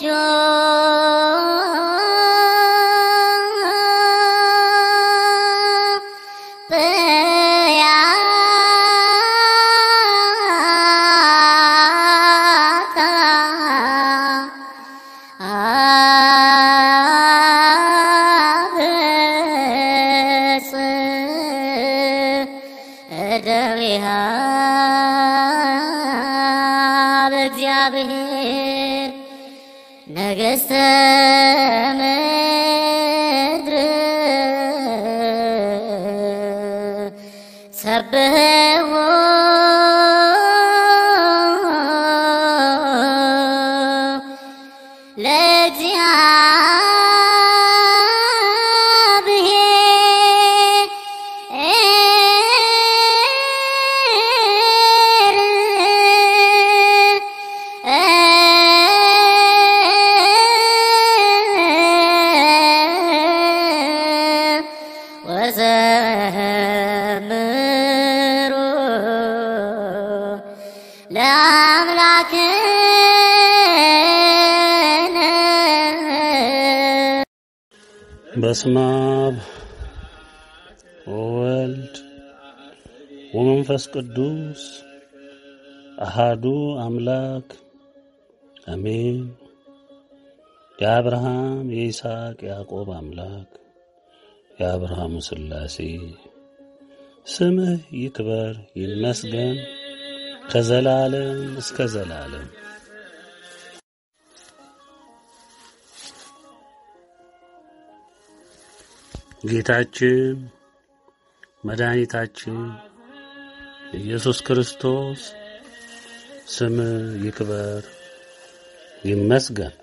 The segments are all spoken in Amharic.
ደዊሃ በእግዚአብሔር ነገሥተ ምድር ሰብሕዎ ወዘምሩ ለአምላክነ በስመ አብ ወወልድ ወመንፈስ ቅዱስ አሃዱ አምላክ አሜን። የአብርሃም የይስሐቅ ያዕቆብ አምላክ የአብርሃሙ ሥላሴ ስምህ ይክበር ይመስገን ከዘላለም እስከ ዘላለም። ጌታችን መድኃኒታችን ኢየሱስ ክርስቶስ ስም ይክበር ይመስገን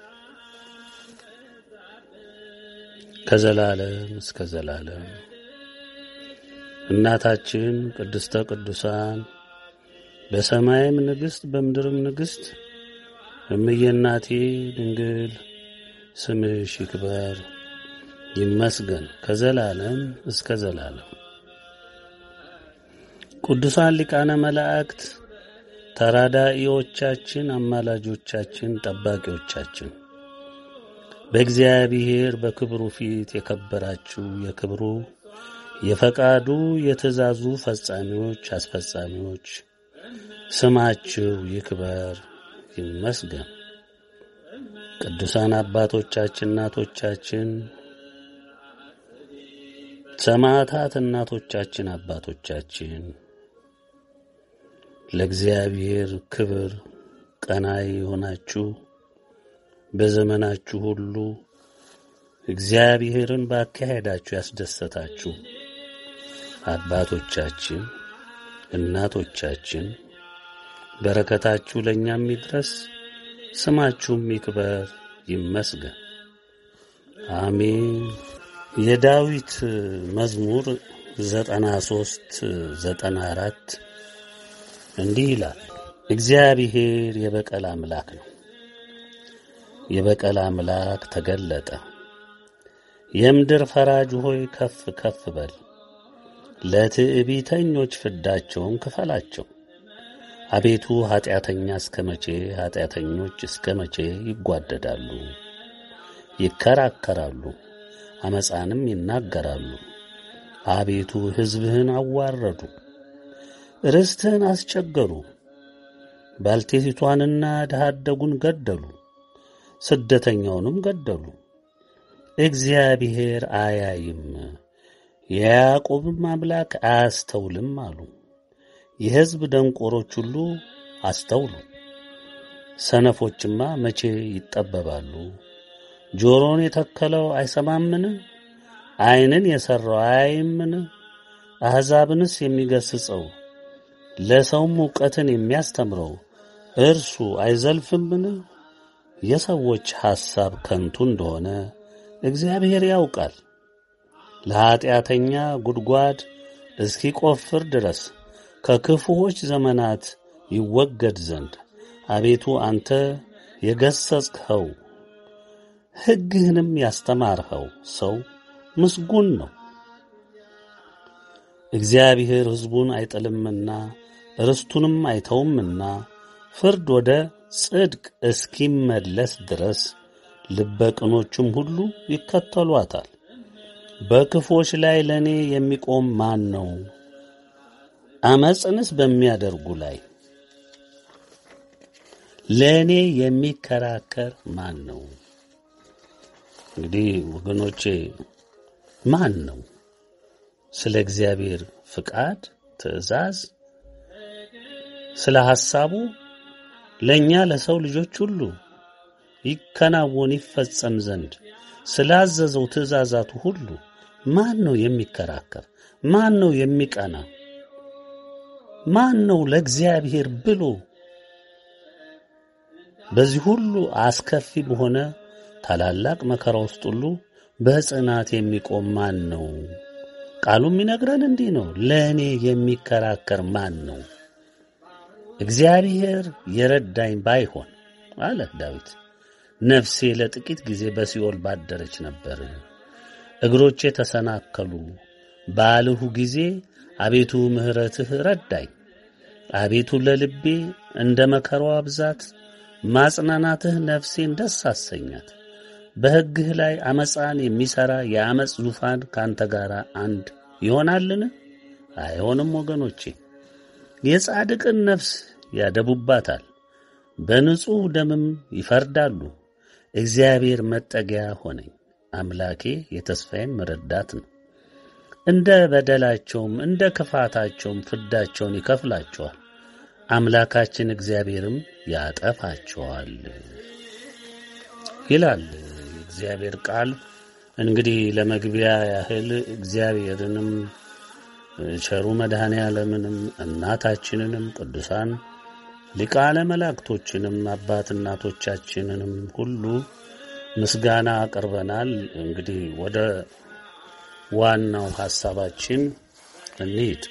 ከዘላለም እስከ ዘላለም። እናታችን ቅድስተ ቅዱሳን በሰማይም ንግሥት በምድርም ንግሥት እምዬ እናቴ ድንግል ስምሽ ይክበር ይመስገን ከዘላለም እስከ ዘላለም። ቅዱሳን ሊቃነ መላእክት ተራዳኢዎቻችን፣ አማላጆቻችን፣ ጠባቂዎቻችን በእግዚአብሔር በክብሩ ፊት የከበራችሁ የክብሩ የፈቃዱ የትእዛዙ ፈጻሚዎች አስፈጻሚዎች ስማችሁ ይክበር ይመስገን። ቅዱሳን አባቶቻችን እናቶቻችን ሰማዕታት እናቶቻችን አባቶቻችን ለእግዚአብሔር ክብር ቀናይ የሆናችሁ በዘመናችሁ ሁሉ እግዚአብሔርን ባካሄዳችሁ ያስደሰታችሁ አባቶቻችን እናቶቻችን በረከታችሁ ለእኛም ይድረስ፣ ስማችሁም ይክበር ይመስገን። አሜን። የዳዊት መዝሙር ዘጠና ሦስት ዘጠና አራት እንዲህ ይላል። እግዚአብሔር የበቀል አምላክ ነው። የበቀል አምላክ ተገለጠ። የምድር ፈራጅ ሆይ ከፍ ከፍ በል፣ ለትዕቢተኞች ፍዳቸውን ክፈላቸው። አቤቱ ኀጢአተኛ እስከ መቼ ኀጢአተኞች እስከ መቼ ይጓደዳሉ? ይከራከራሉ አመፃንም ይናገራሉ። አቤቱ ሕዝብህን አዋረዱ፣ ርስትህን አስቸገሩ። ባልቴቲቷንና ድሀ አደጉን ገደሉ፣ ስደተኛውንም ገደሉ። እግዚአብሔር አያይም፣ የያዕቆብም አምላክ አያስተውልም አሉ። የሕዝብ ደንቆሮች ሁሉ አስተውሉ፣ ሰነፎችማ መቼ ይጠበባሉ? ጆሮን የተከለው አይሰማምን? ዓይንን የሠራው አያይምን? አሕዛብንስ የሚገሥጸው ለሰውም ዕውቀትን የሚያስተምረው እርሱ አይዘልፍምን? የሰዎች ሐሳብ ከንቱ እንደሆነ እግዚአብሔር ያውቃል። ለኀጢአተኛ ጉድጓድ እስኪቈፍር ድረስ ከክፉዎች ዘመናት ይወገድ ዘንድ አቤቱ አንተ የገሠጽኸው ሕግህንም ያስተማርኸው ሰው ምስጉን ነው። እግዚአብሔር ሕዝቡን አይጥልምና ርስቱንም አይተውምና ፍርድ ወደ ጽድቅ እስኪመለስ ድረስ ልበቅኖቹም ሁሉ ይከተሏታል። በክፎች ላይ ለእኔ የሚቆም ማን ነው? አመፅንስ በሚያደርጉ ላይ ለእኔ የሚከራከር ማን ነው? እንግዲህ ወገኖቼ ማን ነው ስለ እግዚአብሔር ፍቃድ፣ ትእዛዝ፣ ስለ ሐሳቡ ለእኛ ለሰው ልጆች ሁሉ ይከናወን ይፈጸም ዘንድ ስላዘዘው ትእዛዛቱ ሁሉ ማን ነው የሚከራከር? ማን ነው የሚቀና? ማን ነው ለእግዚአብሔር ብሎ በዚህ ሁሉ አስከፊ በሆነ ታላላቅ መከራ ውስጥ ሁሉ በጽናት የሚቆም ማን ነው? ቃሉ የሚነግረን እንዲህ ነው። ለእኔ የሚከራከር ማን ነው? እግዚአብሔር የረዳኝ ባይሆን አለ ዳዊት፣ ነፍሴ ለጥቂት ጊዜ በሲኦል ባደረች ነበር። እግሮቼ ተሰናከሉ ባልሁ ጊዜ አቤቱ ምሕረትህ ረዳኝ። አቤቱ ለልቤ እንደ መከራዋ ብዛት ማጽናናትህ ነፍሴን ደስ አሰኛት። በሕግህ ላይ አመፃን የሚሠራ የአመፅ ዙፋን ካንተ ጋር አንድ ይሆናልን? አይሆንም ወገኖቼ። የጻድቅን ነፍስ ያደቡባታል፣ በንጹሕ ደምም ይፈርዳሉ። እግዚአብሔር መጠጊያ ሆነኝ፣ አምላኬ የተስፋዬም ረዳት ነው። እንደ በደላቸውም እንደ ክፋታቸውም ፍዳቸውን ይከፍላቸዋል፣ አምላካችን እግዚአብሔርም ያጠፋቸዋል ይላል የእግዚአብሔር ቃል። እንግዲህ ለመግቢያ ያህል እግዚአብሔርንም ቸሩ መድኃኔ ዓለምንም እናታችንንም ቅዱሳን ሊቃነ መላእክቶችንም አባት እናቶቻችንንም ሁሉ ምስጋና አቅርበናል። እንግዲህ ወደ ዋናው ሐሳባችን እንሂድ።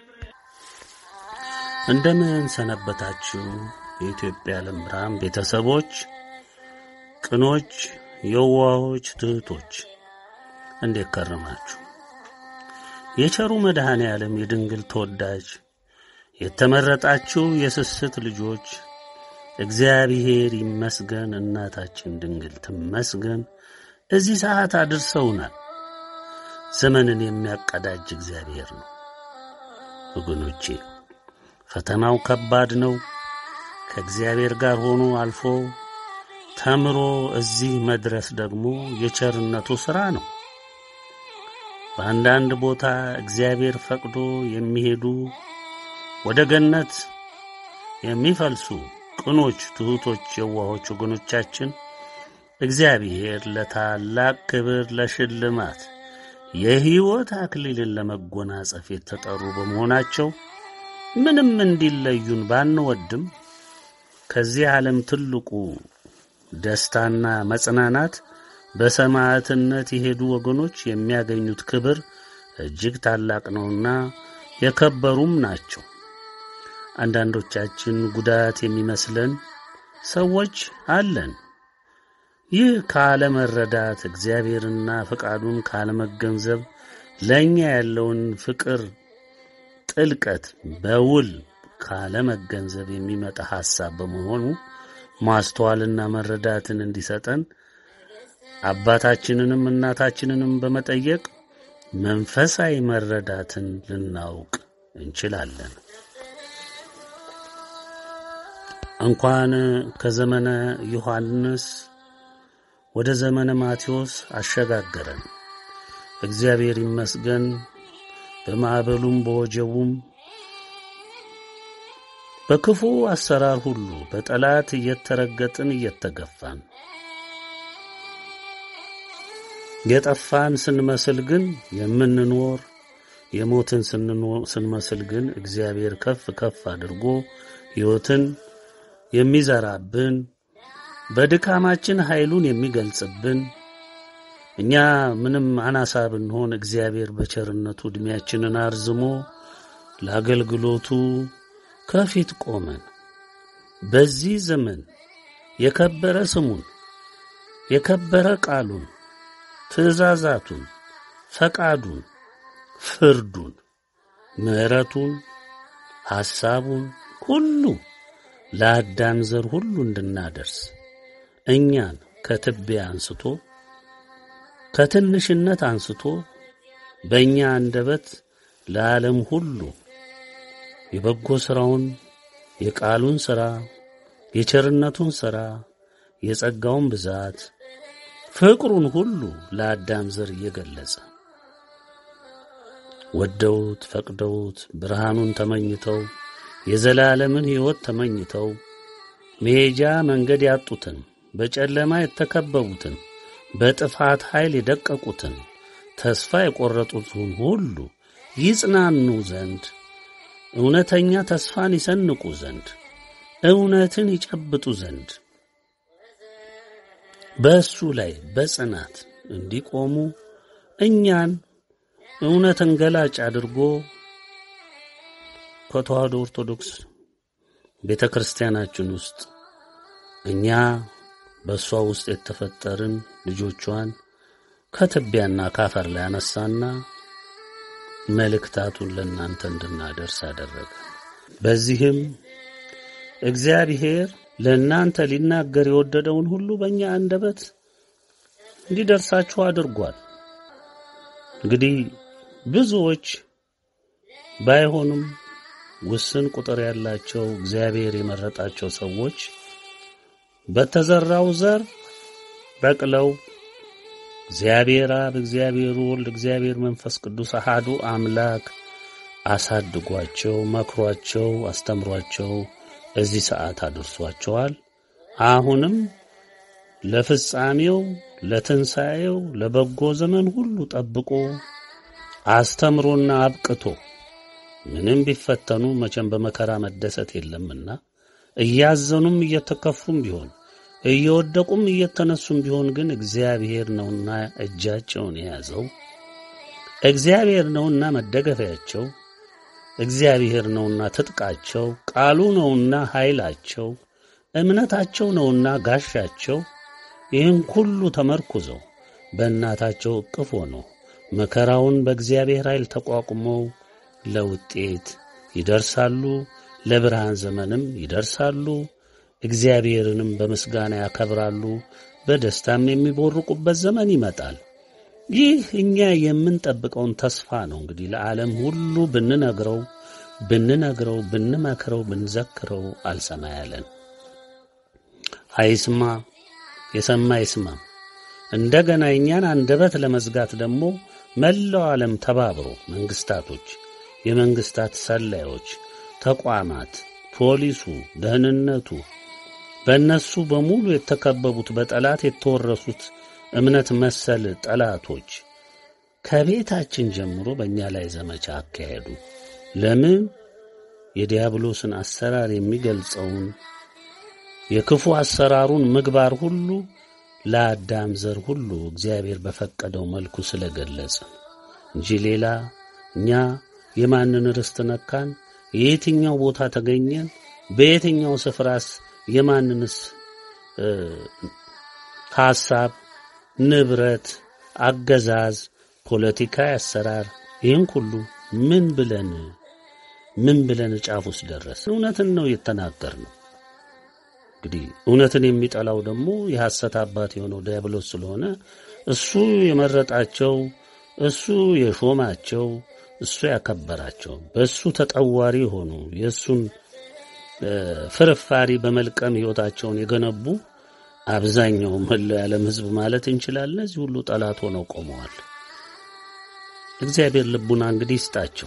እንደምን ሰነበታችሁ? የኢትዮጵያ ዓለም ብርሃን ቤተሰቦች፣ ቅኖች፣ የዋሆች፣ ትሑቶች እንዴት ከረማችሁ? የቸሩ መድኃኔ ዓለም የድንግል ተወዳጅ የተመረጣችሁ የስስት ልጆች እግዚአብሔር ይመስገን፣ እናታችን ድንግል ትመስገን። እዚህ ሰዓት አድርሰውናል። ዘመንን የሚያቀዳጅ እግዚአብሔር ነው። ወገኖቼ ፈተናው ከባድ ነው። ከእግዚአብሔር ጋር ሆኖ አልፎ ተምሮ እዚህ መድረስ ደግሞ የቸርነቱ ሥራ ነው። በአንዳንድ ቦታ እግዚአብሔር ፈቅዶ የሚሄዱ ወደ ገነት የሚፈልሱ ቅኖች፣ ትሑቶች፣ የዋሆች ወገኖቻችን እግዚአብሔር ለታላቅ ክብር ለሽልማት የሕይወት አክሊልን ለመጎናጸፍ የተጠሩ በመሆናቸው ምንም እንዲለዩን ባንወድም ከዚህ ዓለም ትልቁ ደስታና መጽናናት በሰማዕትነት የሄዱ ወገኖች የሚያገኙት ክብር እጅግ ታላቅ ነውና የከበሩም ናቸው። አንዳንዶቻችን ጉዳት የሚመስለን ሰዎች አለን። ይህ ካለመረዳት እግዚአብሔርና ፈቃዱን ካለመገንዘብ ለእኛ ያለውን ፍቅር ጥልቀት በውል ካለመገንዘብ የሚመጣ ሐሳብ በመሆኑ ማስተዋልና መረዳትን እንዲሰጠን አባታችንንም እናታችንንም በመጠየቅ መንፈሳዊ መረዳትን ልናውቅ እንችላለን። እንኳን ከዘመነ ዮሐንስ ወደ ዘመነ ማቴዎስ አሸጋገረን። እግዚአብሔር ይመስገን። በማዕበሉም በወጀቡም በክፉ አሰራር ሁሉ በጠላት እየተረገጥን እየተገፋን የጠፋን ስንመስል ግን የምንኖር የሞትን ስንመስል ግን እግዚአብሔር ከፍ ከፍ አድርጎ ሕይወትን የሚዘራብን በድካማችን ኃይሉን የሚገልጽብን እኛ ምንም አናሳ ብንሆን እግዚአብሔር በቸርነቱ ዕድሜያችንን አርዝሞ ለአገልግሎቱ ከፊት ቆመን በዚህ ዘመን የከበረ ስሙን የከበረ ቃሉን ትእዛዛቱን፣ ፈቃዱን፣ ፍርዱን፣ ምሕረቱን፣ ሐሳቡን ሁሉ ለአዳም ዘር ሁሉ እንድናደርስ እኛን ከትቢያ አንስቶ ከትንሽነት አንስቶ በእኛ አንደበት ለዓለም ሁሉ የበጎ ሥራውን የቃሉን ሥራ የቸርነቱን ሥራ የጸጋውን ብዛት ፍቅሩን ሁሉ ለአዳም ዘር እየገለጸ ወደውት ፈቅደውት ብርሃኑን ተመኝተው የዘላለምን ሕይወት ተመኝተው መሄጃ መንገድ ያጡትን በጨለማ የተከበቡትን በጥፋት ኃይል የደቀቁትን ተስፋ የቈረጡትን ሁሉ ይጽናኑ ዘንድ እውነተኛ ተስፋን ይሰንቁ ዘንድ እውነትን ይጨብጡ ዘንድ በእሱ ላይ በጽናት እንዲቆሙ እኛን እውነትን ገላጭ አድርጎ ከተዋህዶ ኦርቶዶክስ ቤተ ክርስቲያናችን ውስጥ እኛ በእሷ ውስጥ የተፈጠርን ልጆቿን ከትቢያና ካፈር ላይ አነሳና መልእክታቱን ለእናንተ እንድናደርስ አደረገ። በዚህም እግዚአብሔር ለእናንተ ሊናገር የወደደውን ሁሉ በእኛ አንደበት እንዲደርሳችሁ አድርጓል። እንግዲህ ብዙዎች ባይሆኑም ውስን ቁጥር ያላቸው እግዚአብሔር የመረጣቸው ሰዎች በተዘራው ዘር በቅለው እግዚአብሔር አብ፣ እግዚአብሔር ወልድ፣ እግዚአብሔር መንፈስ ቅዱስ አሃዱ አምላክ አሳድጓቸው፣ መክሯቸው፣ አስተምሯቸው እዚህ ሰዓት አድርሷቸዋል። አሁንም ለፍጻሜው፣ ለትንሣኤው፣ ለበጎ ዘመን ሁሉ ጠብቆ አስተምሮና አብቅቶ ምንም ቢፈተኑ መቼም በመከራ መደሰት የለምና እያዘኑም እየተከፉም ቢሆን እየወደቁም እየተነሱም ቢሆን ግን እግዚአብሔር ነውና እጃቸውን የያዘው እግዚአብሔር ነውና መደገፊያቸው እግዚአብሔር ነውና ትጥቃቸው ቃሉ ነውና ኃይላቸው እምነታቸው ነውና ጋሻቸው ይህን ሁሉ ተመርኩዘው በእናታቸው እቅፍ ሆነው መከራውን በእግዚአብሔር ኃይል ተቋቁመው ለውጤት ይደርሳሉ፣ ለብርሃን ዘመንም ይደርሳሉ። እግዚአብሔርንም በምስጋና ያከብራሉ፣ በደስታም የሚቦርቁበት ዘመን ይመጣል። ይህ እኛ የምንጠብቀውን ተስፋ ነው። እንግዲህ ለዓለም ሁሉ ብንነግረው ብንነግረው ብንመክረው ብንዘክረው አልሰማ ያለን አይስማ፣ የሰማ ይስማ። እንደገና እኛን አንደበት ለመዝጋት ደግሞ መላው ዓለም ተባብሮ መንግስታቶች፣ የመንግስታት ሰላዮች፣ ተቋማት፣ ፖሊሱ፣ ደህንነቱ በእነሱ በሙሉ የተከበቡት በጠላት የተወረሱት እምነት መሰል ጠላቶች ከቤታችን ጀምሮ በእኛ ላይ ዘመቻ አካሄዱ። ለምን? የዲያብሎስን አሰራር የሚገልጸውን የክፉ አሰራሩን ምግባር ሁሉ ለአዳም ዘር ሁሉ እግዚአብሔር በፈቀደው መልኩ ስለገለጸ እንጂ ሌላ እኛ የማንን ርስት ነካን? የየትኛው ቦታ ተገኘን? በየትኛው ስፍራስ የማንንስ ሐሳብ፣ ንብረት፣ አገዛዝ፣ ፖለቲካዊ አሰራር ይህን ሁሉ ምን ብለን ምን ብለን ጫፍ ውስጥ ደረስ? እውነትን ነው የተናገር ነው። እንግዲህ እውነትን የሚጠላው ደግሞ የሐሰት አባት የሆነው ዲያብሎስ ስለሆነ እሱ የመረጣቸው እሱ የሾማቸው እሱ ያከበራቸው በእሱ ተጠዋሪ የሆኑ የእሱን ፍርፋሪ በመልቀም ሕይወታቸውን የገነቡ አብዛኛው መላው የዓለም ሕዝብ ማለት እንችላለን። እነዚህ ሁሉ ጠላት ሆነው ቆመዋል። እግዚአብሔር ልቡና እንግዲህ ይስጣቸው።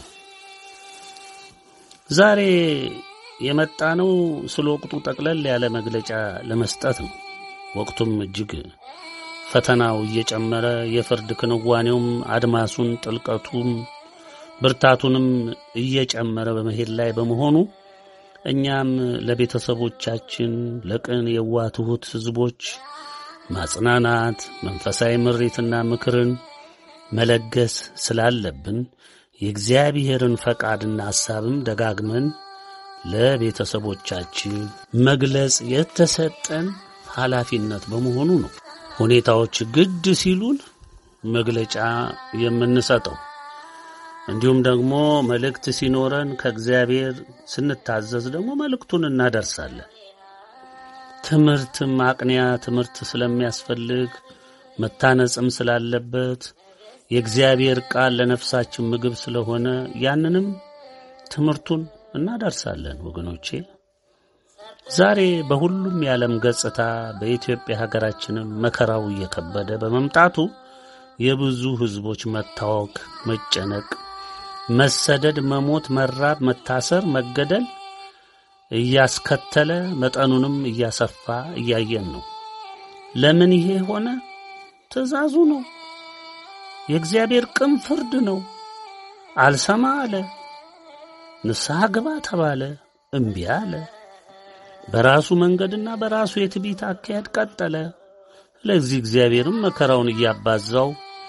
ዛሬ የመጣ ነው ስለ ወቅቱ ጠቅለል ያለ መግለጫ ለመስጠት ነው። ወቅቱም እጅግ ፈተናው እየጨመረ የፍርድ ክንዋኔውም አድማሱን ጥልቀቱም ብርታቱንም እየጨመረ በመሄድ ላይ በመሆኑ እኛም ለቤተሰቦቻችን ለቅን የዋህ ትሑት ሕዝቦች ማጽናናት፣ መንፈሳዊ ምሪትና ምክርን መለገስ ስላለብን የእግዚአብሔርን ፈቃድና ሐሳብም ደጋግመን ለቤተሰቦቻችን መግለጽ የተሰጠን ኃላፊነት በመሆኑ ነው። ሁኔታዎች ግድ ሲሉን መግለጫ የምንሰጠው እንዲሁም ደግሞ መልእክት ሲኖረን ከእግዚአብሔር ስንታዘዝ ደግሞ መልእክቱን እናደርሳለን። ትምህርትም አቅንያ ትምህርት ስለሚያስፈልግ መታነጽም ስላለበት የእግዚአብሔር ቃል ለነፍሳችን ምግብ ስለሆነ ያንንም ትምህርቱን እናደርሳለን ወገኖቼ። ዛሬ በሁሉም የዓለም ገጽታ በኢትዮጵያ ሀገራችንም መከራው እየከበደ በመምጣቱ የብዙ ሕዝቦች መታወክ፣ መጨነቅ፣ መሰደድ፣ መሞት፣ መራብ፣ መታሰር፣ መገደል እያስከተለ መጠኑንም እያሰፋ እያየን ነው። ለምን ይሄ ሆነ? ትእዛዙ ነው። የእግዚአብሔር ቅን ፍርድ ነው። አልሰማ አለ። ንስሐ ግባ ተባለ፣ እምቢ አለ። በራሱ መንገድና በራሱ የትዕቢት አካሄድ ቀጠለ። ስለዚህ እግዚአብሔርም መከራውን እያባዛው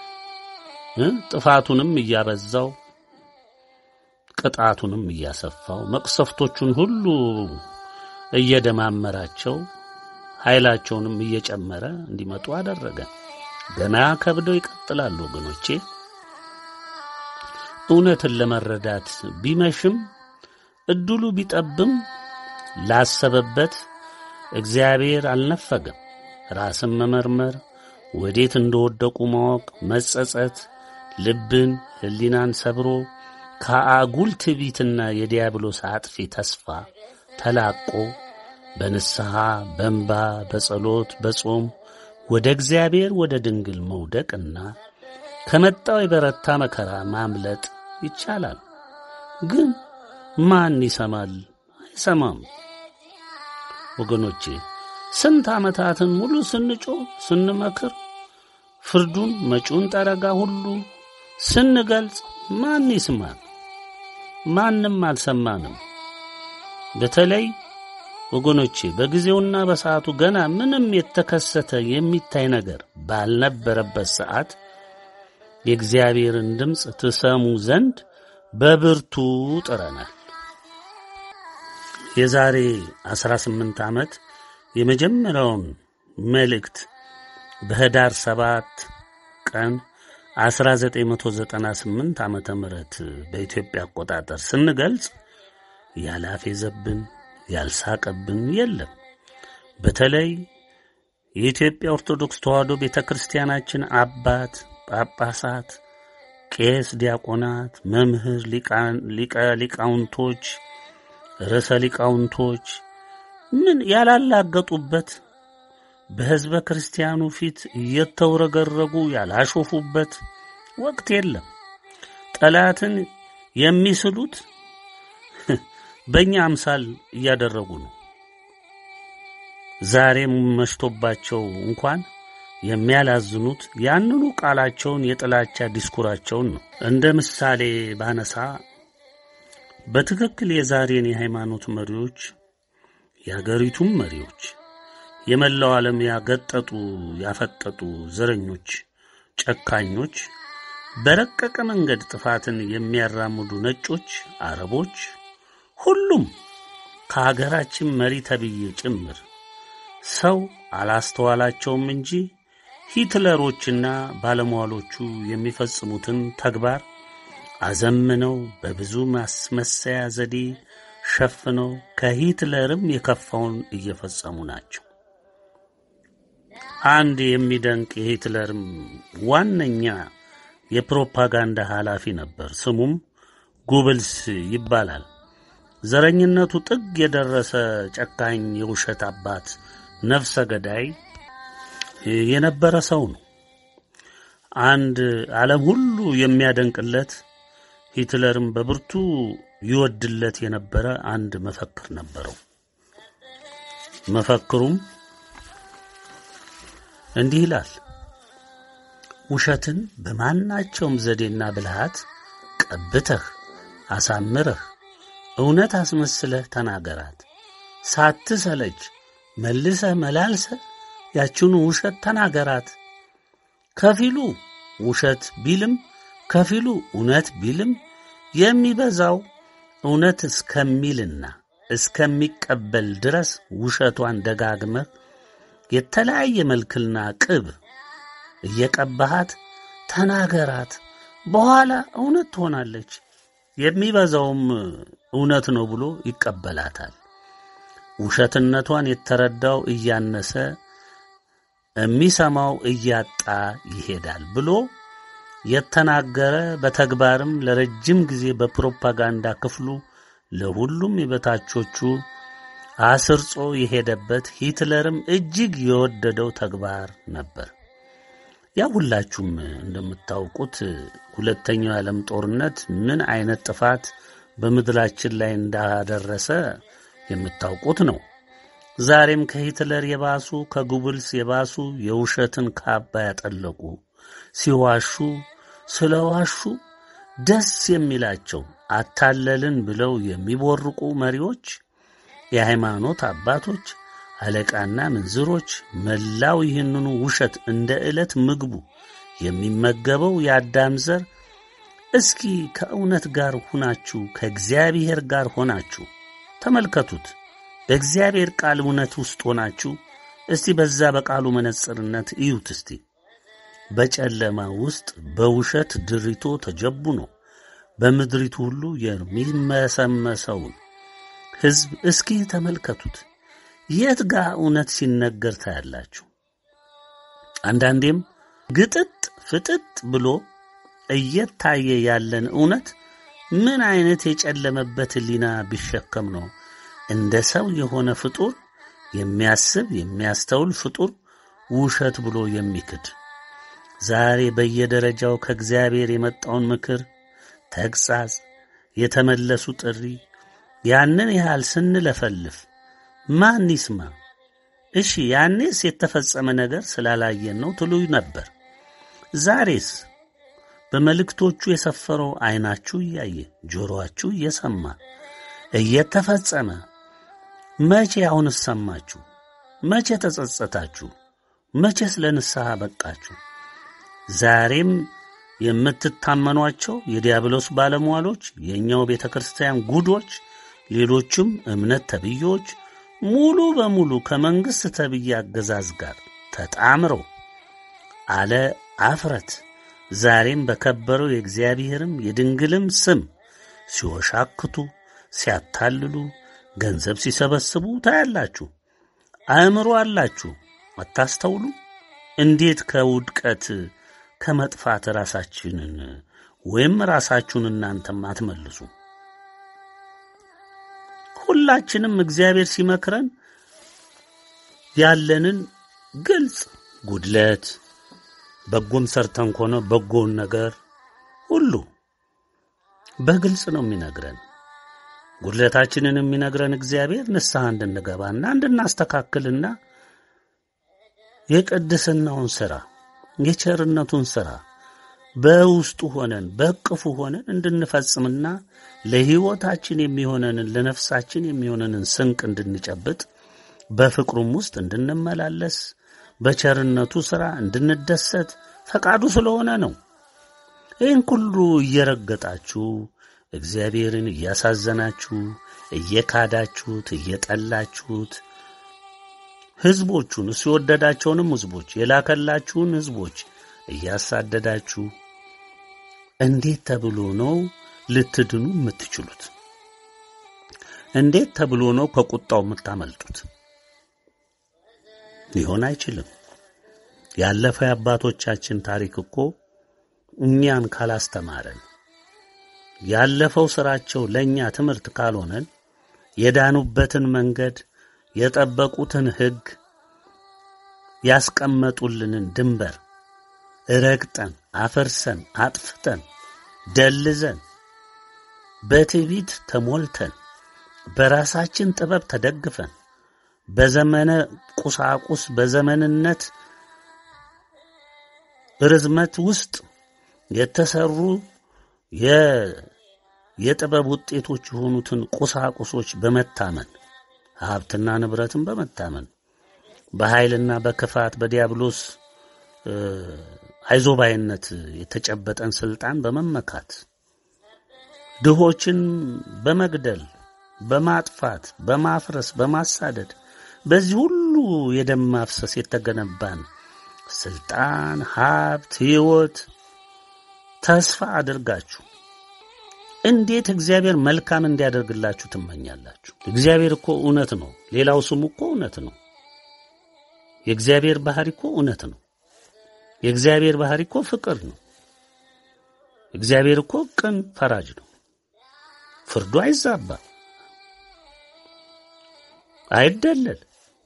ጥፋቱንም እያበዛው ቅጣቱንም እያሰፋው መቅሰፍቶቹን ሁሉ እየደማመራቸው ኃይላቸውንም እየጨመረ እንዲመጡ አደረገ። ገና ከብደው ይቀጥላሉ ወገኖቼ። እውነትን ለመረዳት ቢመሽም እድሉ ቢጠብም ላሰበበት እግዚአብሔር አልነፈገም። ራስን መመርመር፣ ወዴት እንደወደቁ ማወቅ፣ መጸጸት፣ ልብን ሕሊናን ሰብሮ ከአጉል ትዕቢትና የዲያብሎስ አጥፊ ተስፋ ተላቆ በንስሐ በእንባ በጸሎት በጾም ወደ እግዚአብሔር ወደ ድንግል መውደቅና ከመጣው የበረታ መከራ ማምለጥ ይቻላል። ግን ማን ይሰማል? አይሰማም። ወገኖቼ ስንት ዓመታትን ሙሉ ስንጮህ ስንመክር፣ ፍርዱን መጪውን ጠረጋ ሁሉ ስንገልጽ ማን ይስማል? ማንም አልሰማንም። በተለይ ወገኖቼ በጊዜውና በሰዓቱ ገና ምንም የተከሰተ የሚታይ ነገር ባልነበረበት ሰዓት የእግዚአብሔርን ድምፅ ትሰሙ ዘንድ በብርቱ ጥረናል። የዛሬ 18 ዓመት የመጀመሪያውን መልእክት በህዳር 7 ቀን 1998 ዓመተ ምህረት በኢትዮጵያ አቆጣጠር ስንገልጽ ያላፌዘብን ያልሳቀብን የለም። በተለይ የኢትዮጵያ ኦርቶዶክስ ተዋሕዶ ቤተ ክርስቲያናችን አባት ጳጳሳት፣ ቄስ፣ ዲያቆናት፣ መምህር፣ ሊቀ ሊቃውንቶች፣ ርዕሰ ሊቃውንቶች ምን ያላላገጡበት በሕዝበ ክርስቲያኑ ፊት እየተውረገረጉ ያላሾፉበት ወቅት የለም። ጠላትን የሚስሉት በእኛ አምሳል እያደረጉ ነው። ዛሬም መሽቶባቸው እንኳን የሚያላዝኑት ያንኑ ቃላቸውን የጥላቻ ዲስኩራቸውን ነው። እንደ ምሳሌ ባነሳ በትክክል የዛሬን የሃይማኖት መሪዎች የአገሪቱም መሪዎች የመላው ዓለም ያገጠጡ ያፈጠጡ ዘረኞች፣ ጨካኞች፣ በረቀቀ መንገድ ጥፋትን የሚያራምዱ ነጮች፣ አረቦች፣ ሁሉም ከሀገራችን መሪ ተብዬ ጭምር ሰው አላስተዋላቸውም እንጂ ሂትለሮችና ባለሟሎቹ የሚፈጽሙትን ተግባር አዘምነው በብዙ ማስመሰያ ዘዴ ሸፍነው ከሂትለርም የከፋውን እየፈጸሙ ናቸው። አንድ የሚደንቅ የሂትለርም ዋነኛ የፕሮፓጋንዳ ኃላፊ ነበር። ስሙም ጉብልስ ይባላል። ዘረኝነቱ ጥግ የደረሰ ጨካኝ የውሸት አባት ነፍሰ ገዳይ የነበረ ሰው ነው። አንድ ዓለም ሁሉ የሚያደንቅለት ሂትለርም በብርቱ ይወድለት የነበረ አንድ መፈክር ነበረው። መፈክሩም እንዲህ ይላል። ውሸትን በማናቸውም ዘዴና ብልሃት ቀብተህ አሳምረህ እውነት አስመስለህ ተናገራት። ሳትሰለች መልሰህ መላልሰህ ያችኑ ውሸት ተናገራት። ከፊሉ ውሸት ቢልም ከፊሉ እውነት ቢልም የሚበዛው እውነት እስከሚልና እስከሚቀበል ድረስ ውሸቷን ደጋግመህ የተለያየ መልክና ቅብ እየቀባሃት ተናገራት። በኋላ እውነት ትሆናለች። የሚበዛውም እውነት ነው ብሎ ይቀበላታል። ውሸትነቷን የተረዳው እያነሰ የሚሰማው እያጣ ይሄዳል ብሎ የተናገረ በተግባርም ለረጅም ጊዜ በፕሮፓጋንዳ ክፍሉ ለሁሉም የበታቾቹ አስርጾ የሄደበት ሂትለርም እጅግ የወደደው ተግባር ነበር። ያ ሁላችሁም እንደምታውቁት ሁለተኛው የዓለም ጦርነት ምን አይነት ጥፋት በምድራችን ላይ እንዳደረሰ የምታውቁት ነው። ዛሬም ከሂትለር የባሱ ከጉብልስ የባሱ የውሸትን ካባ ያጠለቁ ሲዋሹ ስለ ዋሹ ደስ የሚላቸው አታለልን ብለው የሚቦርቁ መሪዎች፣ የሃይማኖት አባቶች፣ አለቃና ምንዝሮች መላው ይህንኑ ውሸት እንደ ዕለት ምግቡ የሚመገበው የአዳም ዘር እስኪ ከእውነት ጋር ሁናችሁ ከእግዚአብሔር ጋር ሆናችሁ ተመልከቱት። በእግዚአብሔር ቃል እውነት ውስጥ ሆናችሁ እስቲ በዛ በቃሉ መነጽርነት እዩት። እስቲ በጨለማ ውስጥ በውሸት ድሪቶ ተጀቡኖ በምድሪቱ ሁሉ የሚመሰመሰውን ሕዝብ እስኪ ተመልከቱት። የት ጋ እውነት ሲነገር ታያላችሁ? አንዳንዴም ግጥጥ ፍጥጥ ብሎ እየታየ ያለን እውነት ምን አይነት የጨለመበት ሕሊና ቢሸከም ነው እንደ ሰው የሆነ ፍጡር የሚያስብ የሚያስተውል ፍጡር ውሸት ብሎ የሚክድ? ዛሬ በየደረጃው ከእግዚአብሔር የመጣውን ምክር፣ ተግሣጽ፣ የተመለሱ ጥሪ ያንን ያህል ስንለፈልፍ ማን ይስማ? እሺ ያኔስ የተፈጸመ ነገር ስላላየን ነው ትሉ ነበር። ዛሬስ በመልእክቶቹ የሰፈረው ዓይናችሁ እያየ ጆሮአችሁ እየሰማ እየተፈጸመ መቼ አሁንስ ሰማችሁ? መቼ ተጸጸታችሁ? መቼስ ለንስሐ በቃችሁ? ዛሬም የምትታመኗቸው የዲያብሎስ ባለሟሎች፣ የእኛው ቤተ ክርስቲያን ጉዶች፣ ሌሎችም እምነት ተብዬዎች ሙሉ በሙሉ ከመንግሥት ተብዬ አገዛዝ ጋር ተጣምረው አለ አፍረት ዛሬም በከበረው የእግዚአብሔርም የድንግልም ስም ሲወሻክቱ፣ ሲያታልሉ፣ ገንዘብ ሲሰበስቡ ታያላችሁ። አእምሮ አላችሁ፣ አታስተውሉ? እንዴት ከውድቀት ከመጥፋት ራሳችንን ወይም ራሳችሁን እናንተም አትመልሱ? ሁላችንም እግዚአብሔር ሲመክረን ያለንን ግልጽ ጉድለት በጎም ሰርተን ከሆነ በጎውን ነገር ሁሉ በግልጽ ነው የሚነግረን። ጉድለታችንን የሚነግረን እግዚአብሔር ንስሐ እንድንገባና እንድናስተካክልና የቅድስናውን ሥራ የቸርነቱን ሥራ በውስጡ ሆነን በእቅፉ ሆነን እንድንፈጽምና ለሕይወታችን የሚሆነንን ለነፍሳችን የሚሆነንን ስንቅ እንድንጨብጥ በፍቅሩም ውስጥ እንድንመላለስ በቸርነቱ ሥራ እንድንደሰት ፈቃዱ ስለሆነ ነው። ይህን ሁሉ እየረገጣችሁ እግዚአብሔርን እያሳዘናችሁ እየካዳችሁት እየጠላችሁት ሕዝቦቹን እሱ የወደዳቸውንም ሕዝቦች የላከላችሁን ሕዝቦች እያሳደዳችሁ እንዴት ተብሎ ነው ልትድኑ የምትችሉት? እንዴት ተብሎ ነው ከቁጣው የምታመልጡት? ሊሆን አይችልም። ያለፈው የአባቶቻችን ታሪክ እኮ እኛን ካላስተማረን ያለፈው ስራቸው ለእኛ ትምህርት ካልሆነን የዳኑበትን መንገድ የጠበቁትን ሕግ ያስቀመጡልንን ድንበር ረግጠን አፈርሰን አጥፍተን ደልዘን በትዕቢት ተሞልተን በራሳችን ጥበብ ተደግፈን በዘመነ ቁሳቁስ በዘመንነት ርዝመት ውስጥ የተሰሩ የጥበብ ውጤቶች የሆኑትን ቁሳቁሶች በመታመን ሀብትና ንብረትን በመታመን በኃይልና በክፋት በዲያብሎስ አይዞባይነት የተጨበጠን ስልጣን በመመካት ድሆችን በመግደል በማጥፋት በማፍረስ በማሳደድ በዚህ ሁሉ የደም ማፍሰስ የተገነባን ስልጣን፣ ሀብት፣ ሕይወት ተስፋ አድርጋችሁ እንዴት እግዚአብሔር መልካም እንዲያደርግላችሁ ትመኛላችሁ? እግዚአብሔር እኮ እውነት ነው። ሌላው ስሙ እኮ እውነት ነው። የእግዚአብሔር ባህሪ እኮ እውነት ነው። የእግዚአብሔር ባህሪ እኮ ፍቅር ነው። እግዚአብሔር እኮ ቅን ፈራጅ ነው። ፍርዱ አይዛባ፣ አይደለል።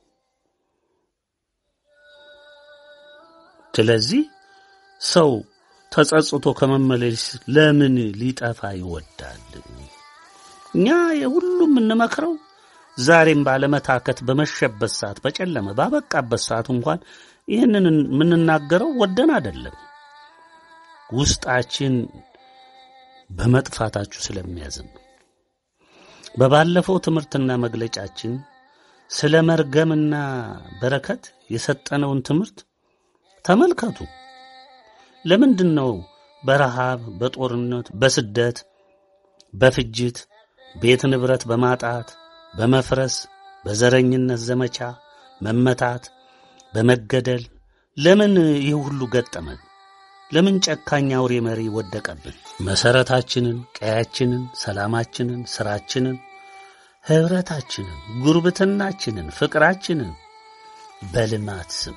ስለዚህ ሰው ተጸጽቶ ከመመለስ ለምን ሊጠፋ ይወዳል? እኛ የሁሉም የምንመክረው ዛሬም ባለመታከት በመሸበት ሰዓት በጨለመ ባበቃበት ሰዓት እንኳን ይህንን የምንናገረው ወደን አይደለም። ውስጣችን በመጥፋታችሁ ስለሚያዝን ነው። በባለፈው ትምህርትና መግለጫችን ስለ መርገምና በረከት የሰጠነውን ትምህርት ተመልከቱ። ለምንድን ነው በረሃብ፣ በጦርነት፣ በስደት፣ በፍጅት፣ ቤት ንብረት በማጣት፣ በመፍረስ፣ በዘረኝነት ዘመቻ መመታት፣ በመገደል ለምን ይህ ሁሉ ገጠመን? ለምን ጨካኝ አውሬ መሪ ወደቀብን? መሰረታችንን፣ ቀያችንን፣ ሰላማችንን፣ ስራችንን፣ ህብረታችንን፣ ጉርብትናችንን፣ ፍቅራችንን በልማት ስም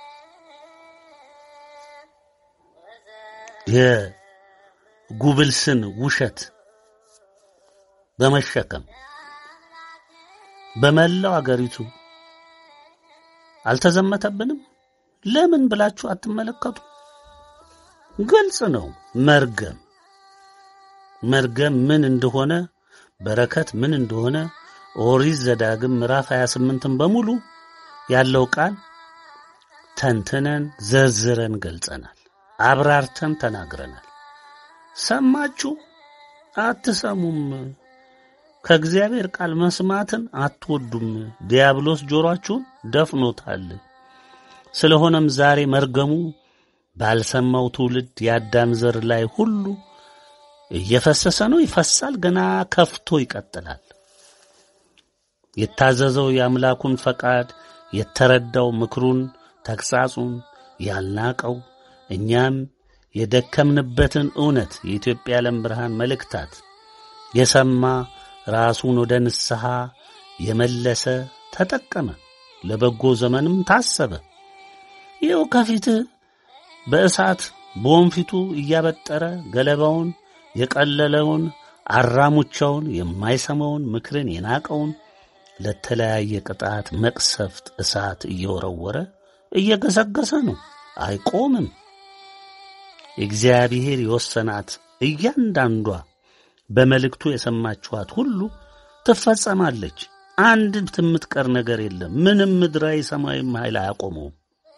የጉብልስን ውሸት በመሸከም በመላው አገሪቱ አልተዘመተብንም? ለምን ብላችሁ አትመለከቱ? ግልጽ ነው። መርገም መርገም ምን እንደሆነ በረከት ምን እንደሆነ ኦሪት ዘዳግም ምዕራፍ 28ን በሙሉ ያለው ቃል ተንትነን ዘርዝረን ገልጸናል። አብራርተን ተናግረናል። ሰማችሁ? አትሰሙም። ከእግዚአብሔር ቃል መስማትን አትወዱም። ዲያብሎስ ጆሮአችሁን ደፍኖታል። ስለሆነም ዛሬ መርገሙ ባልሰማው ትውልድ የአዳም ዘር ላይ ሁሉ እየፈሰሰ ነው፣ ይፈሳል፣ ገና ከፍቶ ይቀጥላል። የታዘዘው የአምላኩን ፈቃድ የተረዳው ምክሩን፣ ተግሣጹን ያልናቀው እኛም የደከምንበትን እውነት የኢትዮጵያ ዓለም ብርሃን መልእክታት የሰማ ራሱን ወደ ንስሐ የመለሰ ተጠቀመ፣ ለበጎ ዘመንም ታሰበ። ይኸው ከፊትህ በእሳት በወንፊቱ እያበጠረ ገለባውን የቀለለውን አራሙቻውን የማይሰማውን ምክርን የናቀውን ለተለያየ ቅጣት መቅሰፍት እሳት እየወረወረ እየገሰገሰ ነው። አይቆምም። እግዚአብሔር የወሰናት እያንዳንዷ በመልእክቱ የሰማችኋት ሁሉ ትፈጸማለች። አንድ የምትቀር ነገር የለም። ምንም ምድራዊ ሰማያዊም ኃይል አያቆመውም።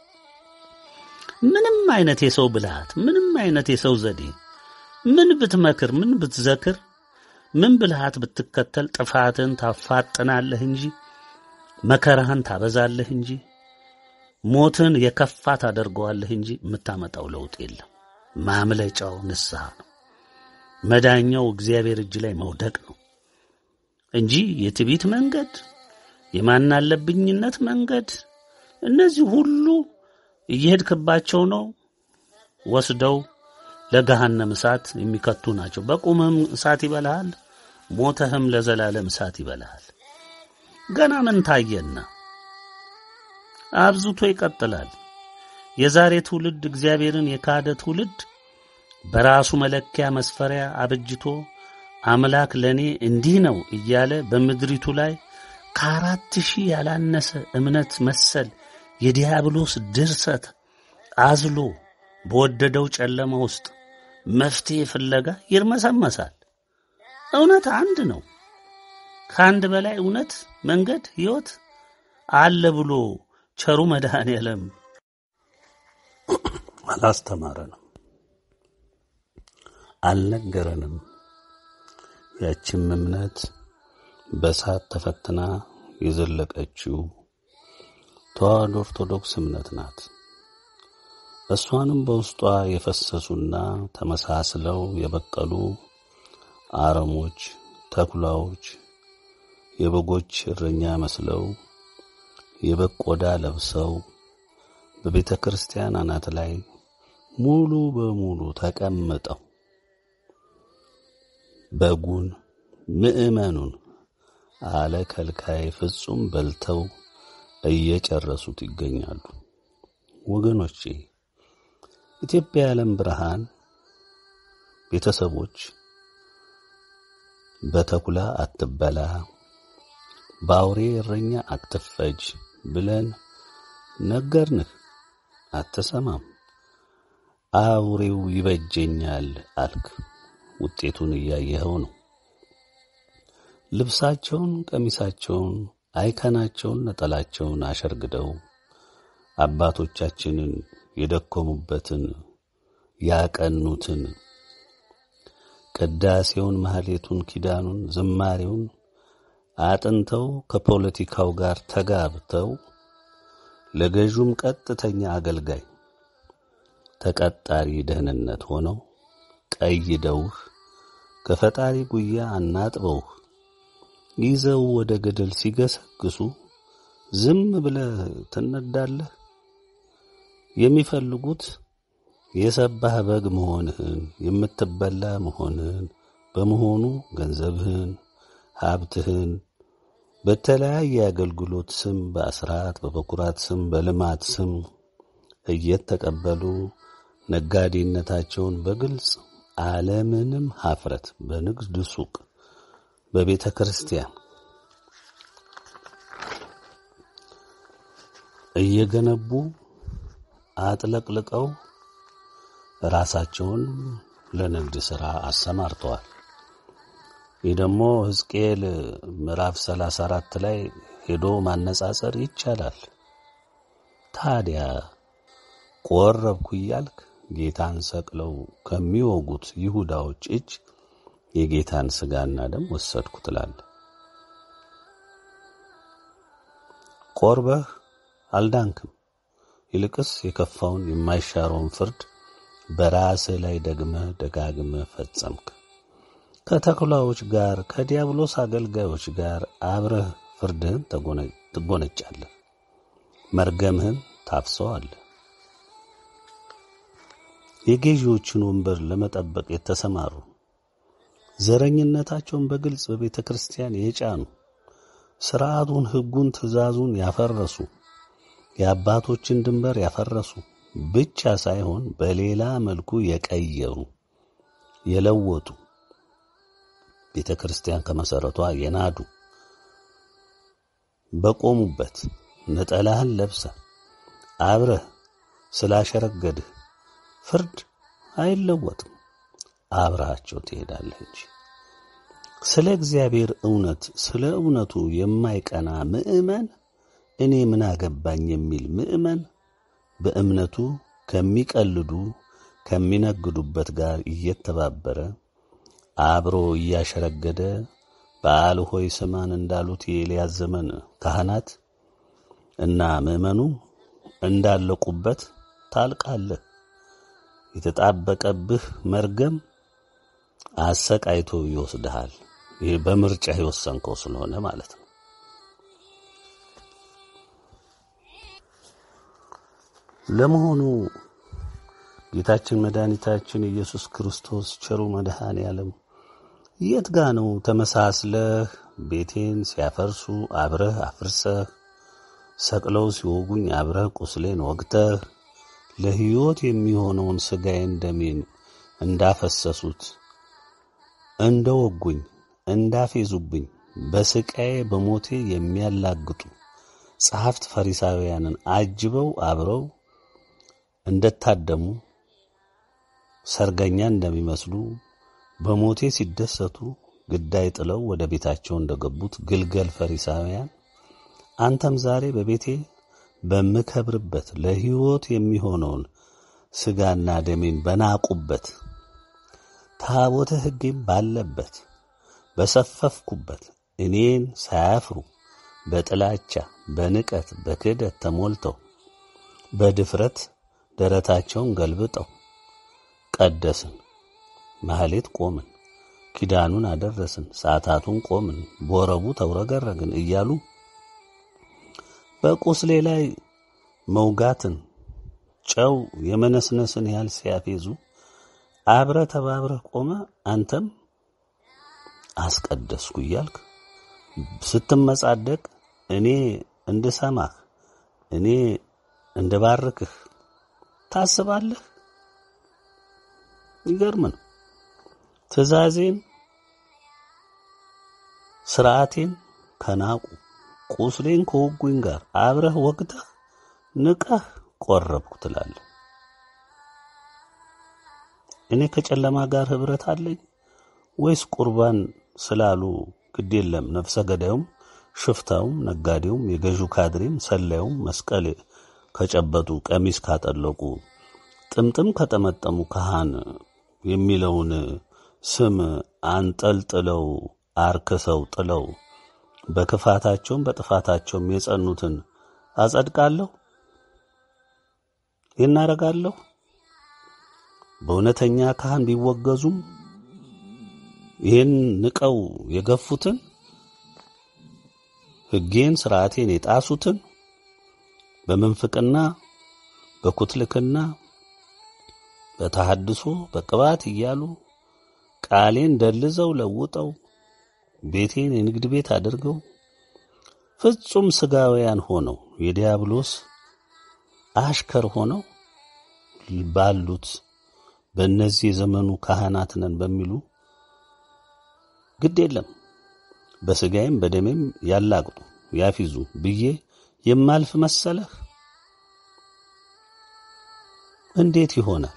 ምንም አይነት የሰው ብልሃት፣ ምንም አይነት የሰው ዘዴ፣ ምን ብትመክር፣ ምን ብትዘክር፣ ምን ብልሃት ብትከተል ጥፋትን ታፋጥናለህ እንጂ መከራህን ታበዛለህ እንጂ ሞትን የከፋ ታደርገዋለህ እንጂ የምታመጣው ለውጥ የለም። ማምለጫው ንስሐ ነው። መዳኛው እግዚአብሔር እጅ ላይ መውደቅ ነው እንጂ የትዕቢት መንገድ፣ የማናለብኝነት መንገድ፣ እነዚህ ሁሉ እየሄድክባቸው ነው ወስደው ለገሃነም እሳት የሚከቱ ናቸው። በቁምህም እሳት ይበልሃል፣ ሞተህም ለዘላለም እሳት ይበልሃል። ገና ምን ታየና? አብዝቶ ይቀጥላል። የዛሬ ትውልድ እግዚአብሔርን የካደ ትውልድ በራሱ መለኪያ መስፈሪያ አበጅቶ አምላክ ለእኔ እንዲህ ነው እያለ በምድሪቱ ላይ ከአራት ሺህ ያላነሰ እምነት መሰል የዲያብሎስ ድርሰት አዝሎ በወደደው ጨለማ ውስጥ መፍትሔ ፍለጋ ይርመሰመሳል። እውነት አንድ ነው። ከአንድ በላይ እውነት፣ መንገድ፣ ሕይወት አለ ብሎ ቸሩ መድኃኔ ዓለም አላስተማረንም፣ አልነገረንም። ያችም እምነት በእሳት ተፈትና የዘለቀችው ተዋሕዶ ኦርቶዶክስ እምነት ናት። እሷንም በውስጧ የፈሰሱና ተመሳስለው የበቀሉ አረሞች፣ ተኩላዎች የበጎች እረኛ መስለው የበግ ቆዳ ለብሰው በቤተ ክርስቲያን አናት ላይ ሙሉ በሙሉ ተቀምጠው በጉን ምዕመኑን አለ ከልካይ ፍጹም በልተው እየጨረሱት ይገኛሉ። ወገኖቼ ኢትዮጵያ የዓለም ብርሃን ቤተሰቦች በተኩላ አትበላ፣ በአውሬ እረኛ አትፈጅ ብለን ነገርንህ፣ አትሰማም። አውሬው ይበጀኛል አልክ። ውጤቱን እያየኸው ነው። ልብሳቸውን፣ ቀሚሳቸውን፣ አይከናቸውን፣ ነጠላቸውን አሸርግደው አባቶቻችንን የደከሙበትን ያቀኑትን ቅዳሴውን፣ ማህሌቱን፣ ኪዳኑን፣ ዝማሬውን አጥንተው ከፖለቲካው ጋር ተጋብተው ለገዡም ቀጥተኛ አገልጋይ ተቀጣሪ ደህንነት ሆነው ቀይደውህ ከፈጣሪ ጉያ አናጥበውህ ይዘው ወደ ገደል ሲገሰግሱ ዝም ብለህ ትነዳለህ። የሚፈልጉት የሰባህ በግ መሆንህን የምትበላ መሆንህን በመሆኑ ገንዘብህን፣ ሀብትህን በተለያየ አገልግሎት ስም በአስራት በበኩራት ስም በልማት ስም እየተቀበሉ ነጋዴነታቸውን በግልጽ አለምንም ሀፍረት በንግድ ሱቅ በቤተ ክርስቲያን እየገነቡ አጥለቅልቀው ራሳቸውን ለንግድ ሥራ አሰማርተዋል። ይህ ደግሞ ሕዝቅኤል ምዕራፍ ሰላሳ አራት ላይ ሄዶ ማነጻጸር ይቻላል። ታዲያ ቆረብኩ እያልክ ጌታን ሰቅለው ከሚወጉት ይሁዳዎች እጅ የጌታን ሥጋና ደም ወሰድኩ ትላለህ። ቆርበህ አልዳንክም። ይልቅስ የከፋውን የማይሻረውን ፍርድ በራስህ ላይ ደግመህ ደጋግመህ ፈጸምክ። ከተኩላዎች ጋር ከዲያብሎስ አገልጋዮች ጋር አብረህ ፍርድህን ትጎነጫለህ፣ መርገምህን ታፍሰዋለህ። የገዢዎችን ወንበር ለመጠበቅ የተሰማሩ ዘረኝነታቸውን በግልጽ በቤተ ክርስቲያን የጫኑ ሥርዓቱን፣ ሕጉን፣ ትእዛዙን ያፈረሱ የአባቶችን ድንበር ያፈረሱ ብቻ ሳይሆን በሌላ መልኩ የቀየሩ የለወጡ ቤተ ክርስቲያን ከመሠረቷ የናዱ በቆሙበት ነጠላህን ለብሰ አብረህ ስላሸረገድህ ፍርድ አይለወጥም። አብረሃቸው ትሄዳለህ እንጂ ስለ እግዚአብሔር እውነት ስለ እውነቱ የማይቀና ምዕመን እኔ ምን አገባኝ የሚል ምዕመን በእምነቱ ከሚቀልዱ ከሚነግዱበት ጋር እየተባበረ አብሮ እያሸረገደ በዓል ሆይ ስማን እንዳሉት የኤልያስ ዘመን ካህናት እና ምዕመኑ እንዳለቁበት ታልቃለህ። የተጣበቀብህ መርገም አሰቃይቶ ይወስድሃል። ይህ በምርጫ የወሰንከው ስለሆነ ማለት ነው። ለመሆኑ ጌታችን መድኃኒታችን ኢየሱስ ክርስቶስ ቸሩ መድኃኔ ዓለም የት ጋ ነው ተመሳስለህ ቤቴን ሲያፈርሱ አብረህ አፍርሰህ ሰቅለው ሲወጉኝ አብረህ ቁስሌን ወግተህ ለሕይወት የሚሆነውን ሥጋዬን ደሜን እንዳፈሰሱት እንደ ወጉኝ እንዳፌዙብኝ በስቃዬ በሞቴ የሚያላግጡ ጸሐፍት ፈሪሳውያንን አጅበው አብረው እንደታደሙ ሰርገኛ እንደሚመስሉ በሞቴ ሲደሰቱ ግዳይ ጥለው ወደ ቤታቸው እንደገቡት ግልገል ፈሪሳውያን አንተም ዛሬ በቤቴ በምከብርበት ለሕይወት የሚሆነውን ሥጋና ደሜን በናቁበት ታቦተ ሕጌም ባለበት በሰፈፍኩበት እኔን ሳያፍሩ በጥላቻ በንቀት በክህደት ተሞልተው በድፍረት ደረታቸውን ገልብጠው ቀደስን፣ ማህሌት ቆምን፣ ኪዳኑን አደረስን፣ ሰዓታቱን ቆምን፣ ቦረቡ ተውረገረግን እያሉ በቁስሌ ላይ መውጋትን ጨው የመነስነስን ያህል ሲያፌዙ አብረ ተባብረህ ቆመ። አንተም አስቀደስኩ እያልክ ስትመጻደቅ እኔ እንድሰማህ እኔ እንድባርክህ ታስባለህ? ይገርም ነው። ትእዛዜን ስርዓቴን ከናቁ ቁስሌን ከወጉኝ ጋር አብረህ ወግተህ ንቀህ ቆረብኩ ትላለህ። እኔ ከጨለማ ጋር ህብረት አለኝ ወይስ ቁርባን ስላሉ ግድ የለም ነፍሰ ገዳዩም ሽፍታውም ነጋዴውም የገዢው ካድሬም ሰላዩም መስቀል ከጨበጡ ቀሚስ ካጠለቁ ጥምጥም ከጠመጠሙ ካህን የሚለውን ስም አንጠልጥለው አርክሰው ጥለው በክፋታቸውም በጥፋታቸውም የጸኑትን አጸድቃለሁ? ይህን አደርጋለሁ? በእውነተኛ ካህን ቢወገዙም ይህን ንቀው የገፉትን ሕጌን ስርዓቴን የጣሱትን በምንፍቅና በኩትልክና በተሐድሶ በቅባት እያሉ ቃሌን ደልዘው ለውጠው ቤቴን የንግድ ቤት አድርገው ፍጹም ስጋውያን ሆነው የዲያብሎስ አሽከር ሆነው ባሉት በእነዚህ የዘመኑ ካህናት ነን በሚሉ ግድ የለም በስጋዬም በደሜም ያላግጡ ያፊዙ ብዬ የማልፍ መሰለህ? እንዴት ይሆናል?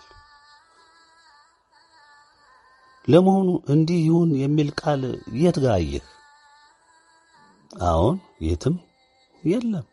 ለመሆኑ እንዲህ ይሁን የሚል ቃል የት ጋር አየህ? አዎን የትም የለም።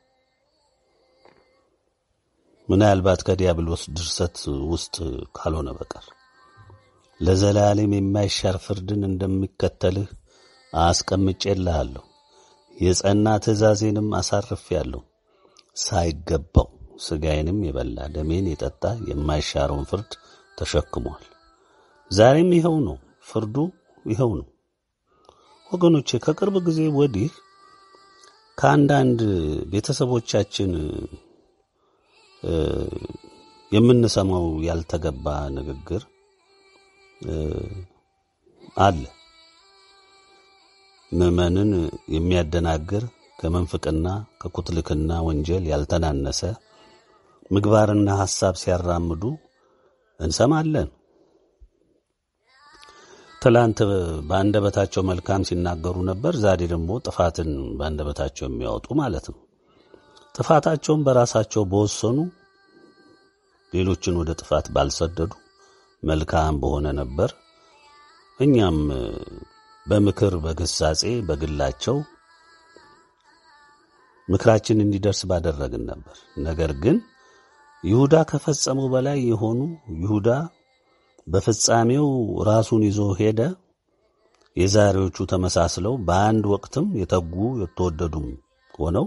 ምናልባት ከዲያብሎስ ድርሰት ውስጥ ካልሆነ በቀር ለዘላለም የማይሻር ፍርድን እንደሚከተልህ አስቀምጬልሃለሁ። የጸና ትእዛዜንም አሳርፌአለሁ። ሳይገባው ሥጋዬንም የበላ ደሜን የጠጣ የማይሻረውን ፍርድ ተሸክሟል። ዛሬም ይኸው ነው፣ ፍርዱ ይኸው ነው። ወገኖቼ ከቅርብ ጊዜ ወዲህ ከአንዳንድ ቤተሰቦቻችን የምንሰማው ያልተገባ ንግግር አለ። ምዕመንን የሚያደናግር ከመንፍቅና ከኩትልክና ወንጀል ያልተናነሰ ምግባርና ሐሳብ ሲያራምዱ እንሰማለን። ትላንት በአንደበታቸው መልካም ሲናገሩ ነበር። ዛሬ ደግሞ ጥፋትን በአንደበታቸው የሚያወጡ ማለት ነው። ጥፋታቸውን በራሳቸው በወሰኑ ሌሎችን ወደ ጥፋት ባልሰደዱ መልካም በሆነ ነበር። እኛም በምክር በግሳጼ በግላቸው ምክራችን እንዲደርስ ባደረግን ነበር። ነገር ግን ይሁዳ ከፈጸመው በላይ የሆኑ ይሁዳ በፍጻሜው ራሱን ይዞ ሄደ። የዛሬዎቹ ተመሳስለው በአንድ ወቅትም የተጉ የተወደዱም ሆነው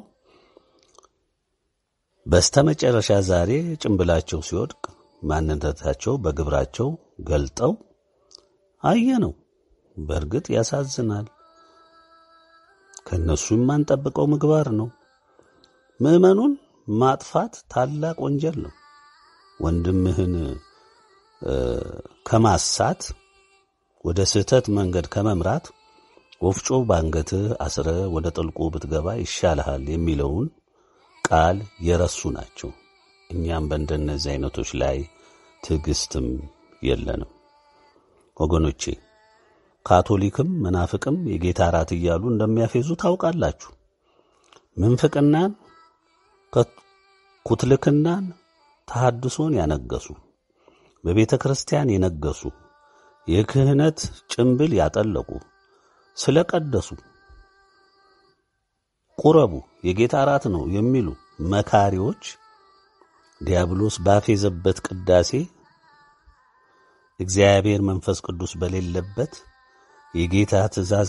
በስተመጨረሻ ዛሬ ጭንብላቸው ሲወድቅ ማንነታቸው በግብራቸው ገልጠው አየነው። በእርግጥ ያሳዝናል። ከእነሱ የማንጠብቀው ምግባር ነው። ምዕመኑን ማጥፋት ታላቅ ወንጀል ነው። ወንድምህን ከማሳት ወደ ስህተት መንገድ ከመምራት ወፍጮ ባንገትህ አስረ ወደ ጥልቁ ብትገባ ይሻልሃል የሚለውን ቃል የረሱ ናቸው። እኛም በእንደነዚህ አይነቶች ላይ ትዕግስትም የለንም። ወገኖቼ ካቶሊክም መናፍቅም የጌታ እራት እያሉ እንደሚያፌዙ ታውቃላችሁ። ምንፍቅናን፣ ኩትልክናን፣ ተሐድሶን ያነገሱ በቤተ ክርስቲያን የነገሱ የክህነት ጭንብል ያጠለቁ ስለ ቀደሱ ቁረቡ የጌታ እራት ነው የሚሉ መካሪዎች ዲያብሎስ ባፌዘበት ቅዳሴ እግዚአብሔር መንፈስ ቅዱስ በሌለበት የጌታ ትእዛዝ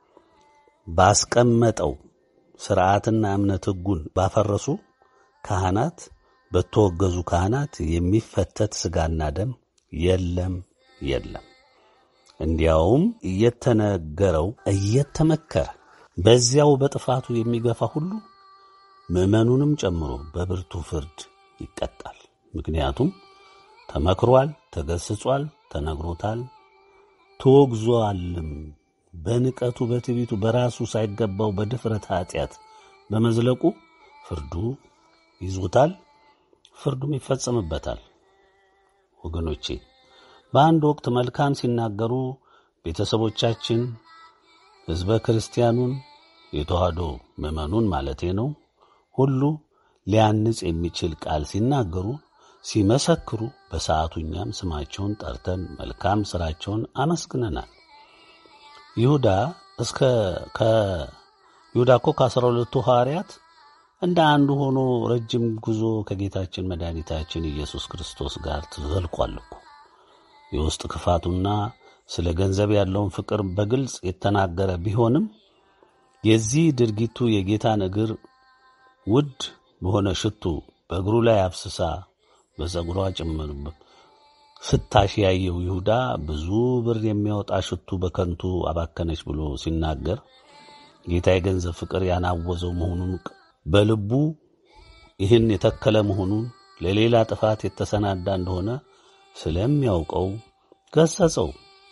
ባስቀመጠው ሥርዓትና እምነት ሕጉን ባፈረሱ ካህናት በተወገዙ ካህናት የሚፈተት ሥጋና ደም የለም የለም። እንዲያውም እየተነገረው እየተመከረ በዚያው በጥፋቱ የሚገፋ ሁሉ ምዕመኑንም ጨምሮ በብርቱ ፍርድ ይቀጣል። ምክንያቱም ተመክሯል፣ ተገስጿል፣ ተነግሮታል፣ ተወግዟልም በንቀቱ በትዕቢቱ በራሱ ሳይገባው በድፍረት ኃጢአት በመዝለቁ ፍርዱ ይዞታል፣ ፍርዱም ይፈጸምበታል። ወገኖቼ በአንድ ወቅት መልካም ሲናገሩ ቤተሰቦቻችን ሕዝበ ክርስቲያኑን የተዋህዶ ምዕመኑን ማለቴ ነው ሁሉ ሊያንጽ የሚችል ቃል ሲናገሩ ሲመሰክሩ በሰዓቱ እኛም ስማቸውን ጠርተን መልካም ሥራቸውን አመስግነናል። ይሁዳ እስከ ከይሁዳ እኮ ከአስራ ሁለቱ ሐዋርያት እንደ አንዱ ሆኖ ረጅም ጉዞ ከጌታችን መድኃኒታችን ኢየሱስ ክርስቶስ ጋር ተዘልቋል እኮ። የውስጥ ክፋቱና ስለ ገንዘብ ያለውን ፍቅር በግልጽ የተናገረ ቢሆንም የዚህ ድርጊቱ የጌታን እግር ውድ በሆነ ሽቱ በእግሩ ላይ አፍስሳ በፀጉሯ ጭምር ስታሽ ያየው ይሁዳ ብዙ ብር የሚያወጣ ሽቱ በከንቱ አባከነች ብሎ ሲናገር ጌታ የገንዘብ ፍቅር ያናወዘው መሆኑን በልቡ ይህን የተከለ መሆኑን ለሌላ ጥፋት የተሰናዳ እንደሆነ ስለሚያውቀው ገሰጸው።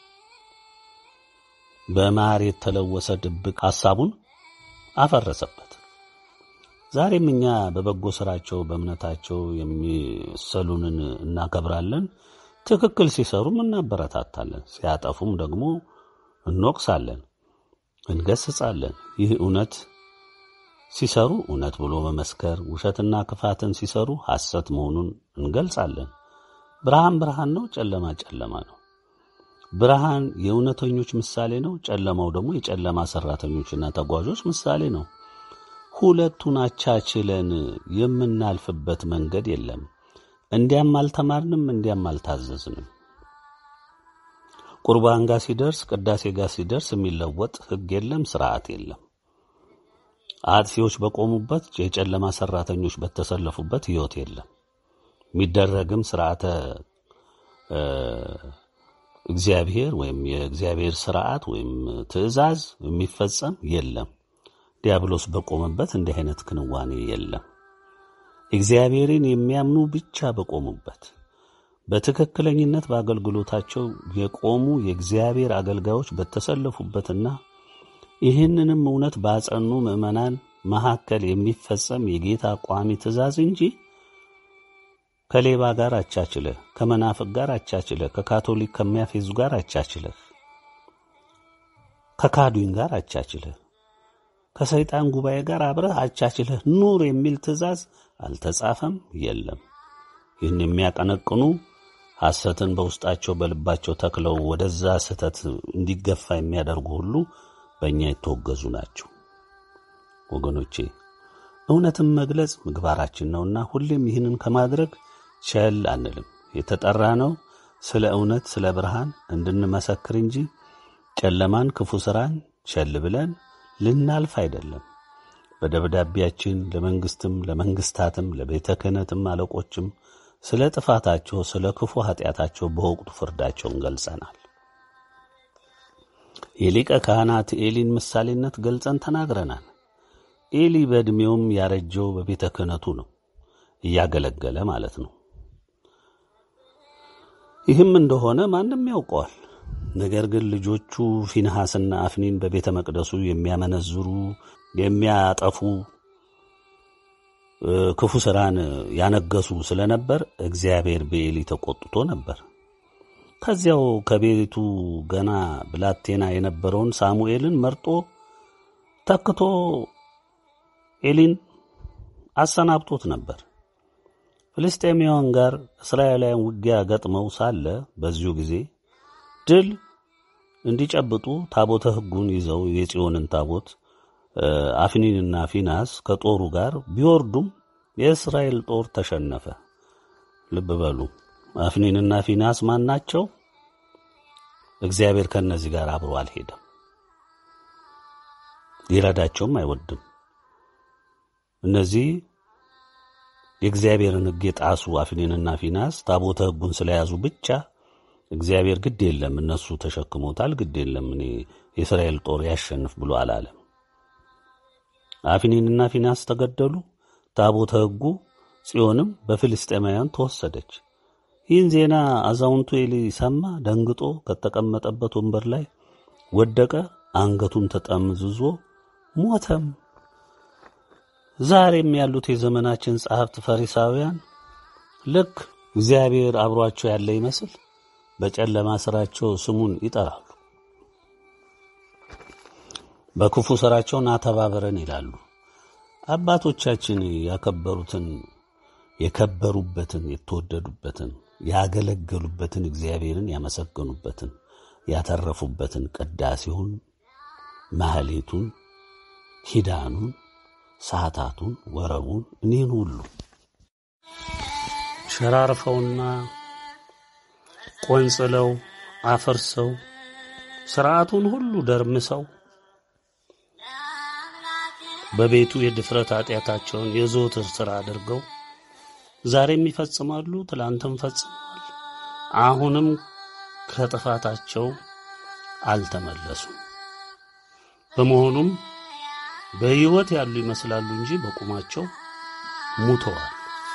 በማር የተለወሰ ድብቅ ሐሳቡን አፈረሰበት። ዛሬም እኛ በበጎ ሥራቸው በእምነታቸው የሚሰሉንን እናከብራለን። ትክክል ሲሰሩም እናበረታታለን፣ ሲያጠፉም ደግሞ እንወቅሳለን፣ እንገስጻለን። ይህ እውነት ሲሰሩ እውነት ብሎ መመስከር፣ ውሸትና ክፋትን ሲሰሩ ሐሰት መሆኑን እንገልጻለን። ብርሃን ብርሃን ነው፣ ጨለማ ጨለማ ነው። ብርሃን የእውነተኞች ምሳሌ ነው፣ ጨለማው ደግሞ የጨለማ ሠራተኞችና ተጓዦች ምሳሌ ነው። ሁለቱን አቻችለን የምናልፍበት መንገድ የለም። እንዲያም አልተማርንም፣ እንዲያም አልታዘዝንም። ቁርባን ጋር ሲደርስ፣ ቅዳሴ ጋር ሲደርስ የሚለወጥ ሕግ የለም፣ ስርዓት የለም። አጥፊዎች በቆሙበት፣ የጨለማ ሠራተኞች በተሰለፉበት ሕይወት የለም። የሚደረግም ስርዓተ እግዚአብሔር ወይም የእግዚአብሔር ስርዓት ወይም ትእዛዝ የሚፈጸም የለም። ዲያብሎስ በቆመበት እንዲህ አይነት ክንዋኔ የለም። እግዚአብሔርን የሚያምኑ ብቻ በቆሙበት በትክክለኝነት በአገልግሎታቸው የቆሙ የእግዚአብሔር አገልጋዮች በተሰለፉበትና ይህንንም እውነት ባጸኑ ምዕመናን መካከል የሚፈጸም የጌታ ቋሚ ትእዛዝ እንጂ ከሌባ ጋር አቻችለህ፣ ከመናፍቅ ጋር አቻችለህ፣ ከካቶሊክ ከሚያፌዙ ጋር አቻችለህ፣ ከካዱኝ ጋር አቻችለህ ከሰይጣን ጉባኤ ጋር አብረህ አቻችለህ ኑር የሚል ትእዛዝ አልተጻፈም፣ የለም። ይህን የሚያቀነቅኑ ሐሰትን በውስጣቸው በልባቸው ተክለው ወደዛ ስህተት እንዲገፋ የሚያደርጉ ሁሉ በእኛ የተወገዙ ናቸው። ወገኖቼ እውነትን መግለጽ ምግባራችን ነውና ሁሌም ይህንን ከማድረግ ቸል አንልም። የተጠራ ነው ስለ እውነት ስለ ብርሃን እንድንመሰክር እንጂ ጨለማን፣ ክፉ ሥራን ቸል ብለን ልናልፍ አይደለም። በደብዳቤያችን ለመንግስትም ለመንግስታትም ለቤተ ክህነትም አለቆችም ስለ ጥፋታቸው ስለ ክፉ ኃጢአታቸው በወቅቱ ፍርዳቸውን ገልጸናል። የሊቀ ካህናት ኤሊን ምሳሌነት ገልጸን ተናግረናል። ኤሊ በዕድሜውም ያረጀው በቤተ ክህነቱ ነው፣ እያገለገለ ማለት ነው። ይህም እንደሆነ ማንም ያውቀዋል። ነገር ግን ልጆቹ ፊንሐስና አፍኒን በቤተ መቅደሱ የሚያመነዝሩ የሚያጠፉ ክፉ ሥራን ያነገሱ ስለነበር እግዚአብሔር በኤሊ ተቆጥቶ ነበር። ከዚያው ከቤቱ ገና ብላቴና የነበረውን ሳሙኤልን መርጦ ተክቶ ኤሊን አሰናብቶት ነበር። ፍልስጤማውያን ጋር እስራኤላውያን ውጊያ ገጥመው ሳለ በዚሁ ጊዜ ድል እንዲጨብጡ ታቦተ ሕጉን ይዘው የጽዮንን ታቦት አፍኒንና ፊናስ ከጦሩ ጋር ቢወርዱም የእስራኤል ጦር ተሸነፈ። ልብ በሉ፣ አፍኒንና ፊናስ ማን ናቸው? እግዚአብሔር ከእነዚህ ጋር አብሮ አልሄደም፣ ሊረዳቸውም አይወድም። እነዚህ የእግዚአብሔርን ሕግ የጣሱ አፍኒንና ፊናስ ታቦተ ሕጉን ስለያዙ ብቻ እግዚአብሔር ግድ የለም እነሱ ተሸክሞታል፣ ግድ የለም እኔ የእስራኤል ጦር ያሸንፍ ብሎ አላለም። አፍኒንና ፊናስ ተገደሉ። ታቦተ ሕጉ ጽዮንም በፍልስጤማውያን ተወሰደች። ይህን ዜና አዛውንቱ ኤሊ ሰማ። ደንግጦ ከተቀመጠበት ወንበር ላይ ወደቀ፣ አንገቱም ተጠምዝዞ ሞተም። ዛሬም ያሉት የዘመናችን ጸሐፍት ፈሪሳውያን ልክ እግዚአብሔር አብሯቸው ያለ ይመስል በጨለማ ስራቸው ስሙን ይጠራሉ። በክፉ ስራቸው ና ተባበረን ይላሉ። አባቶቻችን ያከበሩትን የከበሩበትን የተወደዱበትን ያገለገሉበትን እግዚአብሔርን ያመሰገኑበትን ያተረፉበትን ቅዳሴውን፣ ማህሌቱን፣ ሂዳኑን፣ ሰዓታቱን፣ ወረቡን እኒህን ሁሉ ሸራርፈውና ቆንጽለው አፈርሰው ስርዓቱን ሁሉ ደርምሰው በቤቱ የድፍረት ኃጢአታቸውን የዘወትር ሥራ አድርገው ዛሬም ይፈጽማሉ፣ ትላንትም ፈጽመዋል። አሁንም ከጥፋታቸው አልተመለሱም። በመሆኑም በሕይወት ያሉ ይመስላሉ እንጂ በቁማቸው ሙተዋል።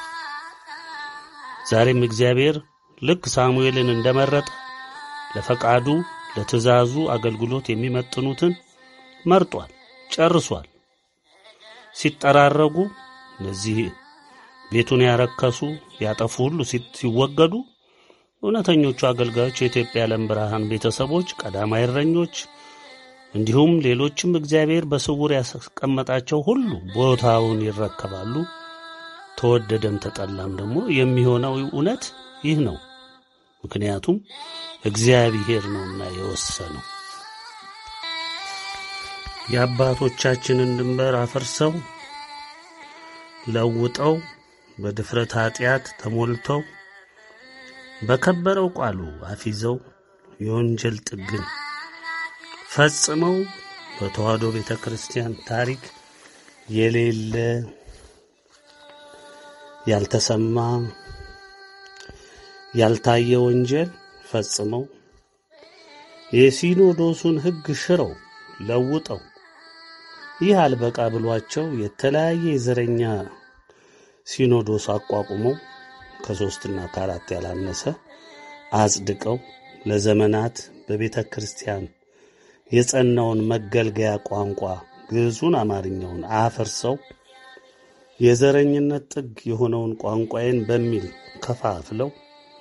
ዛሬም እግዚአብሔር ልክ ሳሙኤልን እንደመረጠ ለፈቃዱ ለትእዛዙ አገልግሎት የሚመጥኑትን መርጧል፣ ጨርሷል። ሲጠራረጉ እነዚህ ቤቱን ያረከሱ ያጠፉ ሁሉ ሲወገዱ እውነተኞቹ አገልጋዮች የኢትዮጵያ ዓለም ብርሃን ቤተሰቦች፣ ቀዳማይ እረኞች እንዲሁም ሌሎችም እግዚአብሔር በስውር ያስቀመጣቸው ሁሉ ቦታውን ይረከባሉ። ተወደደም ተጠላም ደግሞ የሚሆነው እውነት ይህ ነው። ምክንያቱም እግዚአብሔር ነውና የወሰነው። የአባቶቻችንን ድንበር አፈርሰው ለውጠው በድፍረት ኃጢአት ተሞልተው በከበረው ቃሉ አፊዘው የወንጀል ጥግን ፈጽመው በተዋሕዶ ቤተ ክርስቲያን ታሪክ የሌለ ያልተሰማ ያልታየ ወንጀል ፈጽመው የሲኖዶሱን ሕግ ሽረው ለውጠው ይህ አልበቃ ብሏቸው የተለያየ የዘረኛ ሲኖዶስ አቋቁመው ከሦስትና ከአራት ያላነሰ አጽድቀው ለዘመናት በቤተ ክርስቲያን የጸናውን መገልገያ ቋንቋ ግዕዙን፣ አማርኛውን አፈርሰው የዘረኝነት ጥግ የሆነውን ቋንቋዬን በሚል ከፋፍለው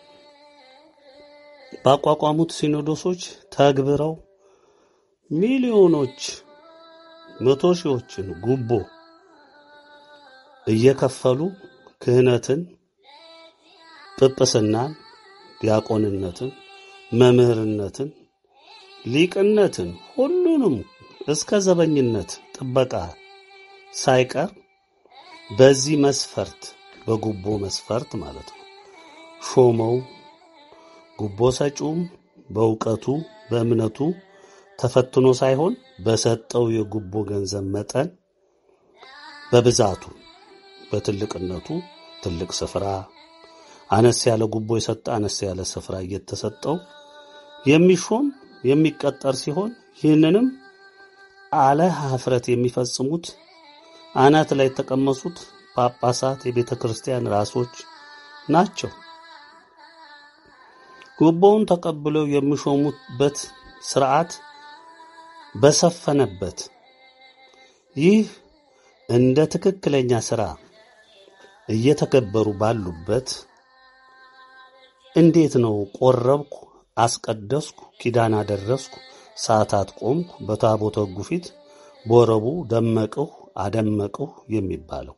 ባቋቋሙት ሲኖዶሶች ተግብረው ሚሊዮኖች መቶ ሺዎችን ጉቦ እየከፈሉ ክህነትን፣ ጵጵስናን፣ ዲያቆንነትን፣ መምህርነትን፣ ሊቅነትን ሁሉንም እስከ ዘበኝነት ጥበቃ ሳይቀር በዚህ መስፈርት በጉቦ መስፈርት ማለት ነው ሾመው ጉቦ ሰጪውም በእውቀቱ በእምነቱ ተፈትኖ ሳይሆን በሰጠው የጉቦ ገንዘብ መጠን በብዛቱ በትልቅነቱ ትልቅ ስፍራ፣ አነስ ያለ ጉቦ የሰጠ አነስ ያለ ስፍራ እየተሰጠው የሚሾም የሚቀጠር ሲሆን ይህንንም አለ ኀፍረት የሚፈጽሙት አናት ላይ የተቀመሱት ጳጳሳት፣ የቤተ ክርስቲያን ራሶች ናቸው። ጉቦውን ተቀብለው የሚሾሙበት ስርዓት በሰፈነበት ይህ እንደ ትክክለኛ ስራ እየተከበሩ ባሉበት እንዴት ነው ቆረብኩ፣ አስቀደስኩ፣ ኪዳን አደረስኩ፣ ሰዓታት ቆምኩ፣ በታቦተ ሕጉ ፊት ቦረቡ ደመቅሁ አደመቅሁ የሚባለው?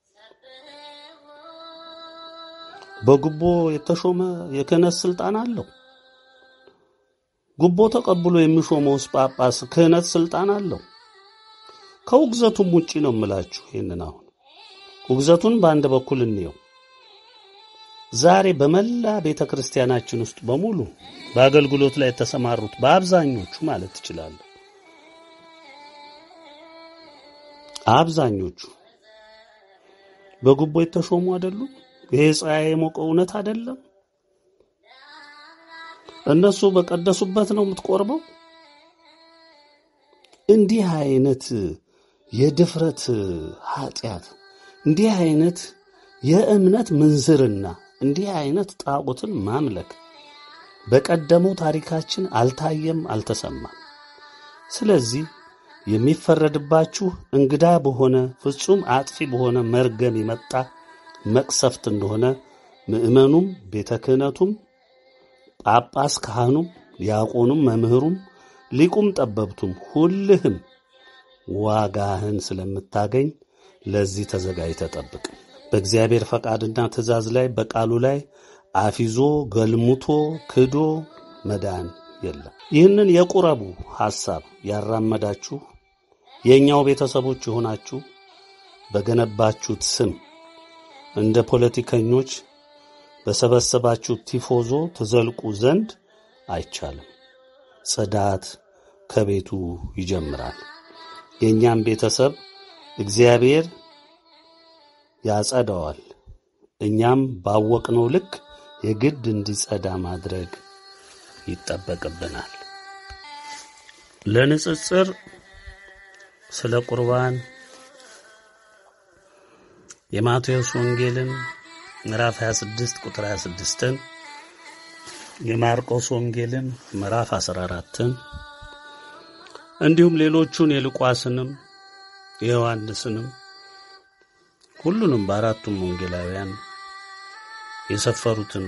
በጉቦ የተሾመ የክህነት ስልጣን አለው። ጉቦ ተቀብሎ የሚሾመውስ ጳጳስ ክህነት ስልጣን አለው። ከውግዘቱም ውጪ ነው የምላችሁ። ይህንን አሁን ውግዘቱን በአንድ በኩል እንየው። ዛሬ በመላ ቤተ ክርስቲያናችን ውስጥ በሙሉ በአገልግሎት ላይ የተሰማሩት በአብዛኞቹ ማለት ትችላለሁ፣ አብዛኞቹ በጉቦ የተሾሙ አይደሉም። ይሄ ፀሐይ የሞቀው እውነት አይደለም። እነሱ በቀደሱበት ነው የምትቆርበው። እንዲህ አይነት የድፍረት ኃጢአት፣ እንዲህ አይነት የእምነት ምንዝርና፣ እንዲህ አይነት ጣዖትን ማምለክ በቀደመው ታሪካችን አልታየም፣ አልተሰማም። ስለዚህ የሚፈረድባችሁ እንግዳ በሆነ ፍጹም አጥፊ በሆነ መርገም የመጣ መቅሰፍት እንደሆነ ምእመኑም ቤተ ክህነቱም ጳጳስ ካህኑም ዲያቆኑም መምህሩም ሊቁም ጠበብቱም ሁልህም ዋጋህን ስለምታገኝ ለዚህ ተዘጋጅተህ ጠብቅ። በእግዚአብሔር ፈቃድና ትእዛዝ ላይ በቃሉ ላይ አፊዞ ገልሙቶ ክዶ መዳን የለም። ይህንን የቁረቡ ሐሳብ ያራመዳችሁ የእኛው ቤተሰቦች የሆናችሁ በገነባችሁት ስም እንደ ፖለቲከኞች በሰበሰባችሁ ቲፎዞ ትዘልቁ ዘንድ አይቻልም። ጽዳት ከቤቱ ይጀምራል። የእኛም ቤተሰብ እግዚአብሔር ያጸዳዋል። እኛም ባወቅነው ልክ የግድ እንዲጸዳ ማድረግ ይጠበቅብናል። ለንጽጽር ስለ ቁርባን የማቴዎስ ወንጌልን ምዕራፍ 26 ቁጥር 26ን የማርቆስ ወንጌልን ምዕራፍ 14ን እንዲሁም ሌሎቹን የሉቃስንም የዮሐንስንም ሁሉንም በአራቱም ወንጌላውያን የሰፈሩትን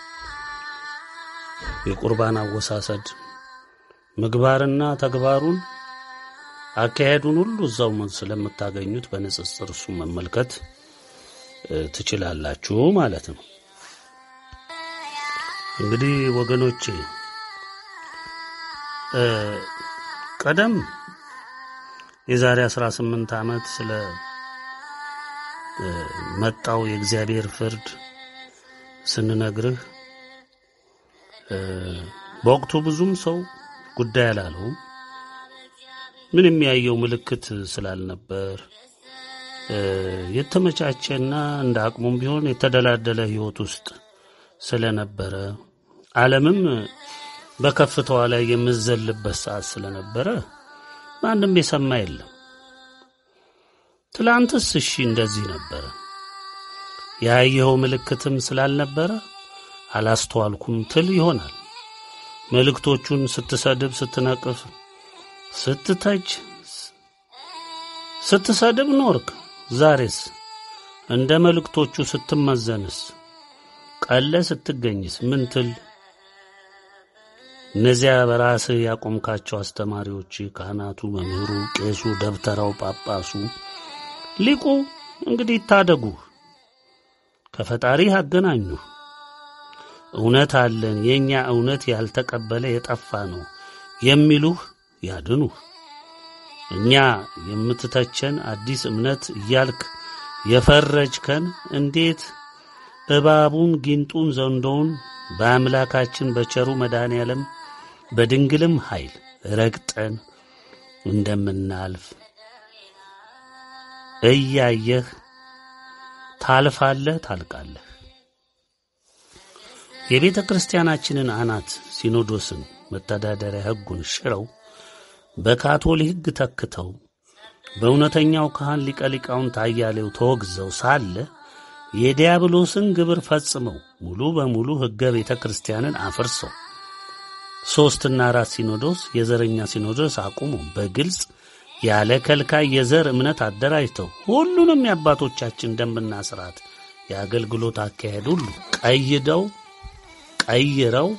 የቁርባን አወሳሰድ ምግባርና ተግባሩን አካሄዱን ሁሉ እዛው ስለምታገኙት በንጽጽር እሱ መመልከት ትችላላችሁ ማለት ነው። እንግዲህ ወገኖቼ ቀደም የዛሬ 18 ዓመት ስለ መጣው የእግዚአብሔር ፍርድ ስንነግርህ በወቅቱ ብዙም ሰው ጉዳይ አላለውም። ምን የሚያየው ምልክት ስላልነበር የተመቻቸና እንደ አቅሙም ቢሆን የተደላደለ ሕይወት ውስጥ ስለነበረ ዓለምም በከፍታዋ ላይ የምዘልበት ሰዓት ስለነበረ ማንም የሰማ የለም። ትላንትስ እሺ እንደዚህ ነበረ። ያየኸው ምልክትም ስላልነበረ አላስተዋልኩም ትል ይሆናል። መልእክቶቹን ስትሰድብ፣ ስትነቅፍ፣ ስትተች፣ ስትሰድብ ኖርክ። ዛሬስ እንደ መልእክቶቹ ስትመዘንስ፣ ቀለ ስትገኝስ ምን ትል? እነዚያ በራስህ ያቆምካቸው አስተማሪዎች፣ ካህናቱ፣ መምህሩ፣ ቄሱ፣ ደብተራው፣ ጳጳሱ፣ ሊቁ እንግዲህ ይታደጉ፣ ከፈጣሪህ አገናኙ። እውነት አለን፣ የእኛ እውነት ያልተቀበለ የጠፋ ነው የሚሉህ ያድኑህ። እኛ የምትተቸን አዲስ እምነት እያልክ የፈረጅከን እንዴት እባቡን ጊንጡን ዘንዶውን በአምላካችን በቸሩ መድኃኔ ዓለም በድንግልም ኃይል ረግጠን እንደምናልፍ እያየህ ታልፋለህ፣ ታልቃለህ። የቤተ ክርስቲያናችንን አናት ሲኖዶስን መተዳደሪያ ሕጉን ሽረው በካቶሊክ ሕግ ተክተው በእውነተኛው ካህን ሊቀ ሊቃውንት አያሌው ተወግዘው ሳለ የዲያብሎስን ግብር ፈጽመው ሙሉ በሙሉ ሕገ ቤተ ክርስቲያንን አፍርሰው ሦስትና አራት ሲኖዶስ የዘረኛ ሲኖዶስ አቁሞ በግልጽ ያለ ከልካይ የዘር እምነት አደራጅተው ሁሉንም የአባቶቻችን ደንብና ሥርዓት የአገልግሎት አካሄድ ሁሉ ቀይደው ቀይረው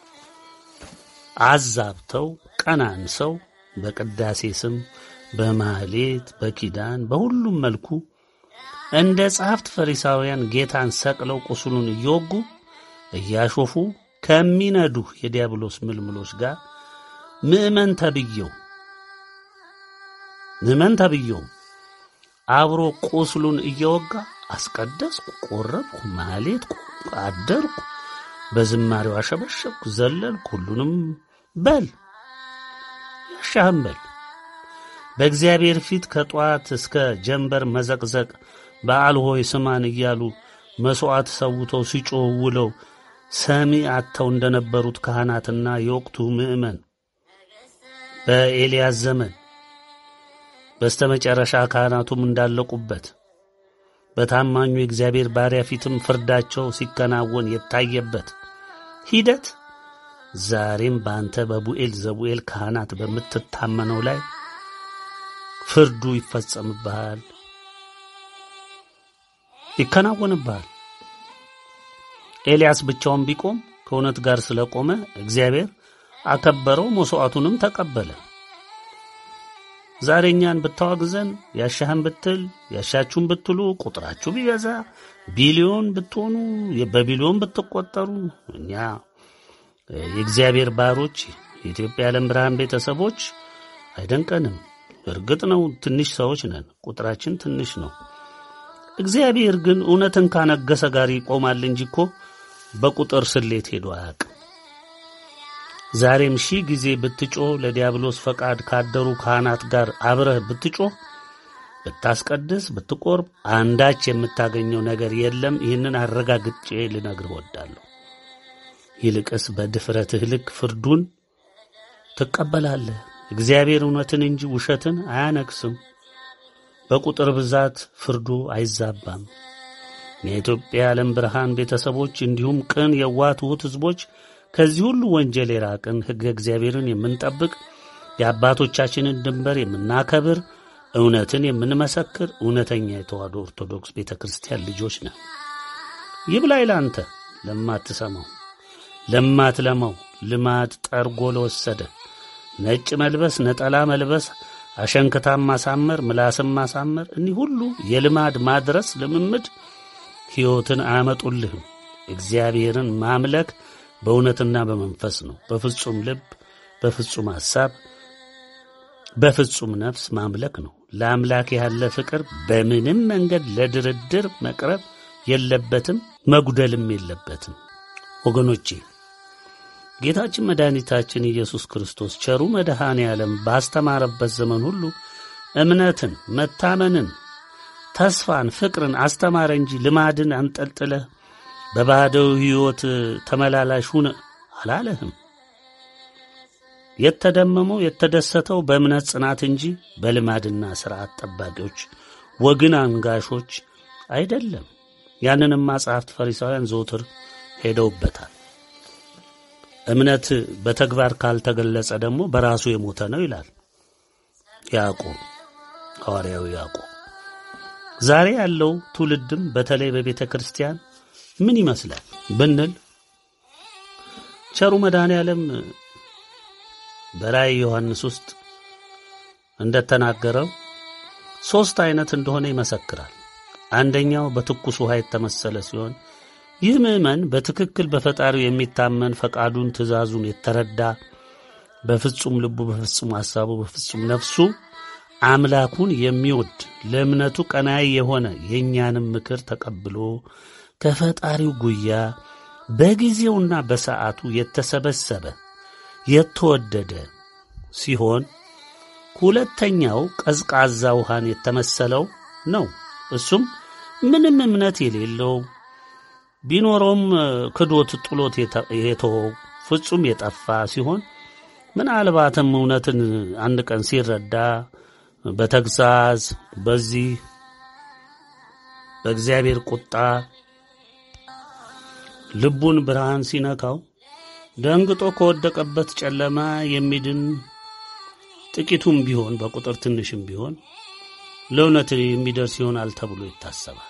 አዛብተው ቀናንሰው በቅዳሴ ስም በማህሌት በኪዳን በሁሉም መልኩ እንደ ጸሐፍት ፈሪሳውያን ጌታን ሰቅለው ቁስሉን እየወጉ እያሾፉ ከሚነዱ የዲያብሎስ ምልምሎች ጋር ምእመን ተብየው ምእመን ተብየው አብሮ ቁስሉን እየወጋ አስቀደስኩ፣ ቆረብኩ፣ ማህሌትኩ፣ አደርኩ፣ በዝማሬው አሸበሸብኩ፣ ዘለልኩ፣ ሁሉንም በል ያሻህም በል በእግዚአብሔር ፊት ከጠዋት እስከ ጀንበር መዘቅዘቅ በዓል ሆይ ስማን እያሉ መሥዋዕት ሰውተው ሲጮህ ውለው ሰሚ አጥተው እንደነበሩት ካህናትና የወቅቱ ምዕመን በኤልያስ ዘመን በስተመጨረሻ ካህናቱም እንዳለቁበት በታማኙ የእግዚአብሔር ባሪያ ፊትም ፍርዳቸው ሲከናወን የታየበት ሂደት ዛሬም በአንተ በቡኤል ዘቡኤል ካህናት በምትታመነው ላይ ፍርዱ ይፈጸምብሃል፣ ይከናወንብሃል። ኤልያስ ብቻውን ቢቆም ከእውነት ጋር ስለቆመ እግዚአብሔር አከበረው፣ መሥዋዕቱንም ተቀበለ። ዛሬ እኛን ብታዋግዘን ያሻህን ብትል ያሻችሁን ብትሉ ቁጥራችሁ ቢበዛ ቢሊዮን ብትሆኑ በቢሊዮን ብትቆጠሩ እኛ የእግዚአብሔር ባሮች የኢትዮጵያ ዓለም ብርሃን ቤተሰቦች አይደንቀንም። እርግጥ ነው ትንሽ ሰዎች ነን፣ ቁጥራችን ትንሽ ነው። እግዚአብሔር ግን እውነትን ካነገሰ ጋር ይቆማል እንጂ እኮ በቁጥር ስሌት ሄዶ አያውቅም። ዛሬም ሺህ ጊዜ ብትጮህ ለዲያብሎስ ፈቃድ ካደሩ ካህናት ጋር አብረህ ብትጮህ ብታስቀድስ ብትቆርብ አንዳች የምታገኘው ነገር የለም። ይህንን አረጋግጬ ልነግርህ እወዳለሁ። ይልቅስ በድፍረትህ ልክ ፍርዱን ትቀበላለህ። እግዚአብሔር እውነትን እንጂ ውሸትን አያነግስም። በቁጥር ብዛት ፍርዱ አይዛባም። የኢትዮጵያ ዓለም ብርሃን ቤተሰቦች እንዲሁም ቅን የዋህ ትሑት ሕዝቦች ከዚህ ሁሉ ወንጀል የራቅን ሕገ እግዚአብሔርን የምንጠብቅ የአባቶቻችንን ድንበር የምናከብር እውነትን የምንመሰክር እውነተኛ የተዋሕዶ ኦርቶዶክስ ቤተ ክርስቲያን ልጆች ነን። ይብላኝ ላንተ ለማትሰማው ለማትለማው ልማድ ጠርጎ ለወሰደ ነጭ መልበስ፣ ነጠላ መልበስ፣ አሸንክታም ማሳመር፣ ምላስም ማሳመር፣ እኒህ ሁሉ የልማድ ማድረስ ልምምድ ሕይወትን አያመጡልህም። እግዚአብሔርን ማምለክ በእውነትና በመንፈስ ነው። በፍጹም ልብ፣ በፍጹም ሐሳብ፣ በፍጹም ነፍስ ማምለክ ነው። ለአምላክ ያለ ፍቅር በምንም መንገድ ለድርድር መቅረብ የለበትም፣ መጉደልም የለበትም። ወገኖቼ ጌታችን መድኃኒታችን ኢየሱስ ክርስቶስ ቸሩ መድኃኔ ዓለም ባስተማረበት ዘመን ሁሉ እምነትን፣ መታመንን፣ ተስፋን፣ ፍቅርን አስተማረ እንጂ ልማድን አንጠልጥለ በባህደው ሕይወት ተመላላሽ ሁን አላለህም። የተደመመው የተደሰተው በእምነት ጽናት እንጂ በልማድና ሥርዓት ጠባቂዎች ወግን አንጋሾች አይደለም። ያንንም መጻሕፍት ፈሪሳውያን ዘውትር ሄደውበታል። እምነት በተግባር ካልተገለጸ ደግሞ በራሱ የሞተ ነው ይላል ያዕቆብ ሐዋርያዊ ያዕቆብ። ዛሬ ያለው ትውልድም በተለይ በቤተ ክርስቲያን ምን ይመስላል ብንል ቸሩ መድኃኔ ዓለም በራእይ ዮሐንስ ውስጥ እንደተናገረው ሦስት አይነት እንደሆነ ይመሰክራል። አንደኛው በትኩስ ውሃ የተመሰለ ሲሆን ይህ ምዕመን በትክክል በፈጣሪው የሚታመን ፈቃዱን፣ ትእዛዙን የተረዳ በፍጹም ልቡ፣ በፍጹም ሐሳቡ፣ በፍጹም ነፍሱ አምላኩን የሚወድ ለእምነቱ ቀናይ የሆነ የእኛንም ምክር ተቀብሎ ከፈጣሪው ጉያ በጊዜውና በሰዓቱ የተሰበሰበ የተወደደ ሲሆን ሁለተኛው ቀዝቃዛ ውሃን የተመሰለው ነው። እሱም ምንም እምነት የሌለው ቢኖረውም ክዶት ጥሎት የተወው ፍጹም የጠፋ ሲሆን ምናልባትም እውነትን አንድ ቀን ሲረዳ በተግሳጽ በዚህ በእግዚአብሔር ቁጣ ልቡን ብርሃን ሲነካው ደንግጦ ከወደቀበት ጨለማ የሚድን ጥቂቱም ቢሆን በቁጥር ትንሽም ቢሆን ለእውነት የሚደርስ ይሆናል ተብሎ ይታሰባል።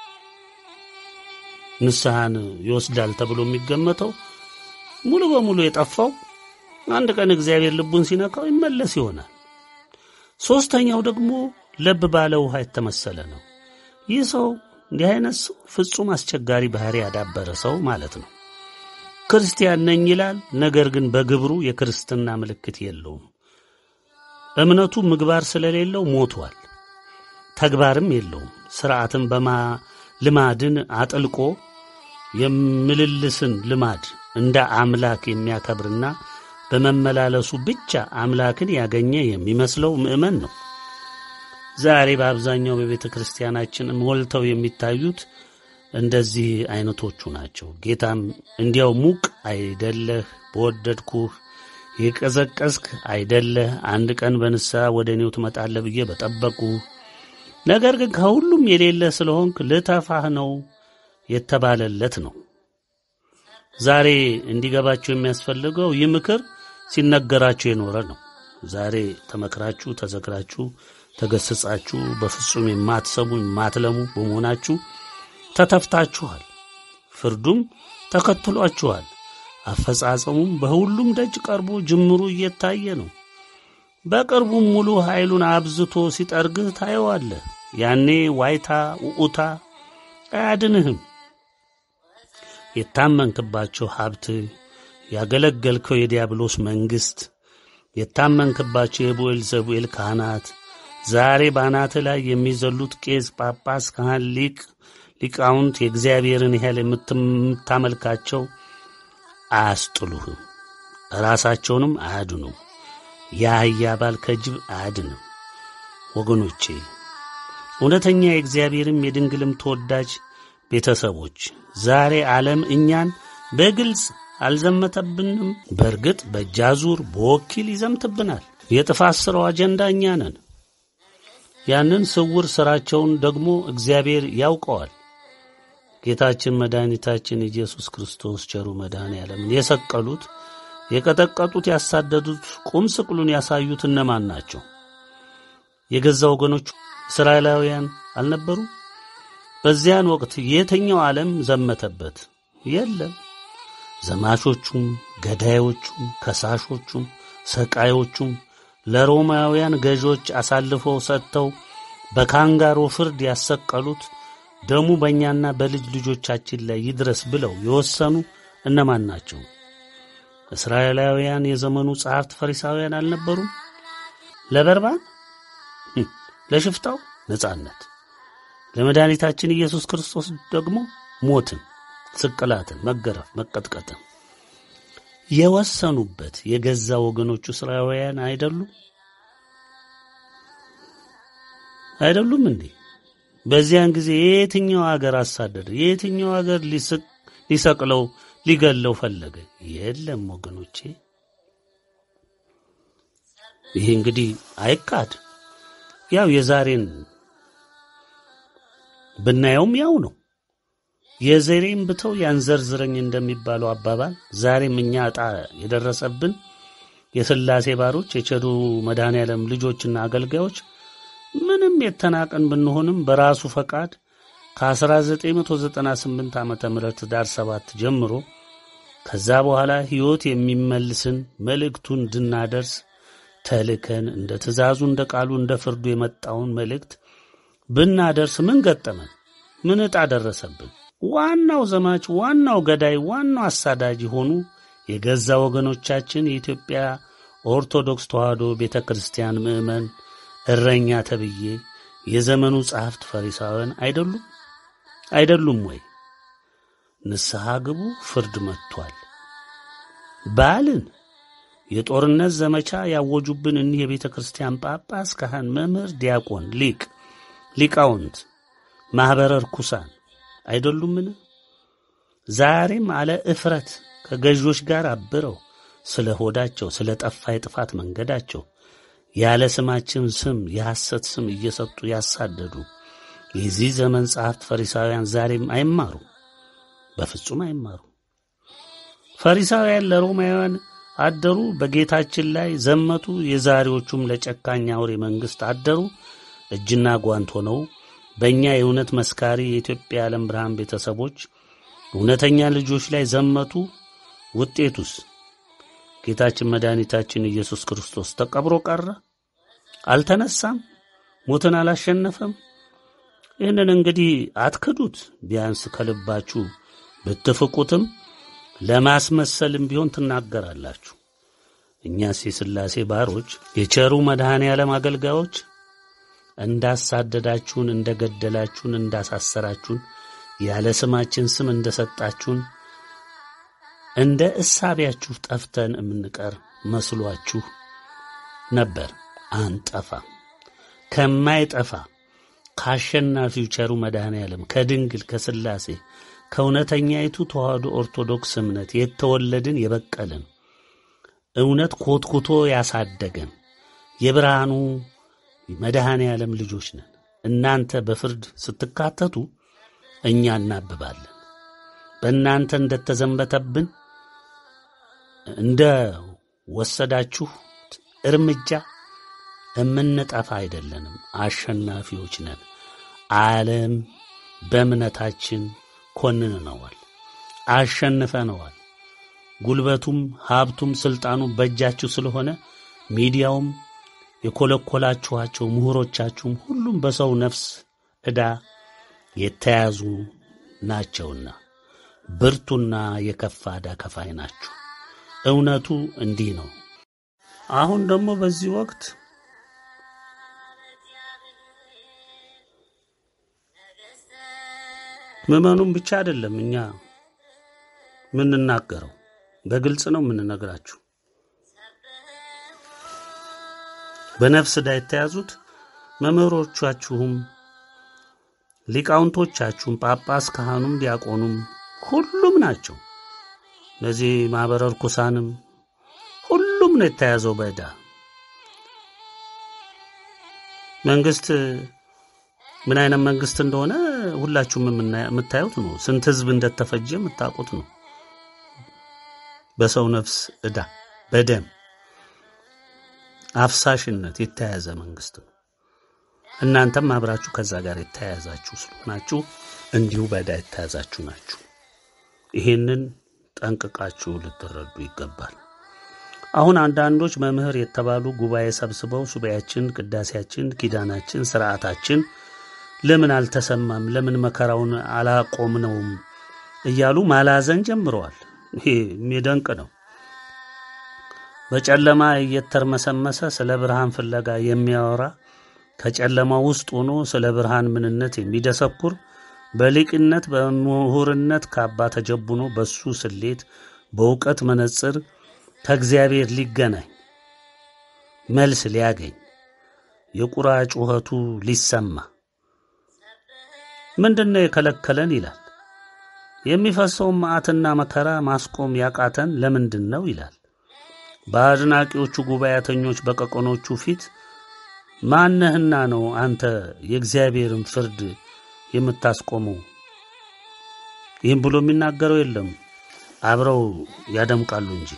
ንስሐን ይወስዳል ተብሎ የሚገመተው ሙሉ በሙሉ የጠፋው አንድ ቀን እግዚአብሔር ልቡን ሲነካው ይመለስ ይሆናል። ሦስተኛው ደግሞ ለብ ባለ ውሃ የተመሰለ ነው። ይህ ሰው እንዲህ አይነት ሰው ፍጹም አስቸጋሪ ባህሪ ያዳበረ ሰው ማለት ነው። ክርስቲያን ነኝ ይላል፣ ነገር ግን በግብሩ የክርስትና ምልክት የለውም። እምነቱ ምግባር ስለሌለው ሞቷል። ተግባርም የለውም። ሥርዓትን በማ ልማድን አጥልቆ የምልልስን ልማድ እንደ አምላክ የሚያከብርና በመመላለሱ ብቻ አምላክን ያገኘ የሚመስለው ምዕመን ነው። ዛሬ በአብዛኛው በቤተ ክርስቲያናችን ሞልተው የሚታዩት እንደዚህ አይነቶቹ ናቸው። ጌታም እንዲያው ሙቅ አይደለህ፣ በወደድኩህ የቀዘቀዝክ አይደለህ፣ አንድ ቀን በንስሐ ወደ እኔው ትመጣለህ ብዬ በጠበቁህ ነገር ግን ከሁሉም የሌለ ስለሆንክ ልተፋህ ነው የተባለለት ነው። ዛሬ እንዲገባችሁ የሚያስፈልገው ይህ ምክር ሲነገራችሁ የኖረ ነው። ዛሬ ተመክራችሁ ተዘክራችሁ ተገስጻችሁ በፍጹም የማትሰሙ የማትለሙ በመሆናችሁ ተተፍታችኋል። ፍርዱም ተከትሏችኋል። አፈጻጸሙም በሁሉም ደጅ ቀርቦ ጅምሩ እየታየ ነው። በቅርቡም ሙሉ ኃይሉን አብዝቶ ሲጠርግህ ታየዋለህ። ያኔ ዋይታ ውዑታ አያድንህም። የታመንክባቸው ሀብት፣ ያገለገልከው የዲያብሎስ መንግሥት፣ የታመንክባቸው የቡኤል ዘቡኤል ካህናት ዛሬ በአናትህ ላይ የሚዘሉት ቄስ፣ ጳጳስ፣ ካህን፣ ሊቅ፣ ሊቃውንት የእግዚአብሔርን ያህል የምታመልካቸው አያስጥሉህም፣ ራሳቸውንም አያድኑም። የአህያ ባል ከጅብ አያድንም። ወገኖቼ እውነተኛ የእግዚአብሔርም የድንግልም ተወዳጅ ቤተሰቦች ዛሬ ዓለም እኛን በግልጽ አልዘመተብንም። በእርግጥ በእጃዙር በወኪል ይዘምትብናል። የጥፋት ሥራው አጀንዳ እኛ ነን። ያንን ስውር ሥራቸውን ደግሞ እግዚአብሔር ያውቀዋል። ጌታችን መድኃኒታችን ኢየሱስ ክርስቶስ ቸሩ መድኃኔ ዓለምን የሰቀሉት የቀጠቀጡት፣ ያሳደዱት፣ ቁም ስቅሉን ያሳዩት እነማን ናቸው? የገዛ ወገኖቹ እስራኤላውያን አልነበሩ? በዚያን ወቅት የትኛው ዓለም ዘመተበት? የለም። ዘማቾቹም፣ ገዳዮቹም፣ ከሳሾቹም፣ ሰቃዮቹም ለሮማውያን ገዦች አሳልፈው ሰጥተው በካንጋሮ ፍርድ ያሰቀሉት ደሙ በእኛና በልጅ ልጆቻችን ላይ ይድረስ ብለው የወሰኑ እነማን ናቸው? እስራኤላውያን የዘመኑ ጸሐፍት ፈሪሳውያን አልነበሩም? ለበርባን ለሽፍታው ነጻነት፣ ለመድኃኒታችን ኢየሱስ ክርስቶስ ደግሞ ሞትን፣ ስቅላትን፣ መገረፍ፣ መቀጥቀጥን የወሰኑበት የገዛ ወገኖቹ እስራኤላውያን አይደሉም? አይደሉም እንዴ? በዚያን ጊዜ የየትኛው አገር አሳደደ? የየትኛው አገር ሊሰቅለው ሊገለው ፈለገ? የለም ወገኖቼ። ይህ እንግዲህ አይካድ። ያው የዛሬን ብናየውም ያው ነው። የዘሬን ብተው ያንዘርዝረኝ እንደሚባለው አባባል ዛሬም እኛ ዕጣ የደረሰብን የሥላሴ ባሮች የቸሩ መድኃኔ ዓለም ልጆችና አገልጋዮች ምንም የተናቀን ብንሆንም በራሱ ፈቃድ ከ1998 ዓመተ ምህረት ዳር ሰባት ጀምሮ ከዛ በኋላ ሕይወት የሚመልስን መልእክቱን እንድናደርስ ተልከን እንደ ትእዛዙ እንደ ቃሉ እንደ ፍርዱ የመጣውን መልእክት ብናደርስ ምን ገጠመን? ምን ዕጣ ደረሰብን? ዋናው ዘማች፣ ዋናው ገዳይ፣ ዋናው አሳዳጅ የሆኑ የገዛ ወገኖቻችን የኢትዮጵያ ኦርቶዶክስ ተዋሕዶ ቤተ ክርስቲያን ምዕመን እረኛ ተብዬ የዘመኑ ጸሐፍት ፈሪሳውያን አይደሉም? አይደሉም ወይ? ንስሐ ግቡ፣ ፍርድ መጥቷል ባልን የጦርነት ዘመቻ ያወጁብን እኒህ የቤተ ክርስቲያን ጳጳስ፣ ካህን፣ መምህር፣ ዲያቆን፣ ሊቅ፣ ሊቃውንት፣ ማኅበረ ርኩሳን አይደሉምን? ዛሬም አለ እፍረት ከገዦች ጋር አብረው ስለ ሆዳቸው ስለ ጠፋ የጥፋት መንገዳቸው ያለ ስማችን ስም የሐሰት ስም እየሰጡ ያሳደዱ የዚህ ዘመን ጸሐፍት ፈሪሳውያን ዛሬም አይማሩ፣ በፍጹም አይማሩ። ፈሪሳውያን ለሮማውያን አደሩ፣ በጌታችን ላይ ዘመቱ። የዛሬዎቹም ለጨካኝ አውሬ መንግሥት አደሩ። እጅና ጓንት ሆነው በእኛ የእውነት መስካሪ የኢትዮጵያ የዓለም ብርሃን ቤተሰቦች እውነተኛ ልጆች ላይ ዘመቱ። ውጤቱስ ጌታችን መድኃኒታችን ኢየሱስ ክርስቶስ ተቀብሮ ቀረ? አልተነሳም? ሞትን አላሸነፈም? ይህንን እንግዲህ አትክዱት። ቢያንስ ከልባችሁ ብትፍቁትም ለማስመሰልም ቢሆን ትናገራላችሁ። እኛስ የሥላሴ ባሮች የቸሩ መድኃኔ ዓለም አገልጋዮች እንዳሳደዳችሁን፣ እንደ ገደላችሁን፣ እንዳሳሰራችሁን፣ ያለ ስማችን ስም እንደ ሰጣችሁን እንደ እሳቢያችሁ ጠፍተን የምንቀር መስሏችሁ ነበር። አንጠፋም። ከማይጠፋ ከአሸናፊው ቸሩ መድኃኔ ዓለም ከድንግል ከሥላሴ ከእውነተኛይቱ ተዋሕዶ ኦርቶዶክስ እምነት የተወለድን የበቀልን እውነት ኮትኩቶ ያሳደገን የብርሃኑ መድኃኔ ዓለም ልጆች ነን። እናንተ በፍርድ ስትካተቱ እኛ እናብባለን። በእናንተ እንደተዘንበተብን እንደ ወሰዳችሁ እርምጃ እምንጠፋ አይደለንም፣ አሸናፊዎች ነን። ዓለም በእምነታችን ኮንነዋል፣ አሸንፈነዋል። ጉልበቱም ሀብቱም ስልጣኑ በእጃችሁ ስለሆነ ሚዲያውም የኮለኮላችኋቸው ምሁሮቻችሁም ሁሉም በሰው ነፍስ ዕዳ የተያዙ ናቸውና ብርቱና የከፋ ዕዳ ከፋይ ናችሁ። እውነቱ እንዲህ ነው። አሁን ደግሞ በዚህ ወቅት ምዕመኑም ብቻ አይደለም እኛ የምንናገረው፣ በግልጽ ነው የምንነግራችሁ። በነፍስ ዕዳ የተያዙት መምህሮቻችሁም ሊቃውንቶቻችሁም ጳጳስ፣ ካህኑም፣ ዲያቆኑም ሁሉም ናቸው። እነዚህ ማኅበረ ርኩሳንም ሁሉም ነው የተያዘው በዕዳ መንግስት ምን አይነት መንግስት እንደሆነ ሁላችሁም የምታዩት ነው። ስንት ህዝብ እንደተፈጀ የምታውቁት ነው። በሰው ነፍስ ዕዳ በደም አፍሳሽነት የተያያዘ መንግስት ነው። እናንተም አብራችሁ ከዛ ጋር የተያያዛችሁ ስለሆናችሁ እንዲሁ በዕዳ የተያዛችሁ ናችሁ። ይህንን ጠንቅቃችሁ ልትረዱ ይገባል። አሁን አንዳንዶች መምህር የተባሉ ጉባኤ ሰብስበው ሱባኤያችን፣ ቅዳሴያችን፣ ኪዳናችን፣ ስርዓታችን ለምን አልተሰማም? ለምን መከራውን አላቆምነውም? እያሉ ማላዘን ጀምረዋል። ይሄ የሚደንቅ ነው። በጨለማ እየተርመሰመሰ ስለ ብርሃን ፍለጋ የሚያወራ ከጨለማ ውስጥ ሆኖ ስለ ብርሃን ምንነት የሚደሰኩር በሊቅነት በምሁርነት ካባ ተጀቡኖ በሱ ስሌት በእውቀት መነጽር ከእግዚአብሔር ሊገናኝ መልስ ሊያገኝ የቁራ ጩኸቱ ሊሰማ ምንድን ነው የከለከለን ይላል። የሚፈሰውን መዓትና መከራ ማስቆም ያቃተን ለምንድን ነው ይላል። በአድናቂዎቹ ጉባኤተኞች በቀቆኖቹ ፊት ማነህና ነው አንተ የእግዚአብሔርን ፍርድ የምታስቆመው? ይህም ብሎ የሚናገረው የለም። አብረው ያደምቃሉ እንጂ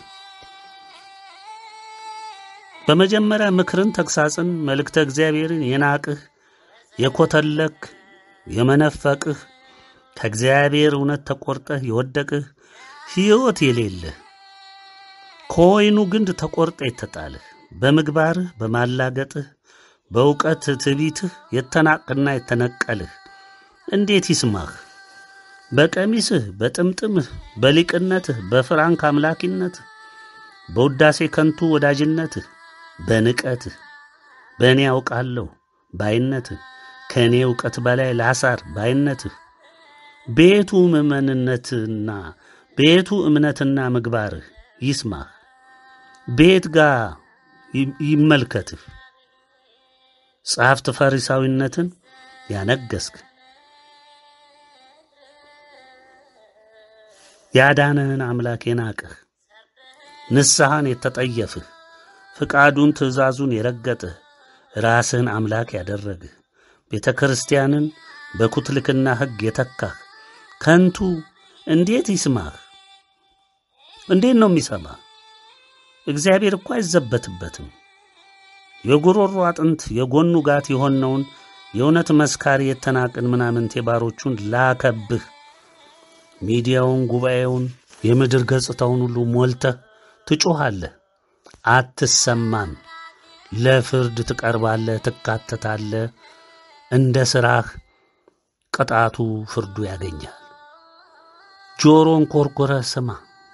በመጀመሪያ ምክርን፣ ተግሳጽን፣ መልእክተ እግዚአብሔርን የናቅህ የኮተለክ የመነፈቅህ ከእግዚአብሔር እውነት ተቆርጠህ የወደቅህ ሕይወት የሌለህ ከወይኑ ግንድ ተቆርጠ የተጣልህ በምግባርህ በማላገጥህ በእውቀት ትዕቢትህ የተናቅና የተነቀልህ እንዴት ይስማህ? በቀሚስህ በጥምጥምህ በሊቅነትህ በፍራንክ አምላኪነትህ በውዳሴ ከንቱ ወዳጅነትህ በንቀትህ በእኔ ያውቃለሁ ባይነትህ ከእኔ እውቀት በላይ ላሳር ባይነትህ ቤቱ ምእመንነትና ቤቱ እምነትና ምግባርህ ይስማህ። ቤት ጋር ይመልከትህ። ጸሐፍት ፈሪሳዊነትን ያነገስክ ያዳነህን አምላክ የናቅህ ንስሐን የተጠየፍህ ፍቃዱን ትእዛዙን የረገጥህ ራስህን አምላክ ያደረግህ ቤተ ክርስቲያንን በኩትልክና ሕግ የተካህ ከንቱ እንዴት ይስማህ? እንዴት ነው የሚሰማህ? እግዚአብሔር እኮ አይዘበትበትም። የጉሮሮ አጥንት የጎኑ ጋት የሆነውን የእውነት መስካሪ የተናቅን ምናምንቴ ባሮቹን ላከብህ። ሚዲያውን፣ ጉባኤውን፣ የምድር ገጽታውን ሁሉ ሞልተህ ትጮኻለህ፣ አትሰማም። ለፍርድ ትቀርባለህ፣ ትካተታለህ። እንደ ሥራህ ቅጣቱ ፍርዱ ያገኛል። ጆሮን ኮርኮረህ ስማ፣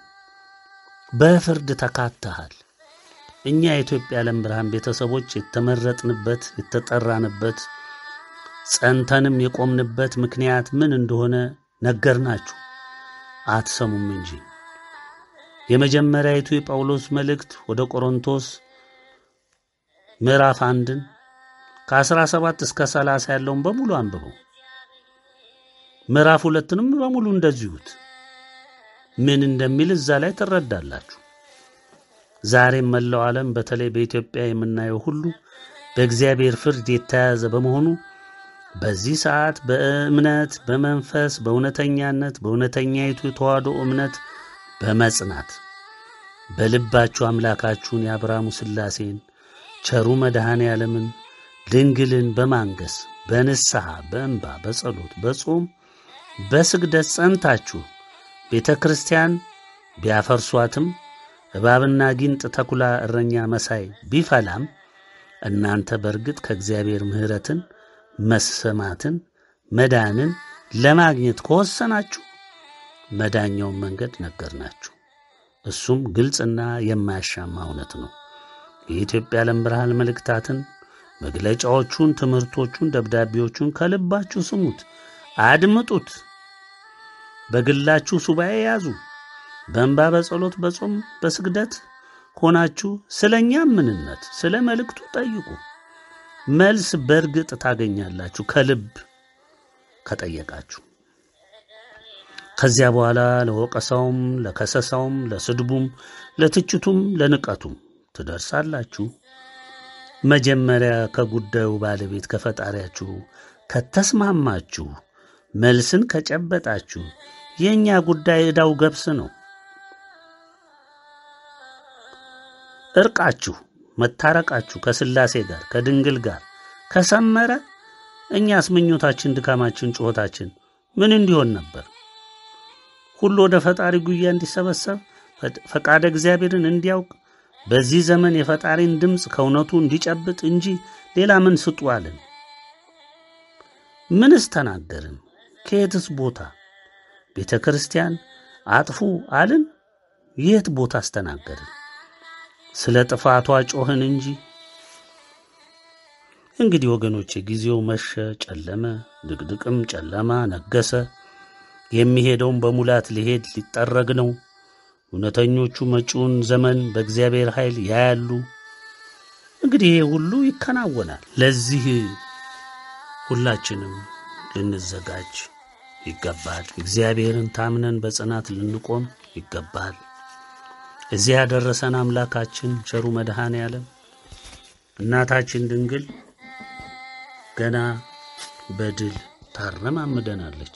በፍርድ ተካተሃል። እኛ የኢትዮጵያ ዓለም ብርሃን ቤተሰቦች የተመረጥንበት የተጠራንበት ጸንተንም የቆምንበት ምክንያት ምን እንደሆነ ነገርናችሁ፣ አትሰሙም እንጂ። የመጀመሪያዊቱ የጳውሎስ መልእክት ወደ ቆሮንቶስ ምዕራፍ አንድን ከአስራ ሰባት እስከ ሰላሳ ያለውን በሙሉ አንብበው። ምዕራፍ ሁለትንም በሙሉ እንደዚሁት ምን እንደሚል እዛ ላይ ትረዳላችሁ። ዛሬም መላው ዓለም በተለይ በኢትዮጵያ የምናየው ሁሉ በእግዚአብሔር ፍርድ የተያያዘ በመሆኑ በዚህ ሰዓት በእምነት በመንፈስ በእውነተኛነት በእውነተኛይቱ የተዋህዶ እምነት በመጽናት በልባችሁ አምላካችሁን የአብርሃሙ ሥላሴን ቸሩ መድኃኔ ዓለምን ድንግልን በማንገስ በንስሐ በእንባ በጸሎት በጾም በስግደት ጸንታችሁ ቤተ ክርስቲያን ቢያፈርሷትም እባብና ጊንጥ ተኩላ እረኛ መሳይ ቢፈላም እናንተ በእርግጥ ከእግዚአብሔር ምሕረትን መሰማትን መዳንን ለማግኘት ከወሰናችሁ መዳኛውን መንገድ ነገርናችሁ። እሱም ግልጽና የማያሻማ እውነት ነው። የኢትዮጵያ ዓለም ብርሃን መልእክታትን፣ መግለጫዎቹን፣ ትምህርቶቹን፣ ደብዳቤዎቹን ከልባችሁ ስሙት፣ አድምጡት። በግላችሁ ሱባኤ ያዙ። በእንባ በጸሎት በጾም በስግደት ሆናችሁ ስለ እኛም ምንነት ስለ መልእክቱ ጠይቁ። መልስ በእርግጥ ታገኛላችሁ ከልብ ከጠየቃችሁ። ከዚያ በኋላ ለወቀሳውም፣ ለከሰሳውም፣ ለስድቡም፣ ለትችቱም፣ ለንቀቱም ትደርሳላችሁ። መጀመሪያ ከጉዳዩ ባለቤት ከፈጣሪያችሁ ከተስማማችሁ፣ መልስን ከጨበጣችሁ የእኛ ጉዳይ ዕዳው ገብስ ነው። እርቃችሁ መታረቃችሁ ከሥላሴ ጋር ከድንግል ጋር ከሰመረ እኛስ ምኞታችን፣ ድካማችን፣ ጩኸታችን ምን እንዲሆን ነበር? ሁሉ ወደ ፈጣሪ ጉያ እንዲሰበሰብ ፈቃደ እግዚአብሔርን እንዲያውቅ በዚህ ዘመን የፈጣሪን ድምፅ ከእውነቱ እንዲጨብጥ እንጂ ሌላ ምን ስጡ አልን? ምንስ ተናገርን? ከየትስ ቦታ ቤተ ክርስቲያን አጥፉ አልን? የት ቦታ አስተናገርን? ስለ ጥፋቷ ጮህን እንጂ። እንግዲህ ወገኖቼ ጊዜው መሸ፣ ጨለመ፣ ድቅድቅም ጨለማ ነገሰ። የሚሄደውን በሙላት ሊሄድ ሊጠረግ ነው። እውነተኞቹ መጪውን ዘመን በእግዚአብሔር ኃይል ያያሉ። እንግዲህ ይሄ ሁሉ ይከናወናል። ለዚህ ሁላችንም ልንዘጋጅ ይገባል። እግዚአብሔርን ታምነን በጽናት ልንቆም ይገባል። እዚህ ያደረሰን አምላካችን ቸሩ መድኃኔ ዓለም እናታችን ድንግል ገና በድል ታረማምደናለች።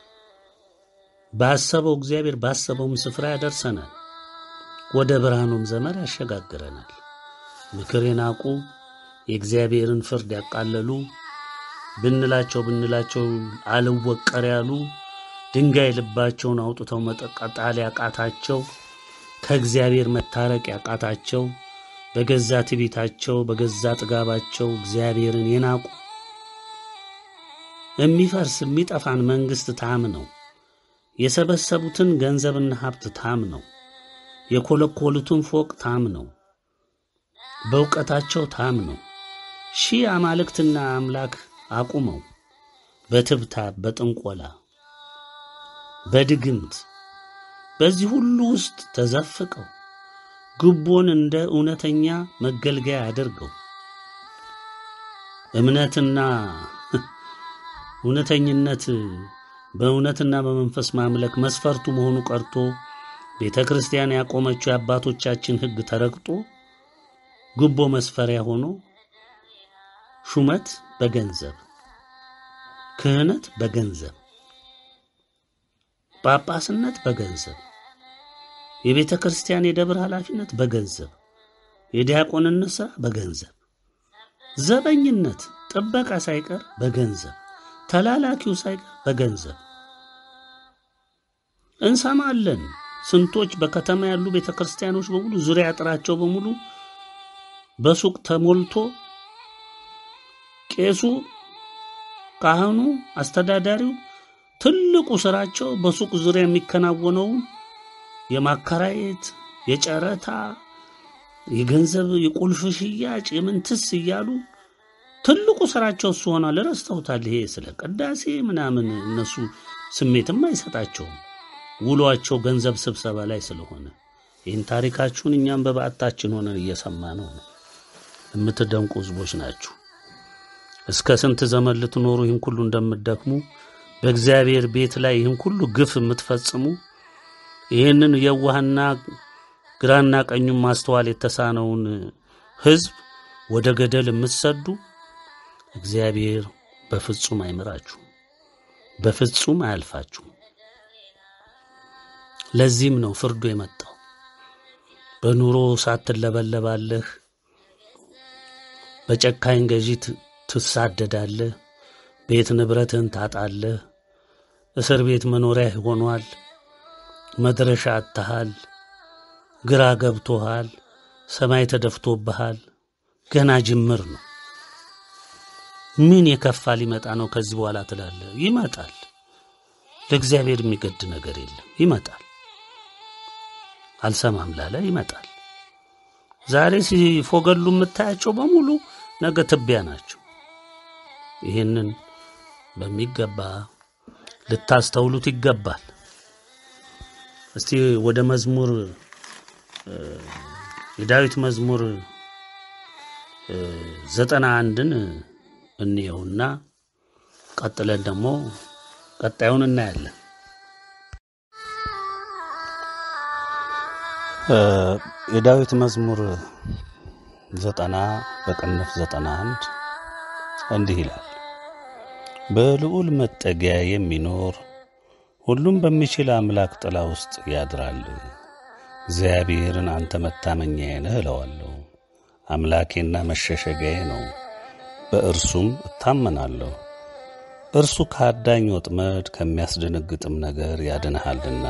ባሰበው እግዚአብሔር ባሰበውም ስፍራ ያደርሰናል። ወደ ብርሃኑም ዘመን ያሸጋግረናል። ምክር የናቁ የእግዚአብሔርን ፍርድ ያቃለሉ ብንላቸው ብንላቸው አልወቀር ያሉ ድንጋይ ልባቸውን አውጥተው መጠቃጣል ያቃታቸው ከእግዚአብሔር መታረቅ ያቃታቸው በገዛ ትዕቢታቸው በገዛ ጥጋባቸው እግዚአብሔርን የናቁ የሚፈርስ የሚጠፋን መንግሥት ታም ነው የሰበሰቡትን ገንዘብና ሀብት ታም ነው የኮለኮሉትን ፎቅ ታም ነው በእውቀታቸው ታም ነው ሺህ አማልክትና አምላክ አቁመው በትብታብ በጥንቆላ በድግምት በዚህ ሁሉ ውስጥ ተዘፍቀው ጉቦን እንደ እውነተኛ መገልገያ አድርገው እምነትና እውነተኝነት በእውነትና በመንፈስ ማምለክ መስፈርቱ መሆኑ ቀርቶ ቤተ ክርስቲያን ያቆመችው የአባቶቻችን ሕግ ተረግጦ ጉቦ መስፈሪያ ሆኖ ሹመት በገንዘብ ክህነት በገንዘብ ጳጳስነት በገንዘብ የቤተ ክርስቲያን የደብር ኃላፊነት በገንዘብ የዲያቆንነት ሥራ በገንዘብ ዘበኝነት ጥበቃ ሳይቀር በገንዘብ ተላላኪው ሳይቀር በገንዘብ እንሰማለን። ስንቶች በከተማ ያሉ ቤተ ክርስቲያኖች በሙሉ ዙሪያ አጥራቸው በሙሉ በሱቅ ተሞልቶ ቄሱ፣ ካህኑ፣ አስተዳዳሪው ትልቁ ስራቸው በሱቅ ዙሪያ የሚከናወነውን የማከራየት የጨረታ የገንዘብ የቁልፍ ሽያጭ የምንትስ እያሉ ትልቁ ስራቸው እሱ ሆኗል። ረስተውታል። ይሄ ስለ ቅዳሴ ምናምን እነሱ ስሜትም አይሰጣቸውም። ውሏቸው ገንዘብ ስብሰባ ላይ ስለሆነ ይህን ታሪካችሁን እኛም በበዓታችን ሆነን እየሰማ ነው ነው የምትደንቁ ህዝቦች ናችሁ። እስከ ስንት ዘመን ልትኖሩ ይህን ሁሉ እንደምትደክሙ በእግዚአብሔር ቤት ላይ ይህን ሁሉ ግፍ የምትፈጽሙ ይህንን የዋህና ግራና ቀኙን ማስተዋል የተሳነውን ህዝብ ወደ ገደል የምትሰዱ እግዚአብሔር በፍጹም አይምራችሁም፣ በፍጹም አያልፋችሁም። ለዚህም ነው ፍርዱ የመጣው። በኑሮ ሳትለበለባለህ፣ በጨካኝ ገዢ ት- ትሳደዳለህ፣ ቤት ንብረትህን ታጣለህ፣ እስር ቤት መኖሪያ ሆኗል፣ መድረሻ አጥተሃል፣ ግራ ገብቶሃል፣ ሰማይ ተደፍቶብሃል። ገና ጅምር ነው። ምን የከፋ ሊመጣ ነው ከዚህ በኋላ ትላለህ? ይመጣል። ለእግዚአብሔር የሚገድ ነገር የለም። ይመጣል። አልሰማም ላለ ይመጣል። ዛሬ ሲፎገሉ የምታያቸው በሙሉ ነገ ትቢያ ናቸው። ይህንን በሚገባ ልታስተውሉት ይገባል። እስቲ ወደ መዝሙር እ፣ የዳዊት መዝሙር እ፣ ዘጠና አንድን እንየውና ቀጥለን ደግሞ ቀጣዩን እናያለን። እ፣ የዳዊት መዝሙር ዘጠና በቅንፍ ዘጠና አንድ እንዲህ ይላል። በልዑል መጠጊያ የሚኖር ሁሉም በሚችል አምላክ ጥላ ውስጥ ያድራል። እግዚአብሔርን አንተ መታመኛዬ ነህ እለዋለሁ። አምላኬና መሸሸጊያዬ ነው፣ በእርሱም እታመናለሁ። እርሱ ከአዳኝ ወጥመድ ከሚያስደነግጥም ነገር ያድንሃልና።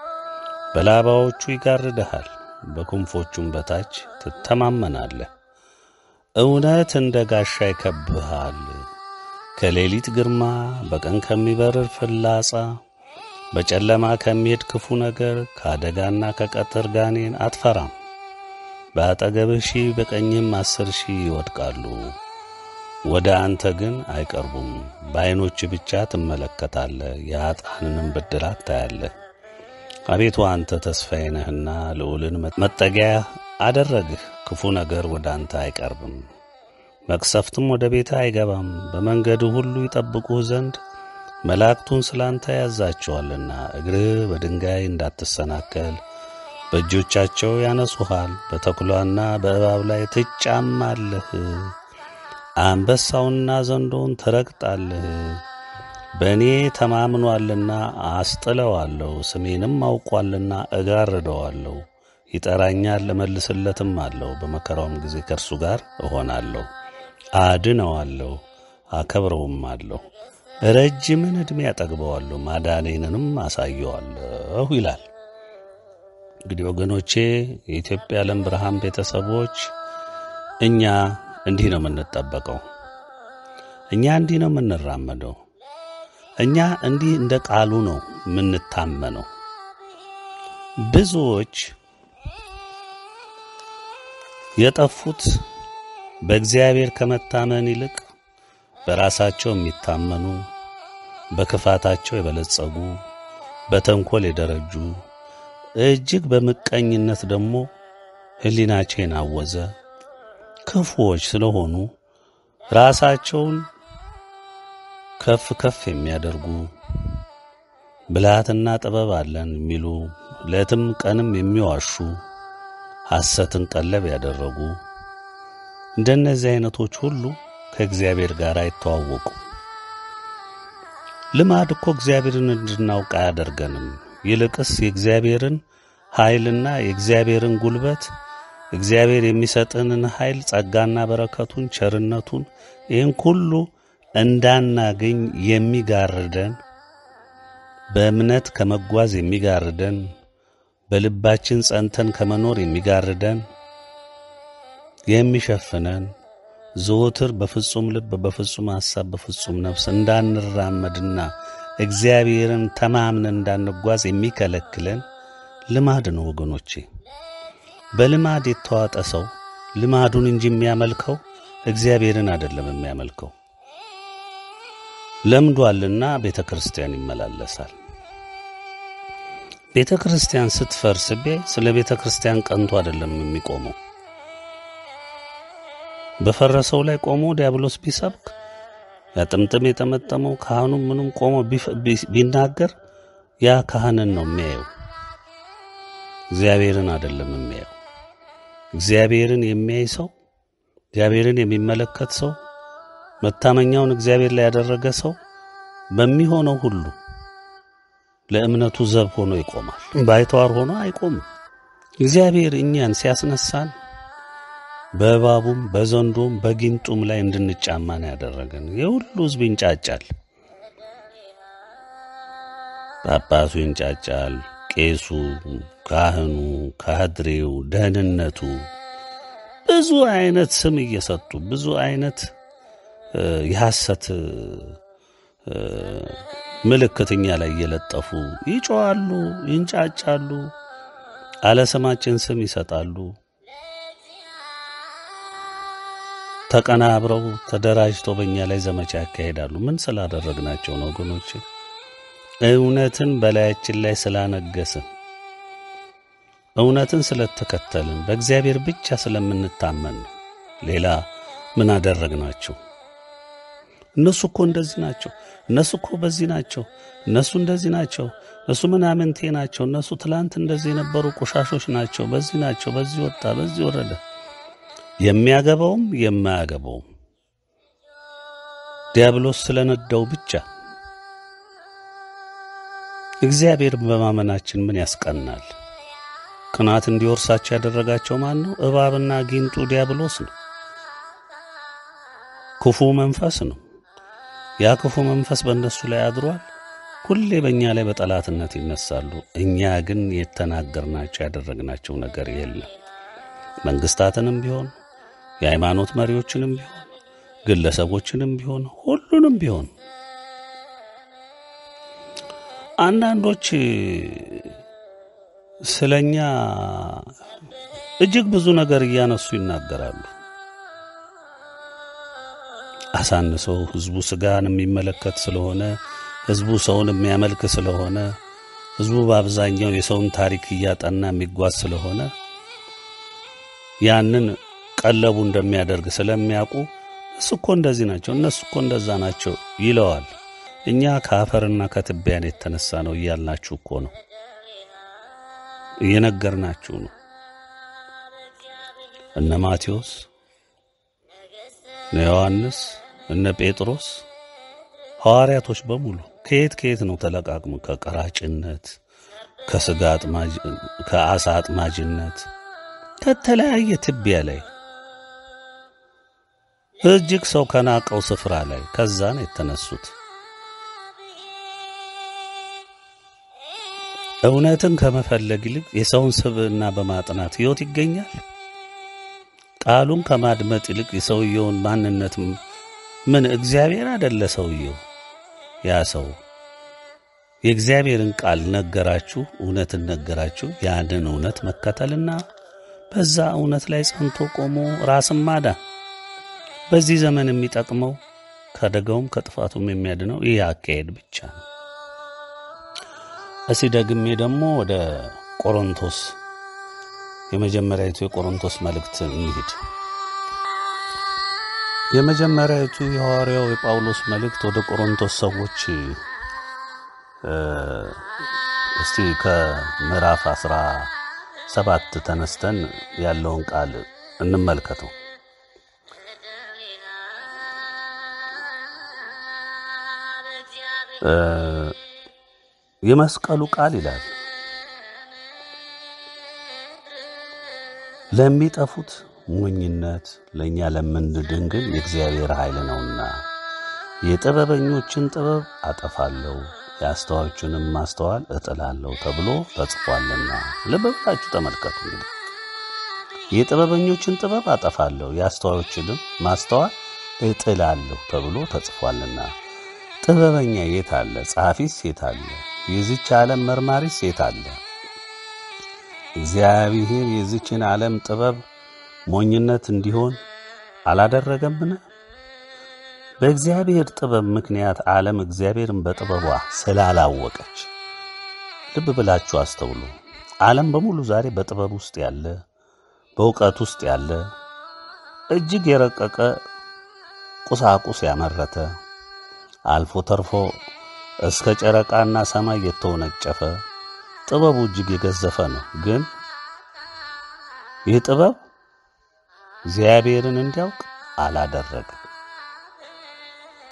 በላባዎቹ ይጋርድሃል፣ በክንፎቹም በታች ትተማመናለህ። እውነት እንደ ጋሻ ይከብብሃል። ከሌሊት ግርማ፣ በቀን ከሚበርር ፍላጻ፣ በጨለማ ከሚሄድ ክፉ ነገር፣ ከአደጋና ከቀትር ጋኔን አትፈራም። በአጠገብህ ሺህ በቀኝም አስር ሺህ ይወድቃሉ፣ ወደ አንተ ግን አይቀርቡም። በዐይኖች ብቻ ትመለከታለህ፣ የኀጥኣንንም ብድራት ታያለህ። አቤቱ አንተ ተስፋዬ ነህና ልዑልን መጠጊያ አደረግህ። ክፉ ነገር ወደ አንተ አይቀርብም፣ መቅሰፍትም ወደ ቤትህ አይገባም። በመንገድህ ሁሉ ይጠብቁህ ዘንድ መላእክቱን ስለ አንተ ያዛቸዋልና፣ እግርህ በድንጋይ እንዳትሰናከል በእጆቻቸው ያነሱሃል። በተኩላና በእባብ ላይ ትጫማለህ፣ አንበሳውንና ዘንዶውን ትረግጣለህ። በእኔ ተማምኗልና አስጥለዋለሁ፣ ስሜንም አውቋልና እጋርደዋለሁ። ይጠራኛል እመልስለትም አለው። በመከራውም ጊዜ ከእርሱ ጋር እሆናለሁ፣ አድነዋለሁ፣ አከብረውም አለሁ። ረጅምን ዕድሜ ያጠግበዋለሁ፣ ማዳኔንንም አሳየዋለሁ ይላል። እንግዲህ ወገኖቼ የኢትዮጵያ ዓለም ብርሃን ቤተሰቦች እኛ እንዲህ ነው የምንጠበቀው። እኛ እንዲህ ነው የምንራመደው። እኛ እንዲህ እንደ ቃሉ ነው የምንታመነው። ብዙዎች የጠፉት በእግዚአብሔር ከመታመን ይልቅ በራሳቸው የሚታመኑ በክፋታቸው የበለጸጉ በተንኮል የደረጁ እጅግ በምቀኝነት ደግሞ ሕሊናቸው የናወዘ ክፉዎች ስለሆኑ ራሳቸውን ከፍ ከፍ የሚያደርጉ ብልሃትና ጥበብ አለን የሚሉ ሌትም ቀንም የሚዋሹ ሐሰትን ቀለብ ያደረጉ እንደነዚህ አይነቶች ሁሉ ከእግዚአብሔር ጋር አይተዋወቁ። ልማድ እኮ እግዚአብሔርን እንድናውቅ አያደርገንም። ይልቅስ የእግዚአብሔርን ኃይልና የእግዚአብሔርን ጉልበት እግዚአብሔር የሚሰጥንን ኃይል ጸጋና በረከቱን ቸርነቱን ይህን ሁሉ እንዳናገኝ የሚጋርደን በእምነት ከመጓዝ የሚጋርደን በልባችን ጸንተን ከመኖር የሚጋርደን የሚሸፍነን ዘወትር በፍጹም ልብ በፍጹም ሐሳብ በፍጹም ነፍስ እንዳንራመድና እግዚአብሔርን ተማምነን እንዳንጓዝ የሚከለክለን ልማድ ነው ወገኖቼ። በልማድ የተዋጠ ሰው ልማዱን እንጂ የሚያመልከው እግዚአብሔርን አይደለም የሚያመልከው። ለምዷልና ቤተ ክርስቲያን ይመላለሳል። ቤተ ክርስቲያን ስትፈርስ ቢያይ ስለ ቤተ ክርስቲያን ቀንቶ አይደለም የሚቆመው። በፈረሰው ላይ ቆሞ ዲያብሎስ ቢሰብክ ያ ጥምጥም የጠመጠመው ካህኑ ምንም ቆሞ ቢናገር ያ ካህንን ነው የሚያየው፣ እግዚአብሔርን አይደለም የሚያየው። እግዚአብሔርን የሚያይ ሰው እግዚአብሔርን የሚመለከት ሰው መታመኛውን እግዚአብሔር ላይ ያደረገ ሰው በሚሆነው ሁሉ ለእምነቱ ዘብ ሆኖ ይቆማል። ባይተዋር ሆኖ አይቆምም። እግዚአብሔር እኛን ሲያስነሳን በእባቡም በዘንዶም በጊንጡም ላይ እንድንጫማ ነው ያደረገን። የሁሉ ሕዝብ ይንጫጫል። ጳጳሱ ይንጫጫል፣ ቄሱ፣ ካህኑ፣ ካድሬው፣ ደህንነቱ ብዙ አይነት ስም እየሰጡ ብዙ አይነት የሐሰት ምልክት እኛ ላይ እየለጠፉ ይጮዋሉ፣ ይንጫጫሉ፣ አለ ስማችን ስም ይሰጣሉ። ተቀናብረው ተደራጅተው በእኛ ላይ ዘመቻ ያካሄዳሉ። ምን ስላደረግናቸው ነው ወገኖቼ? እውነትን በላያችን ላይ ስላነገስን፣ እውነትን ስለተከተልን፣ በእግዚአብሔር ብቻ ስለምንታመን ነው። ሌላ ምን አደረግናቸው? እነሱ እኮ እንደዚህ ናቸው፣ እነሱ እኮ በዚህ ናቸው፣ እነሱ እንደዚህ ናቸው፣ እነሱ ምናምንቴ ናቸው፣ እነሱ ትላንት እንደዚህ የነበሩ ቆሻሾች ናቸው፣ በዚህ ናቸው፣ በዚህ ወጣ፣ በዚህ ወረደ። የሚያገባውም የማያገባውም ዲያብሎስ ስለነዳው ብቻ እግዚአብሔር በማመናችን ምን ያስቀናል? ቅናት እንዲወርሳቸው ያደረጋቸው ማን ነው? እባብና ጊንጡ ዲያብሎስ ነው። ክፉ መንፈስ ነው። ያ ክፉ መንፈስ በእነሱ ላይ አድሯል። ሁሌ በእኛ ላይ በጠላትነት ይነሳሉ። እኛ ግን የተናገርናቸው ያደረግናቸው ነገር የለም። መንግስታትንም ቢሆን የሃይማኖት መሪዎችንም ቢሆን ግለሰቦችንም ቢሆን ሁሉንም ቢሆን አንዳንዶች ስለኛ እጅግ ብዙ ነገር እያነሱ ይናገራሉ። አሳንሰው ህዝቡ ስጋን የሚመለከት ስለሆነ ህዝቡ ሰውን የሚያመልክ ስለሆነ ህዝቡ በአብዛኛው የሰውን ታሪክ እያጠና የሚጓዝ ስለሆነ ያንን ቀለቡ እንደሚያደርግ ስለሚያውቁ እሱ እኮ እንደዚህ ናቸው፣ እነሱ እኮ እንደዛ ናቸው ይለዋል። እኛ ከአፈርና ከትቢያን የተነሳ ነው እያልናችሁ እኮ ነው፣ እየነገርናችሁ ነው። እነ ማቴዎስ፣ እነ ዮሐንስ፣ እነ ጴጥሮስ ሐዋርያቶች በሙሉ ከየት ከየት ነው ተለቃቅሞ ከቀራጭነት፣ ከስጋ አጥማጅ፣ ከአሳ አጥማጅነት ከተለያየ ትቢያ ላይ እጅግ ሰው ከናቀው ስፍራ ላይ ከዛ ነው የተነሱት። እውነትን ከመፈለግ ይልቅ የሰውን ስብዕና በማጥናት ሕይወት ይገኛል። ቃሉን ከማድመጥ ይልቅ የሰውየውን ማንነት ምን እግዚአብሔር አደለ ሰውየው ያ ሰው የእግዚአብሔርን ቃል ነገራችሁ፣ እውነትን ነገራችሁ። ያንን እውነት መከተልና በዛ እውነት ላይ ጸንቶ ቆሞ ራስን ማዳን በዚህ ዘመን የሚጠቅመው ከአደጋውም ከጥፋቱም የሚያድነው ይህ አካሄድ ብቻ ነው። እስቲ ደግሜ ደግሞ ወደ ቆሮንቶስ የመጀመሪያዊቱ የቆሮንቶስ መልእክት እንሂድ። የመጀመሪያዊቱ የሐዋርያው የጳውሎስ መልእክት ወደ ቆሮንቶስ ሰዎች እስቲ ከምዕራፍ አስራ ሰባት ተነስተን ያለውን ቃል እንመልከተው። የመስቀሉ ቃል ይላል ለሚጠፉት ሞኝነት፣ ለእኛ ለምንድን ግን የእግዚአብሔር ኃይል ነውና የጥበበኞችን ጥበብ አጠፋለሁ የአስተዋዮችንም ማስተዋል እጥላለሁ ተብሎ ተጽፏልና። ልብ ብላችሁ ተመልከቱ። እንግዲህ የጥበበኞችን ጥበብ አጠፋለሁ የአስተዋዮችንም ማስተዋል እጥላለሁ ተብሎ ተጽፏልና። ጥበበኛ የት አለ? ጸሐፊስ የት አለ? የዚች ዓለም መርማሪስ የት አለ? እግዚአብሔር የዚችን ዓለም ጥበብ ሞኝነት እንዲሆን አላደረገምን? በእግዚአብሔር ጥበብ ምክንያት ዓለም እግዚአብሔርን በጥበቧ ስላላወቀች። ልብ ብላችሁ አስተውሉ። ዓለም በሙሉ ዛሬ በጥበብ ውስጥ ያለ በእውቀት ውስጥ ያለ እጅግ የረቀቀ ቁሳቁስ ያመረተ አልፎ ተርፎ እስከ ጨረቃና ሰማይ የተወነጨፈ ጥበቡ እጅግ የገዘፈ ነው። ግን ይህ ጥበብ እግዚአብሔርን እንዲያውቅ አላደረገም።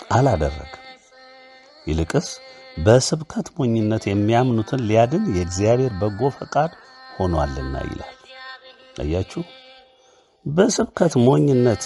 አላደረግም። ይልቅስ በስብከት ሞኝነት የሚያምኑትን ሊያድን የእግዚአብሔር በጎ ፈቃድ ሆኗልና ይላል። አያችሁ፣ በስብከት ሞኝነት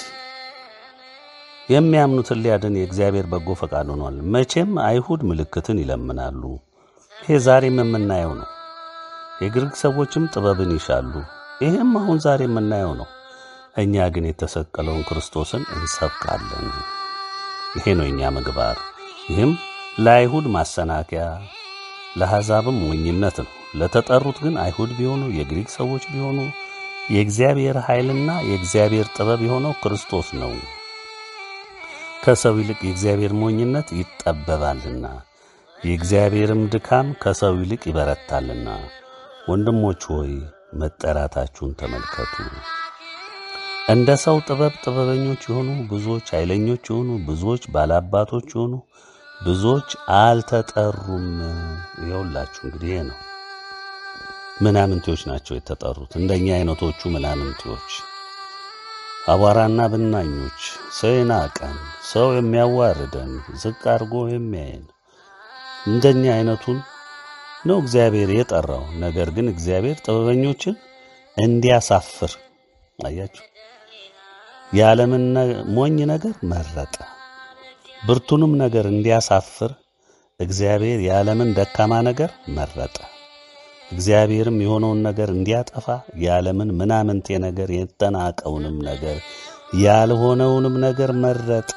የሚያምኑትን ሊያድን የእግዚአብሔር በጎ ፈቃድ ሆኗል። መቼም አይሁድ ምልክትን ይለምናሉ። ይሄ ዛሬም የምናየው ነው። የግሪክ ሰዎችም ጥበብን ይሻሉ። ይህም አሁን ዛሬ የምናየው ነው። እኛ ግን የተሰቀለውን ክርስቶስን እንሰብካለን። ይሄ ነው የእኛ ምግባር። ይህም ለአይሁድ ማሰናከያ ለአሕዛብም ሞኝነት ነው። ለተጠሩት ግን አይሁድ ቢሆኑ የግሪክ ሰዎች ቢሆኑ የእግዚአብሔር ኃይልና የእግዚአብሔር ጥበብ የሆነው ክርስቶስ ነው። ከሰው ይልቅ የእግዚአብሔር ሞኝነት ይጠበባልና የእግዚአብሔርም ድካም ከሰው ይልቅ ይበረታልና። ወንድሞች ሆይ መጠራታችሁን ተመልከቱ። እንደ ሰው ጥበብ ጥበበኞች የሆኑ ብዙዎች፣ ኃይለኞች የሆኑ ብዙዎች፣ ባላባቶች የሆኑ ብዙዎች አልተጠሩም። ይኸውላችሁ እንግዲህ ይሄ ነው። ምናምንቴዎች ናቸው የተጠሩት፣ እንደኛ አይነቶቹ ምናምንቴዎች፣ አቧራና ብናኞች፣ ሰው የናቀን፣ ሰው የሚያዋርደን፣ ዝቅ አድርጎ የሚያየን እንደኛ አይነቱን ነው እግዚአብሔር የጠራው። ነገር ግን እግዚአብሔር ጥበበኞችን እንዲያሳፍር አያችሁ፣ የዓለምን ሞኝ ነገር መረጠ። ብርቱንም ነገር እንዲያሳፍር እግዚአብሔር የዓለምን ደካማ ነገር መረጠ። እግዚአብሔርም የሆነውን ነገር እንዲያጠፋ የዓለምን ምናምንቴ ነገር የተናቀውንም ነገር ያልሆነውንም ነገር መረጠ።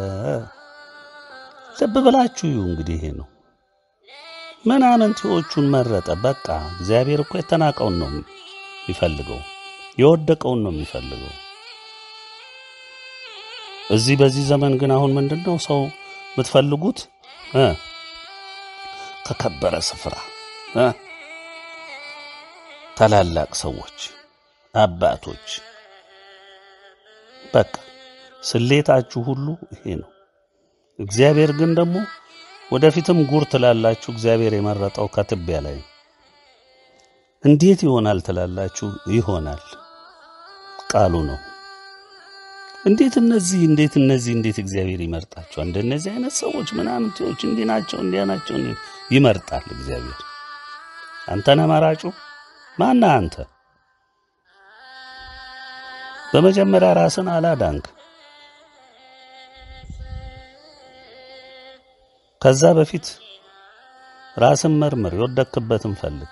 ልብ ብላችሁ እዩ። እንግዲህ ይሄ ነው ምናምንቴዎቹን መረጠ። በቃ እግዚአብሔር እኮ የተናቀውን ነው የሚፈልገው፣ የወደቀውን ነው የሚፈልገው። እዚህ በዚህ ዘመን ግን አሁን ምንድን ነው ሰው የምትፈልጉት እ ከከበረ ስፍራ እ ታላላቅ ሰዎች አባቶች፣ በቃ ስሌታችሁ ሁሉ ይሄ ነው። እግዚአብሔር ግን ደግሞ ወደፊትም ጉር ትላላችሁ። እግዚአብሔር የመረጠው ከትቢያ ላይ እንዴት ይሆናል ትላላችሁ? ይሆናል ቃሉ ነው። እንዴት እነዚህ እንዴት እነዚህ እንዴት እግዚአብሔር ይመርጣቸዋል? እንደነዚህ አይነት ሰዎች ምናምንቴዎች እንዲህ ናቸው እንዲያ ናቸው ይመርጣል እግዚአብሔር። አንተ ነህ መራጩ። ማነህ አንተ? በመጀመሪያ ራስን አላዳንክ። ከዛ በፊት ራስን መርምር፣ የወደክበትን ፈልግ።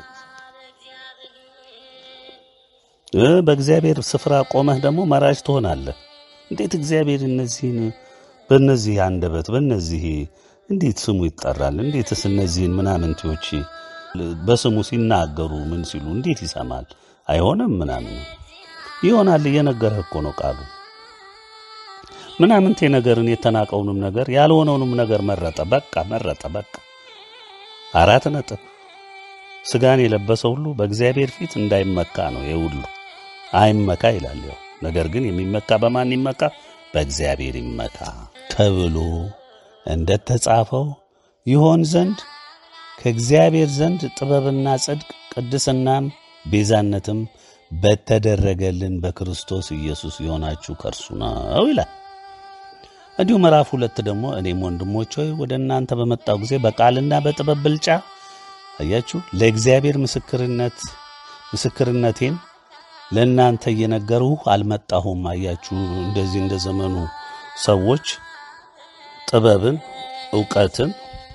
እ በእግዚአብሔር ስፍራ ቆመህ ደግሞ መራጭ ትሆናለህ። እንዴት እግዚአብሔር እነዚህን በእነዚህ አንደበት በእነዚህ እንዴት ስሙ ይጠራል? እንዴትስ እነዚህን ምናምንቴዎች በስሙ ሲናገሩ ምን ሲሉ እንዴት ይሰማል? አይሆንም ምናምን ይሆናል። እየነገረህ እኮ ነው ቃሉ። ምናምንቴ ነገርን የተናቀውንም ነገር ያልሆነውንም ነገር መረጠ። በቃ መረጠ። በቃ አራት ነጥብ። ስጋን የለበሰ ሁሉ በእግዚአብሔር ፊት እንዳይመካ ነው። የሁሉ አይመካ ይላል። ያው ነገር ግን የሚመካ በማን ይመካ? በእግዚአብሔር ይመካ ተብሎ እንደተጻፈው ይሆን ዘንድ ከእግዚአብሔር ዘንድ ጥበብና ጽድቅ ቅድስናም ቤዛነትም በተደረገልን በክርስቶስ ኢየሱስ የሆናችሁ ከእርሱ ነው ይላል። እንዲሁ ምዕራፍ ሁለት ደግሞ እኔም ወንድሞች ሆይ ወደ እናንተ በመጣው ጊዜ በቃልና በጥበብ ብልጫ አያችሁ ለእግዚአብሔር ምስክርነት ምስክርነቴን ለእናንተ እየነገርሁ አልመጣሁም። አያችሁ እንደዚህ እንደ ዘመኑ ሰዎች ጥበብን እውቀትን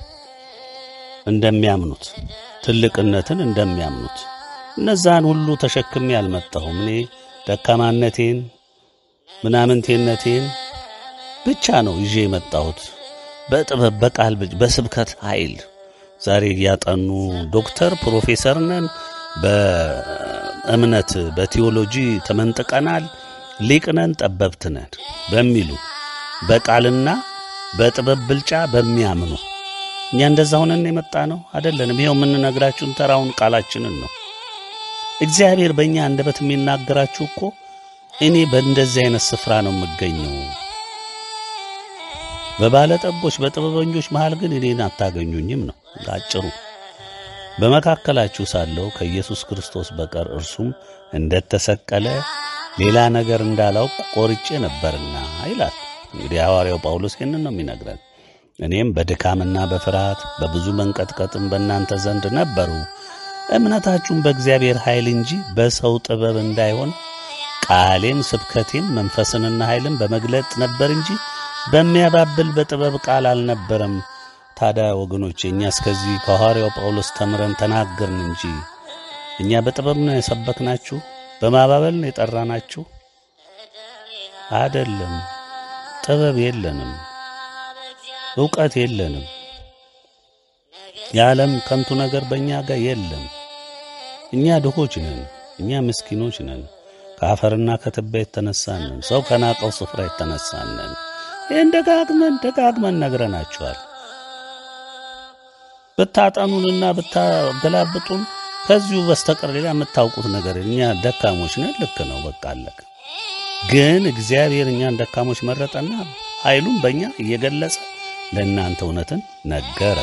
እንደሚያምኑት ትልቅነትን እንደሚያምኑት እነዛን ሁሉ ተሸክሜ አልመጣሁም። እኔ ደካማነቴን ምናምንቴነቴን ብቻ ነው ይዤ የመጣሁት በጥበብ በቃል በስብከት ኃይል። ዛሬ እያጠኑ ዶክተር ፕሮፌሰር ነን፣ በእምነት በቴዎሎጂ ተመንጥቀናል፣ ሊቅ ነን፣ ጠበብት ነን በሚሉ በቃልና በጥበብ ብልጫ በሚያምኑ እኛ እንደዛ ሆነን የመጣ ነው አይደለንም። ይኸው የምንነግራችሁን ተራውን ቃላችንን ነው። እግዚአብሔር በእኛ አንደበት የሚናገራችሁ እኮ እኔ በእንደዚህ አይነት ስፍራ ነው የምገኘው። በባለጠጎች በጥበበኞች መሃል ግን እኔን አታገኙኝም ነው አጭሩ። በመካከላችሁ ሳለሁ ከኢየሱስ ክርስቶስ በቀር እርሱም እንደተሰቀለ ሌላ ነገር እንዳላውቅ ቆርጬ ነበርና ይላል። እንግዲህ ሐዋርያው ጳውሎስ ይህንን ነው የሚነግረን። እኔም በድካምና በፍርሃት በብዙ መንቀጥቀጥም በእናንተ ዘንድ ነበሩ። እምነታችሁም በእግዚአብሔር ኃይል እንጂ በሰው ጥበብ እንዳይሆን ቃሌም ስብከቴም መንፈስንና ኃይልን በመግለጥ ነበር እንጂ በሚያባብል በጥበብ ቃል አልነበረም። ታዲያ ወገኖቼ እኛ እስከዚህ ከሐዋርያው ጳውሎስ ተምረን ተናገርን እንጂ እኛ በጥበብ ነው የሰበክናችሁ? በማባበል ነው የጠራናችሁ? አይደለም። ጥበብ የለንም፣ ዕውቀት የለንም። የዓለም ከንቱ ነገር በእኛ ጋር የለም። እኛ ድሆች ነን፣ እኛ ምስኪኖች ነን። ከአፈርና ከትቢያ የተነሳንን ሰው ከናቀው ስፍራ የተነሳንን ይህን ደጋግመን ደጋግመን ነግረናችኋል። ብታጠኑንና ብታገላብጡን ከዚሁ በስተቀር ሌላ የምታውቁት ነገር እኛ ደካሞች ነን። ልክ ነው፣ በቃ አለቀ። ግን እግዚአብሔር እኛን ደካሞች መረጠና ኃይሉን በእኛ እየገለጸ ለእናንተ እውነትን ነገረ።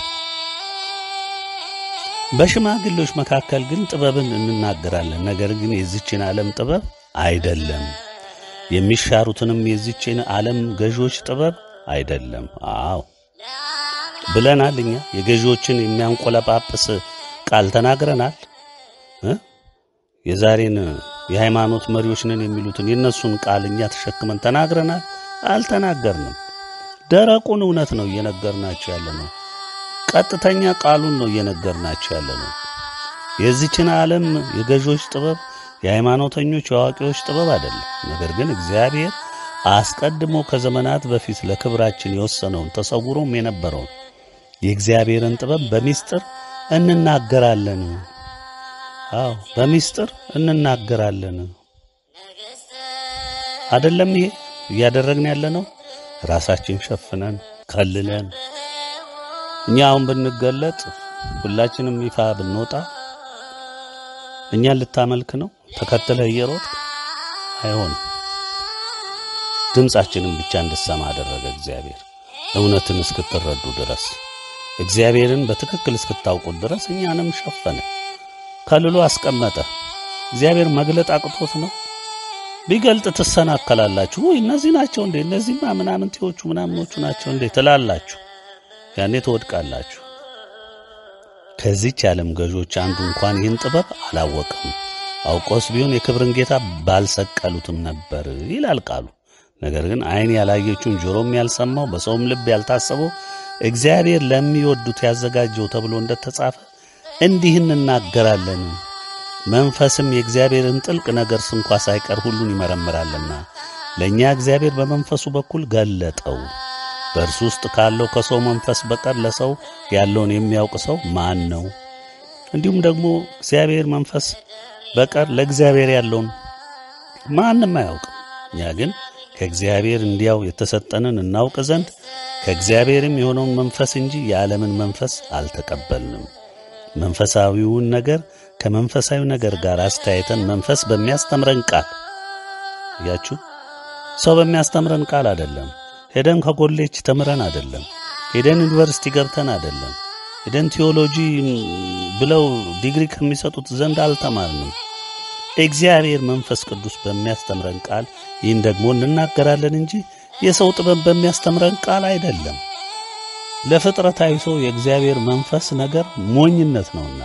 በሽማግሌዎች መካከል ግን ጥበብን እንናገራለን፣ ነገር ግን የዚችን ዓለም ጥበብ አይደለም፣ የሚሻሩትንም የዚችን ዓለም ገዢዎች ጥበብ አይደለም። አዎ ብለናል። እኛ የገዢዎችን የሚያንቆለጳጵስ ቃል ተናግረናል። የዛሬን የሃይማኖት መሪዎች ነን የሚሉትን የእነሱን ቃል እኛ ተሸክመን ተናግረናል? አልተናገርንም። ደረቁን እውነት ነው እየነገርናቸው ያለ ነው። ቀጥተኛ ቃሉን ነው እየነገርናቸው ያለ ነው። የዚችን ዓለም የገዢዎች ጥበብ፣ የሃይማኖተኞች የአዋቂዎች ጥበብ አይደለም። ነገር ግን እግዚአብሔር አስቀድሞ ከዘመናት በፊት ለክብራችን የወሰነውን ተሰውሮም የነበረውን የእግዚአብሔርን ጥበብ በሚስጥር እንናገራለን። አዎ በሚስጥር እንናገራለን። አይደለም ይሄ እያደረግን ያለ ነው። ራሳችን ሸፍነን ከልለን እኛ አሁን ብንገለጥ ሁላችንም ይፋ ብንወጣ እኛን ልታመልክ ነው ተከትለህ እየሮጥ አይሆንም። ድምፃችንን ብቻ እንድሰማ አደረገ እግዚአብሔር እውነትን እስክትረዱ ድረስ እግዚአብሔርን በትክክል እስክታውቁት ድረስ እኛንም ሸፈነ፣ ከልሎ አስቀመጠ። እግዚአብሔር መግለጥ አቅቶት ነው። ቢገልጥ ትሰናከላላችሁ። ወይ እነዚህ ናቸው እንዴ? እነዚህማ ምናምንቴዎቹ ምናምኖቹ ናቸው እንዴ ትላላችሁ። ያኔ ትወድቃላችሁ። ከዚች ዓለም ገዦች አንዱ እንኳን ይህን ጥበብ አላወቅም። አውቆስ ቢሆን የክብርን ጌታ ባልሰቀሉትም ነበር ይላል ቃሉ። ነገር ግን ዓይን ያላየችውን ጆሮም ያልሰማው በሰውም ልብ ያልታሰበው እግዚአብሔር ለሚወዱት ያዘጋጀው ተብሎ እንደተጻፈ እንዲህ እንናገራለን። መንፈስም የእግዚአብሔርን ጥልቅ ነገር ስንኳ ሳይቀር ሁሉን ይመረምራልና ለእኛ እግዚአብሔር በመንፈሱ በኩል ገለጠው። በእርሱ ውስጥ ካለው ከሰው መንፈስ በቀር ለሰው ያለውን የሚያውቅ ሰው ማን ነው? እንዲሁም ደግሞ እግዚአብሔር መንፈስ በቀር ለእግዚአብሔር ያለውን ማንም አያውቅም። እኛ ግን ከእግዚአብሔር እንዲያው የተሰጠንን እናውቅ ዘንድ ከእግዚአብሔርም የሆነውን መንፈስ እንጂ የዓለምን መንፈስ አልተቀበልንም። መንፈሳዊውን ነገር ከመንፈሳዊ ነገር ጋር አስተያየተን መንፈስ በሚያስተምረን ቃል እያችሁ ሰው በሚያስተምረን ቃል አይደለም። ሄደን ከኮሌጅ ተምረን አይደለም። ሄደን ዩኒቨርሲቲ ገብተን አይደለም። ሄደን ቴዎሎጂ ብለው ዲግሪ ከሚሰጡት ዘንድ አልተማርንም። እግዚአብሔር መንፈስ ቅዱስ በሚያስተምረን ቃል ይህን ደግሞ እንናገራለን እንጂ የሰው ጥበብ በሚያስተምረን ቃል አይደለም። ለፍጥረታዊ ሰው የእግዚአብሔር መንፈስ ነገር ሞኝነት ነውና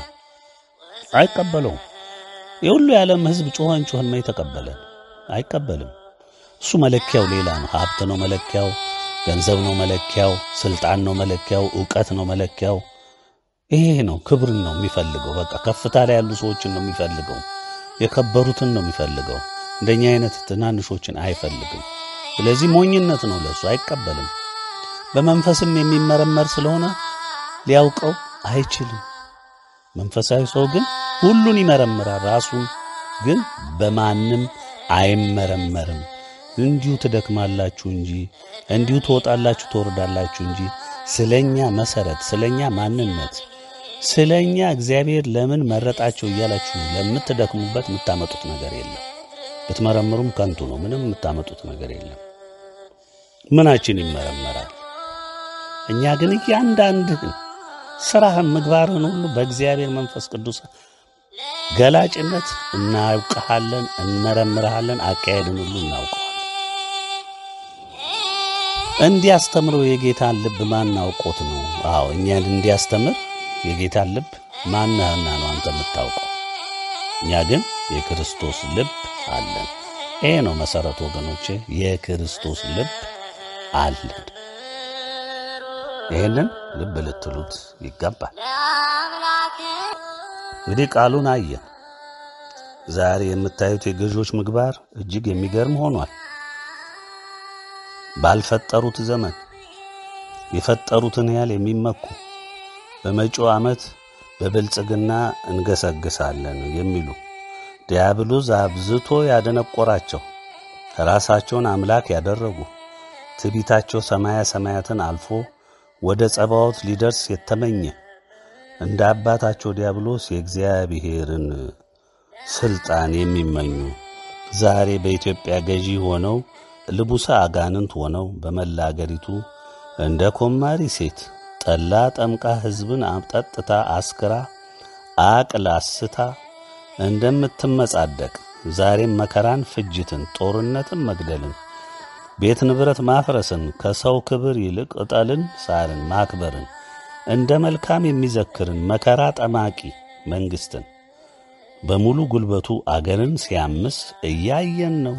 አይቀበለውም። የሁሉ የዓለም ሕዝብ ጮኸን ጮኸን ነው የተቀበለን፣ አይቀበልም። እሱ መለኪያው ሌላ ነው። ሀብት ነው መለኪያው፣ ገንዘብ ነው መለኪያው፣ ስልጣን ነው መለኪያው፣ ዕውቀት ነው መለኪያው። ይሄ ነው ክብርን ነው የሚፈልገው። በቃ ከፍታ ላይ ያሉ ሰዎችን ነው የሚፈልገው፣ የከበሩትን ነው የሚፈልገው። እንደኛ አይነት ትናንሾችን አይፈልግም። ስለዚህ ሞኝነት ነው ለሱ፣ አይቀበልም። በመንፈስም የሚመረመር ስለሆነ ሊያውቀው አይችልም። መንፈሳዊ ሰው ግን ሁሉን ይመረምራል፣ ራሱን ግን በማንም አይመረመርም። እንዲሁ ትደክማላችሁ እንጂ እንዲሁ ትወጣላችሁ ትወርዳላችሁ እንጂ ስለኛ መሰረት፣ ስለኛ ማንነት፣ ስለኛ እግዚአብሔር ለምን መረጣቸው እያላችሁ ለምትደክሙበት የምታመጡት ነገር የለም። ብትመረምሩም ከንቱ ነው። ምንም የምታመጡት ነገር የለም። ምናችን ይመረመራል? እኛ ግን እያንዳንድህን ስራህን፣ ምግባርህን ሁሉ በእግዚአብሔር መንፈስ ቅዱስ ገላጭነት እናውቅሃለን፣ እንመረምርሃለን፣ አካሄድን ሁሉ እናውቀዋለን። እንዲያስተምረው የጌታን ልብ ማን አውቆት ነው? አዎ እኛን እንዲያስተምር የጌታን ልብ ማንህና ነው አንተ የምታውቀው? እኛ ግን የክርስቶስ ልብ አለን። ይሄ ነው መሰረቱ ወገኖቼ፣ የክርስቶስ ልብ አለን። ይህንን ልብ ልትሉት ይገባል። እንግዲህ ቃሉን አየን። ዛሬ የምታዩት የገዢዎች ምግባር እጅግ የሚገርም ሆኗል። ባልፈጠሩት ዘመን የፈጠሩትን ያህል የሚመኩ በመጪው ዓመት በብልጽግና እንገሰግሳለን የሚሉ ዲያብሎስ አብዝቶ ያደነቆራቸው ራሳቸውን አምላክ ያደረጉ ትዕቢታቸው ሰማያ ሰማያትን አልፎ ወደ ጸባዖት ሊደርስ የተመኘ እንደ አባታቸው ዲያብሎስ የእግዚአብሔርን ስልጣን የሚመኙ ዛሬ በኢትዮጵያ ገዢ ሆነው ልቡሰ አጋንንት ሆነው በመላ አገሪቱ እንደ ኮማሪ ሴት ጠላ ጠምቃ ሕዝብን አጠጥታ አስክራ አቅል አስታ እንደምትመጻደቅ ዛሬም መከራን፣ ፍጅትን፣ ጦርነትን፣ መግደልን፣ ቤት ንብረት ማፍረስን ከሰው ክብር ይልቅ ዕጠልን፣ ሳርን ማክበርን እንደ መልካም የሚዘክርን መከራ ጠማቂ መንግሥትን በሙሉ ጉልበቱ አገርን ሲያምስ እያየን ነው።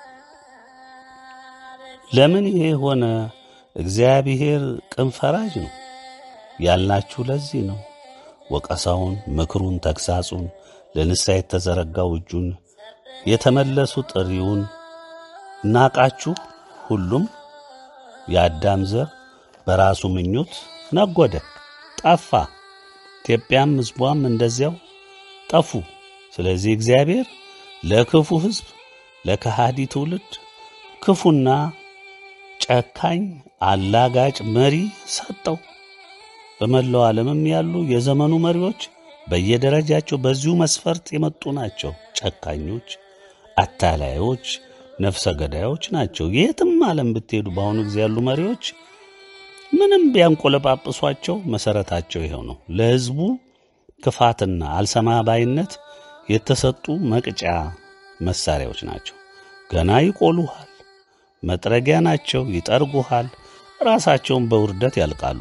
ለምን ይሄ ሆነ? እግዚአብሔር ቅን ፈራጅ ነው ያልናችሁ ለዚህ ነው። ወቀሳውን፣ ምክሩን፣ ተግሳጹን ለንስሐ የተዘረጋው እጁን የተመለሱ ጥሪውን ናቃችሁ። ሁሉም የአዳም ዘር በራሱ ምኞት ነጎደ፣ ጠፋ። ኢትዮጵያም ሕዝቧም እንደዚያው ጠፉ። ስለዚህ እግዚአብሔር ለክፉ ሕዝብ ለከሃዲ ትውልድ ክፉና ጨካኝ አላጋጭ መሪ ሰጠው። በመላው ዓለምም ያሉ የዘመኑ መሪዎች በየደረጃቸው በዚሁ መስፈርት የመጡ ናቸው። ጨካኞች፣ አታላዮች፣ ነፍሰ ገዳዮች ናቸው። የትም ዓለም ብትሄዱ በአሁኑ ጊዜ ያሉ መሪዎች ምንም ቢያንቆለጳጵሷቸው መሰረታቸው ይኸው ነው። ለሕዝቡ ክፋትና አልሰማ ባይነት የተሰጡ መቅጫ መሳሪያዎች ናቸው። ገና ይቆሉሃል፣ መጥረጊያ ናቸው፣ ይጠርጉሃል፣ ራሳቸውን በውርደት ያልቃሉ።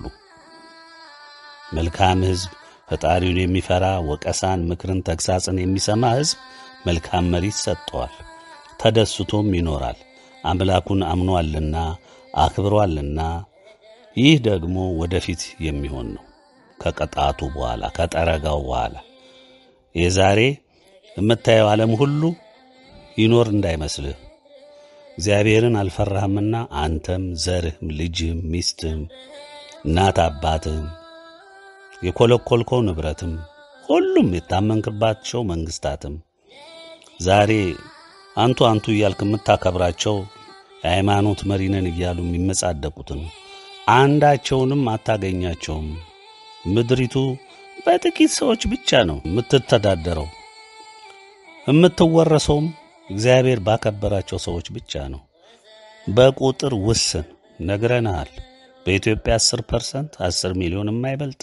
መልካም ሕዝብ ፈጣሪውን የሚፈራ ወቀሳን፣ ምክርን፣ ተግሳጽን የሚሰማ ሕዝብ መልካም መሪ ሰጠዋል። ተደስቶም ይኖራል። አምላኩን አምኗልና አክብሯልና። ይህ ደግሞ ወደፊት የሚሆን ነው። ከቅጣቱ በኋላ ከጠረጋው በኋላ የዛሬ የምታየው ዓለም ሁሉ ይኖር እንዳይመስልህ። እግዚአብሔርን አልፈራህምና አንተም ዘርህም ልጅህም ሚስትህም እናት አባትህም የኮለኮልከው ንብረትም ሁሉም የታመንክባቸው መንግስታትም ዛሬ አንቱ አንቱ እያልክ የምታከብራቸው የሃይማኖት መሪነን እያሉ የሚመጻደቁትን አንዳቸውንም አታገኛቸውም። ምድሪቱ በጥቂት ሰዎች ብቻ ነው የምትተዳደረው። የምትወረሰውም እግዚአብሔር ባከበራቸው ሰዎች ብቻ ነው። በቁጥር ውስን ነግረንሃል። በኢትዮጵያ 10 ፐርሰንት 10 ሚሊዮን የማይበልጥ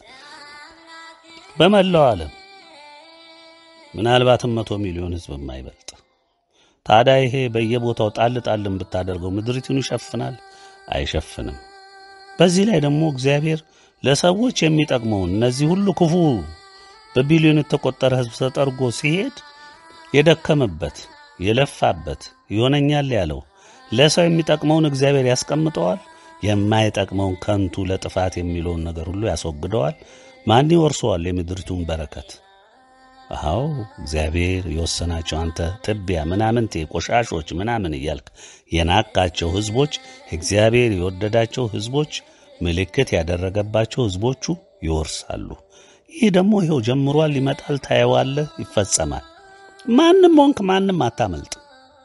በመላው ዓለም ምናልባትም መቶ ሚሊዮን ህዝብ የማይበልጥ ታዲያ ይሄ በየቦታው ጣል ጣልን ብታደርገው ምድሪቱን ይሸፍናል? አይሸፍንም። በዚህ ላይ ደግሞ እግዚአብሔር ለሰዎች የሚጠቅመውን እነዚህ ሁሉ ክፉ በቢሊዮን የተቆጠረ ህዝብ ተጠርጎ ሲሄድ የደከመበት የለፋበት ይሆነኛል ያለው ለሰው የሚጠቅመውን እግዚአብሔር ያስቀምጠዋል። የማይጠቅመውን ከንቱ ለጥፋት የሚለውን ነገር ሁሉ ያስወግደዋል። ማን ይወርሰዋል የምድሪቱን በረከት? አዎ እግዚአብሔር የወሰናቸው አንተ ትቢያ ምናምንቴ ቆሻሾች ምናምን እያልክ የናቃቸው ህዝቦች እግዚአብሔር የወደዳቸው ህዝቦች ምልክት ያደረገባቸው ህዝቦቹ ይወርሳሉ። ይህ ደግሞ ይኸው ጀምሯል፣ ይመጣል፣ ታየዋለህ፣ ይፈጸማል። ማንም ሆንክ ማንም አታመልጥ።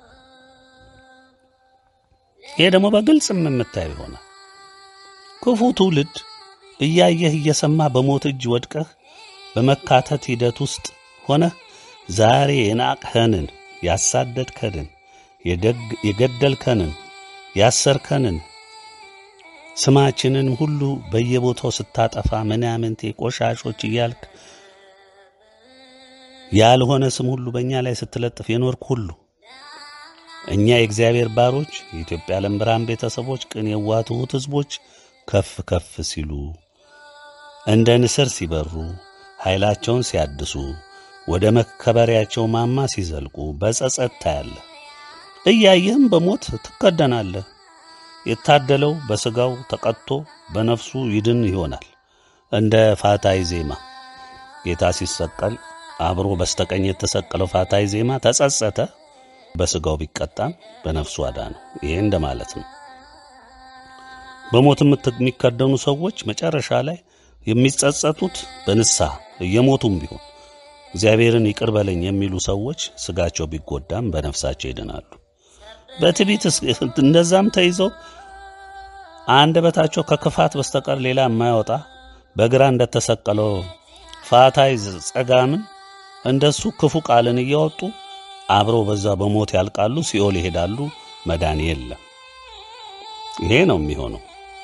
ይሄ ደግሞ በግልጽም የምታየው ይሆናል። ክፉ ትውልድ እያየህ እየሰማ በሞት እጅ ወድቀህ በመካተት ሂደት ውስጥ ሆነህ ዛሬ የናቅኸንን፣ ያሳደድከንን፣ የገደልከንን፣ ያሰርከንን ስማችንን ሁሉ በየቦታው ስታጠፋ ምናምንቴ ቆሻሾች እያልክ ያልሆነ ስም ሁሉ በእኛ ላይ ስትለጥፍ የኖርክ ሁሉ እኛ የእግዚአብሔር ባሮች የኢትዮጵያ ዓለም ብርሃን ቤተሰቦች ቅን የዋህ ትሑት ሕዝቦች ከፍ ከፍ ሲሉ እንደ ንስር ሲበሩ ኃይላቸውን ሲያድሱ ወደ መከበሪያቸው ማማ ሲዘልቁ በጸጸት ታያለህ። እያየህም በሞት ትከደናለህ። የታደለው በሥጋው ተቀጥቶ በነፍሱ ይድን ይሆናል። እንደ ፋታይ ዜማ ጌታ ሲሰቀል አብሮ በስተቀኝ የተሰቀለው ፋታይ ዜማ ተጸጸተ፣ በሥጋው ቢቀጣም በነፍሱ አዳነው። ይሄ እንደማለት ነው። በሞት የሚከደኑ ሰዎች መጨረሻ ላይ የሚጸጸቱት በንስሐ እየሞቱም ቢሆን እግዚአብሔርን ይቅር በለኝ የሚሉ ሰዎች ሥጋቸው ቢጎዳም በነፍሳቸው ይድናሉ። በትዕቢት እንደዛም ተይዘው አንደበታቸው ከክፋት በስተቀር ሌላ የማያወጣ በግራ እንደተሰቀለው ፋታይ ጸጋምን እንደሱ ክፉ ቃልን እያወጡ አብረው በዛ በሞት ያልቃሉ፣ ሲኦል ይሄዳሉ። መዳን የለም። ይሄ ነው የሚሆነው።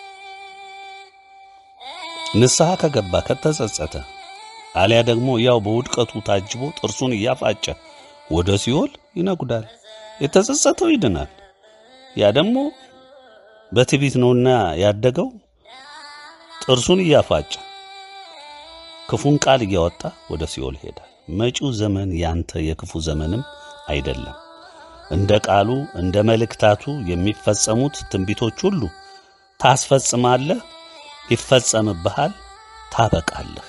ንስሐ ከገባ ከተጸጸተ፣ አሊያ ደግሞ ያው በውድቀቱ ታጅቦ ጥርሱን እያፋጨ ወደ ሲኦል ይነጉዳል። የተጸጸተው ይድናል። ያ ደግሞ በትዕቢት ነውና ያደገው ጥርሱን እያፋጨ ክፉን ቃል እያወጣ ወደ ሲኦል ይሄዳል። መጪው ዘመን ያንተ የክፉ ዘመንም አይደለም። እንደ ቃሉ እንደ መልእክታቱ የሚፈጸሙት ትንቢቶች ሁሉ ታስፈጽማለህ፣ ይፈጸምብሃል፣ ታበቃለህ።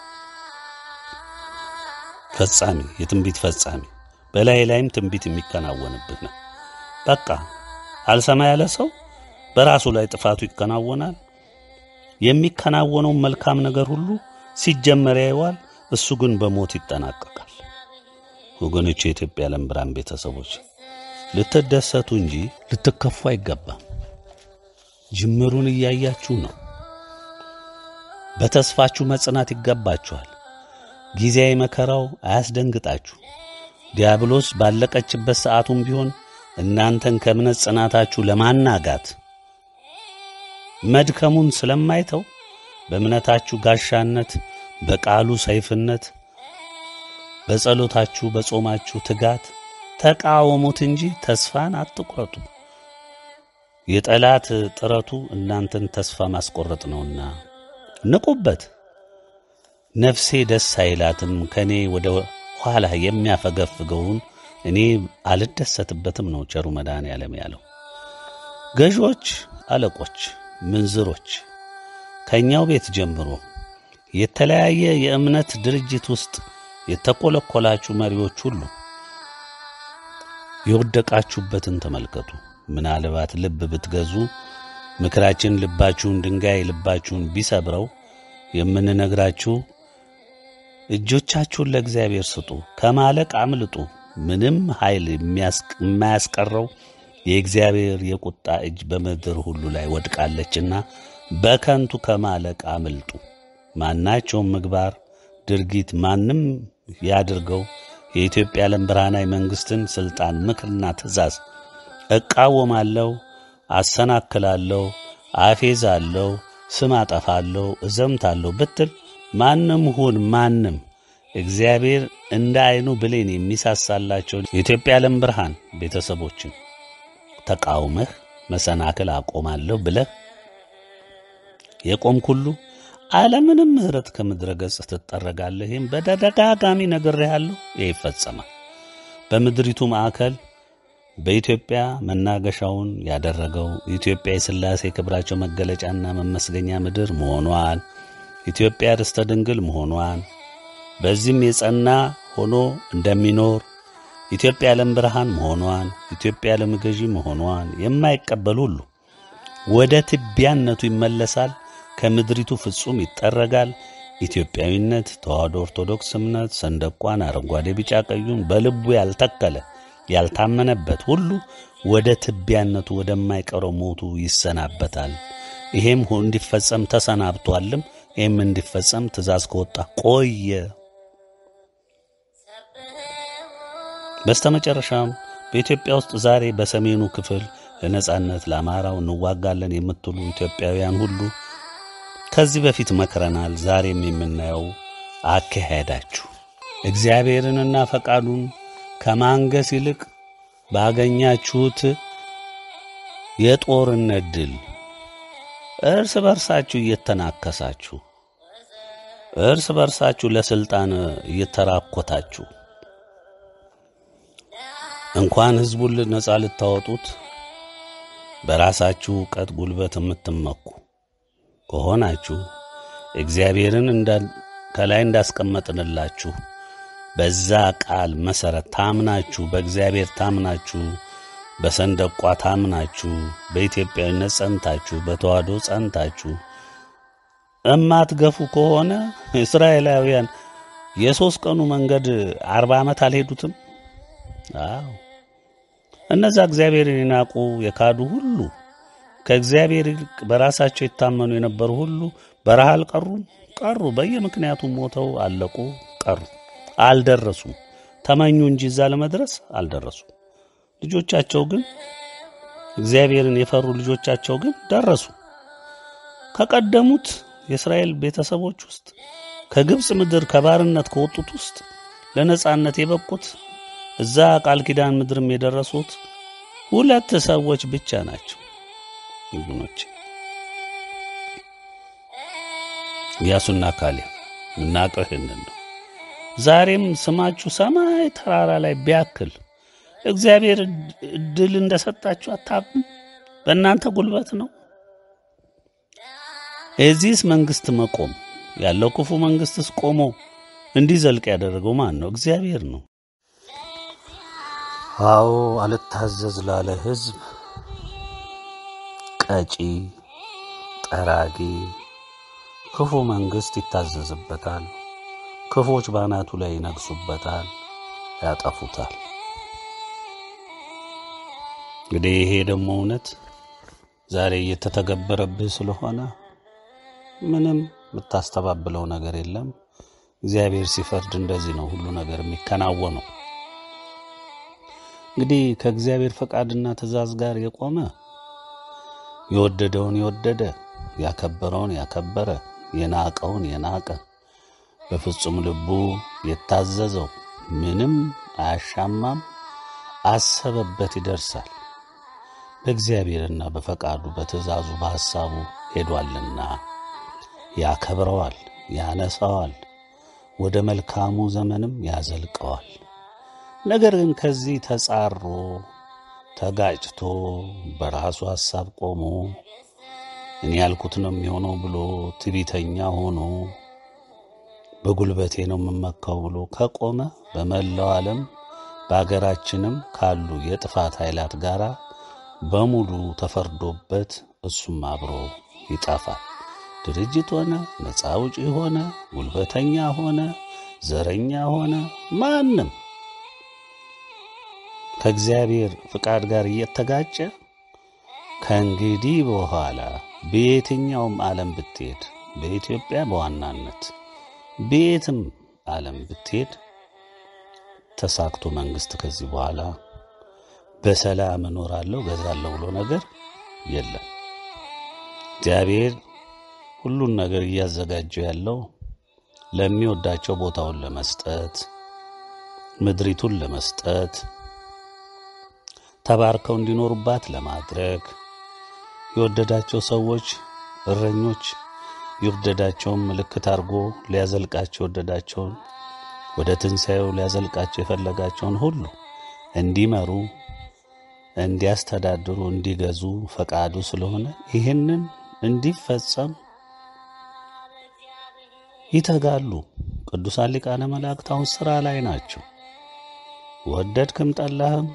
ፈጻሚ የትንቢት ፈጻሚ በላይ ላይም ትንቢት የሚከናወንብህ ነው። በቃ አልሰማ ያለ ሰው በራሱ ላይ ጥፋቱ ይከናወናል። የሚከናወነውን መልካም ነገር ሁሉ ሲጀመር ያየዋል። እሱ ግን በሞት ይጠናቀቃል። ወገኖች፣ የኢትዮጵያ ዓለም ብርሃን ቤተሰቦች ልትደሰቱ እንጂ ልትከፉ አይገባም። ጅምሩን እያያችሁ ነው። በተስፋችሁ መጽናት ይገባችኋል። ጊዜያዊ መከራው አያስደንግጣችሁ። ዲያብሎስ ባለቀችበት ሰዓቱም ቢሆን እናንተን ከእምነት ጽናታችሁ ለማናጋት መድከሙን ስለማይተው በእምነታችሁ ጋሻነት፣ በቃሉ ሰይፍነት፣ በጸሎታችሁ በጾማችሁ ትጋት ተቃወሙት እንጂ ተስፋን አትቁረጡ። የጠላት ጥረቱ እናንተን ተስፋ ማስቆረጥ ነውና ንቁበት። ነፍሴ ደስ አይላትም ከእኔ ወደ ኋላ የሚያፈገፍገውን እኔ አልደሰትበትም ነው ቸሩ መድኃኔዓለም ያለው። ገዦች፣ አለቆች፣ ምንዝሮች ከእኛው ቤት ጀምሮ የተለያየ የእምነት ድርጅት ውስጥ የተቆለቆላችሁ መሪዎች ሁሉ የወደቃችሁበትን ተመልከቱ። ምናልባት ልብ ብትገዙ ምክራችን ልባችሁን ድንጋይ ልባችሁን ቢሰብረው የምንነግራችሁ እጆቻችሁን ለእግዚአብሔር ስጡ፣ ከማለቅ አምልጡ። ምንም ኃይል የማያስቀረው የእግዚአብሔር የቁጣ እጅ በምድር ሁሉ ላይ ወድቃለችና በከንቱ ከማለቅ አምልጡ። ማናቸውም ምግባር፣ ድርጊት ማንም ያድርገው የኢትዮጵያ ዓለም ብርሃናዊ መንግሥትን ሥልጣን፣ ምክርና ትእዛዝ እቃወማለሁ፣ አሰናክላለሁ፣ አፌዛለሁ፣ ስም አጠፋለሁ፣ እዘምታለሁ ብትል ማንም ሁን ማንም እግዚአብሔር እንደ ዐይኑ ብሌን የሚሳሳላቸውን የኢትዮጵያ ዓለም ብርሃን ቤተሰቦችን ተቃውመህ መሰናክል አቆማለሁ ብለህ የቆምክ ሁሉ ዓለምንም ምሕረት ከምድረ ገጽ ትጠረጋለህ። ይህም በተደጋጋሚ ነግሬሃለሁ። ይህ ይፈጸማል። በምድሪቱ ማዕከል በኢትዮጵያ መናገሻውን ያደረገው ኢትዮጵያ የሥላሴ ክብራቸው መገለጫና መመስገኛ ምድር መሆኗን ኢትዮጵያ ርስተ ድንግል መሆኗን በዚህም የጸና ሆኖ እንደሚኖር ኢትዮጵያ ዓለም ብርሃን መሆኗን ኢትዮጵያ ዓለም ገዢ መሆኗን የማይቀበል ሁሉ ወደ ትቢያነቱ ይመለሳል። ከምድሪቱ ፍጹም ይጠረጋል። ኢትዮጵያዊነት፣ ተዋሕዶ ኦርቶዶክስ እምነት ሰንደቋን አረንጓዴ፣ ቢጫ ቀዩን በልቡ ያልተከለ ያልታመነበት ሁሉ ወደ ትቢያነቱ ወደማይቀረው ሞቱ ይሰናበታል። ይሄም እንዲፈጸም ተሰናብቷልም። ይህም እንዲፈጸም ትእዛዝ ከወጣ ቆየ። በስተመጨረሻም በኢትዮጵያ ውስጥ ዛሬ በሰሜኑ ክፍል ለነጻነት ለአማራው እንዋጋለን የምትሉ ኢትዮጵያውያን ሁሉ ከዚህ በፊት መክረናል። ዛሬም የምናየው አካሄዳችሁ እግዚአብሔርንና ፈቃዱን ከማንገስ ይልቅ ባገኛችሁት የጦርነት ድል እርስ በርሳችሁ እየተናከሳችሁ እርስ በርሳችሁ ለስልጣን እየተራኮታችሁ እንኳን ሕዝቡን ነፃ ልታወጡት በራሳችሁ እውቀት ጉልበት የምትመኩ ከሆናችሁ እግዚአብሔርን ከላይ እንዳስቀመጥንላችሁ በዛ ቃል መሠረት ታምናችሁ በእግዚአብሔር ታምናችሁ በሰንደቋ ታምናችሁ በኢትዮጵያዊነት ጸንታችሁ በተዋህዶ ጸንታችሁ እማትገፉ ከሆነ እስራኤላውያን የሦስት ቀኑ መንገድ አርባ ዓመት አልሄዱትም። አዎ እነዛ እግዚአብሔርን የናቁ የካዱ ሁሉ ከእግዚአብሔር ይልቅ በራሳቸው የታመኑ የነበሩ ሁሉ በረሃ አልቀሩም፣ ቀሩ። በየምክንያቱ ሞተው አለቁ፣ ቀሩ። አልደረሱም። ተመኙ እንጂ እዛ ለመድረስ አልደረሱም። ልጆቻቸው ግን እግዚአብሔርን የፈሩ ልጆቻቸው ግን ደረሱ። ከቀደሙት የእስራኤል ቤተሰቦች ውስጥ ከግብፅ ምድር ከባርነት ከወጡት ውስጥ ለነጻነት የበቁት እዛ ቃል ኪዳን ምድርም የደረሱት ሁለት ሰዎች ብቻ ናቸው። ወገኖች ኢያሱና ካሌብ የምናውቀው ይህንን ነው። ዛሬም ስማችሁ ሰማይ ተራራ ላይ ቢያክል እግዚአብሔር እድል እንደሰጣችሁ አታውቁም? በእናንተ ጉልበት ነው። የዚህስ መንግስት መቆም ያለው ክፉ መንግስትስ ቆሞ እንዲዘልቅ ያደረገው ማን ነው? እግዚአብሔር ነው። አዎ አልታዘዝ ላለ ሕዝብ ቀጪ፣ ጠራጊ ክፉ መንግስት ይታዘዝበታል። ክፎች ባናቱ ላይ ይነግሱበታል፣ ያጠፉታል። እንግዲህ ይሄ ደግሞ እውነት ዛሬ እየተተገበረብህ ስለሆነ ምንም የምታስተባብለው ነገር የለም። እግዚአብሔር ሲፈርድ እንደዚህ ነው ሁሉ ነገር የሚከናወነው። እንግዲህ ከእግዚአብሔር ፈቃድና ትእዛዝ ጋር የቆመ የወደደውን የወደደ ያከበረውን ያከበረ የናቀውን የናቀ በፍጹም ልቡ የታዘዘው ምንም አያሻማም፣ አሰበበት ይደርሳል። በእግዚአብሔርና በፈቃዱ በትእዛዙ በሐሳቡ ሄዷልና ያከብረዋል፣ ያነሳዋል፣ ወደ መልካሙ ዘመንም ያዘልቀዋል። ነገር ግን ከዚህ ተጻሮ ተጋጭቶ በራሱ ሐሳብ ቆሞ እኔ ያልኩት ነው የሚሆነው ብሎ ትቢተኛ ሆኖ በጉልበቴ ነው የምመካው ብሎ ከቆመ በመላው ዓለም በአገራችንም ካሉ የጥፋት ኃይላት ጋር በሙሉ ተፈርዶበት እሱም አብሮ ይጠፋል። ድርጅት ሆነ ነፃ አውጪ ሆነ ጉልበተኛ ሆነ ዘረኛ ሆነ ማንም ከእግዚአብሔር ፍቃድ ጋር እየተጋጨ ከእንግዲህ በኋላ በየትኛውም ዓለም ብትሄድ በኢትዮጵያ በዋናነት በየትም ዓለም ብትሄድ ተሳክቶ መንግስት ከዚህ በኋላ በሰላም እኖራለሁ ገዛለሁ ብሎ ነገር የለም። እግዚአብሔር ሁሉን ነገር እያዘጋጀው ያለው ለሚወዳቸው ቦታውን ለመስጠት ምድሪቱን ለመስጠት ተባርከው እንዲኖሩባት ለማድረግ የወደዳቸው ሰዎች እረኞች የወደዳቸውን ምልክት አድርጎ ሊያዘልቃቸው የወደዳቸውን ወደ ትንሣኤው ሊያዘልቃቸው የፈለጋቸውን ሁሉ እንዲመሩ፣ እንዲያስተዳድሩ፣ እንዲገዙ ፈቃዱ ስለሆነ ይህንን እንዲፈጸም ይተጋሉ። ቅዱሳን ሊቃነ መላእክት አሁን ሥራ ላይ ናቸው። ወደድክም ጠላህም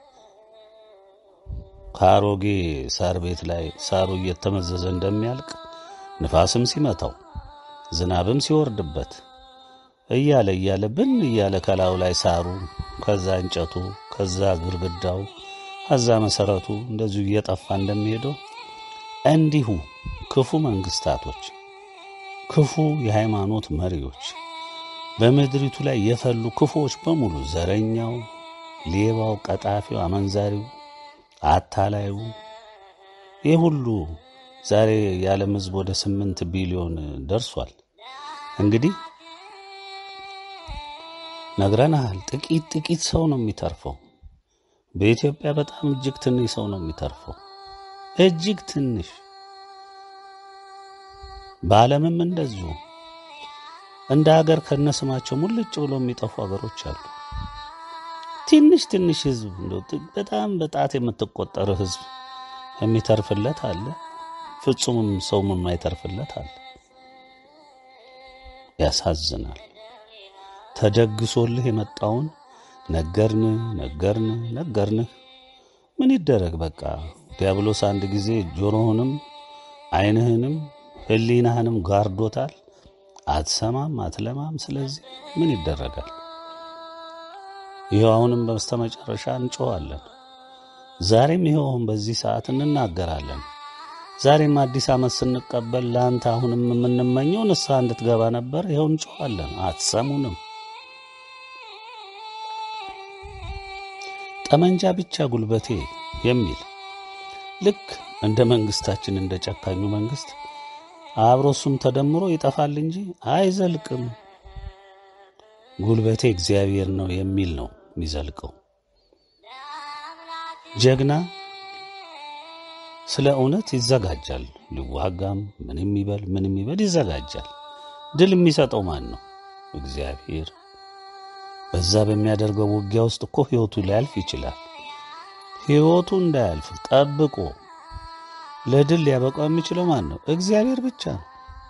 ከአሮጌ ሳር ቤት ላይ ሳሩ እየተመዘዘ እንደሚያልቅ ንፋስም ሲመታው ዝናብም ሲወርድበት እያለ እያለ ብን እያለ ከላዩ ላይ ሳሩ ከዛ እንጨቱ ከዛ ግርግዳው ከዛ መሰረቱ እንደዚሁ እየጠፋ እንደሚሄደው እንዲሁ ክፉ መንግስታቶች፣ ክፉ የሃይማኖት መሪዎች፣ በምድሪቱ ላይ የፈሉ ክፉዎች በሙሉ ዘረኛው፣ ሌባው፣ ቀጣፊው፣ አመንዛሪው፣ አታላዩ ይህ ሁሉ ዛሬ የዓለም ሕዝብ ወደ ስምንት ቢሊዮን ደርሷል። እንግዲህ ነግረናሃል። ጥቂት ጥቂት ሰው ነው የሚተርፈው። በኢትዮጵያ በጣም እጅግ ትንሽ ሰው ነው የሚተርፈው፣ እጅግ ትንሽ። በዓለምም እንደዚሁ እንደ ሀገር ከነስማቸው ሙልጭ ብሎ የሚጠፉ ሀገሮች አሉ። ትንሽ ትንሽ ህዝብ እንደው ጥ- በጣም በጣት የምትቆጠር ህዝብ የሚተርፍለት አለ፣ ፍጹምም ሰውም የማይተርፍለት አለ። ያሳዝናል። ተደግሶልህ የመጣውን ነገርን ነገርን ነገርንህ ምን ይደረግ በቃ ዲያብሎስ አንድ ጊዜ ጆሮህንም ዓይንህንም ህሊናህንም ጋርዶታል። አትሰማም፣ አትለማም። ስለዚህ ምን ይደረጋል? ይኸው አሁንም በስተመጨረሻ እንጮኻለን። ዛሬም ይኸው አሁን በዚህ ሰዓት እንናገራለን። ዛሬም አዲስ ዓመት ስንቀበል ለአንተ አሁንም የምንመኘው ንስሐ እንድትገባ ነበር። ይኸው እንጮኻለን፣ አትሰሙንም። ጠመንጃ ብቻ ጉልበቴ የሚል ልክ እንደ መንግስታችን እንደ ጨካኙ መንግስት አብሮ እሱም ተደምሮ ይጠፋል እንጂ አይዘልቅም። ጉልበቴ እግዚአብሔር ነው የሚል ነው የሚዘልቀው። ጀግና ስለ እውነት ይዘጋጃል። ሊዋጋም ምንም ይበል ምንም ይበል ይዘጋጃል። ድል የሚሰጠው ማን ነው? እግዚአብሔር። በዛ በሚያደርገው ውጊያ ውስጥ እኮ ሕይወቱ ሊያልፍ ይችላል። ሕይወቱ እንዳያልፍ ጠብቆ ለድል ሊያበቃው የሚችለው ማን ነው? እግዚአብሔር ብቻ ነው።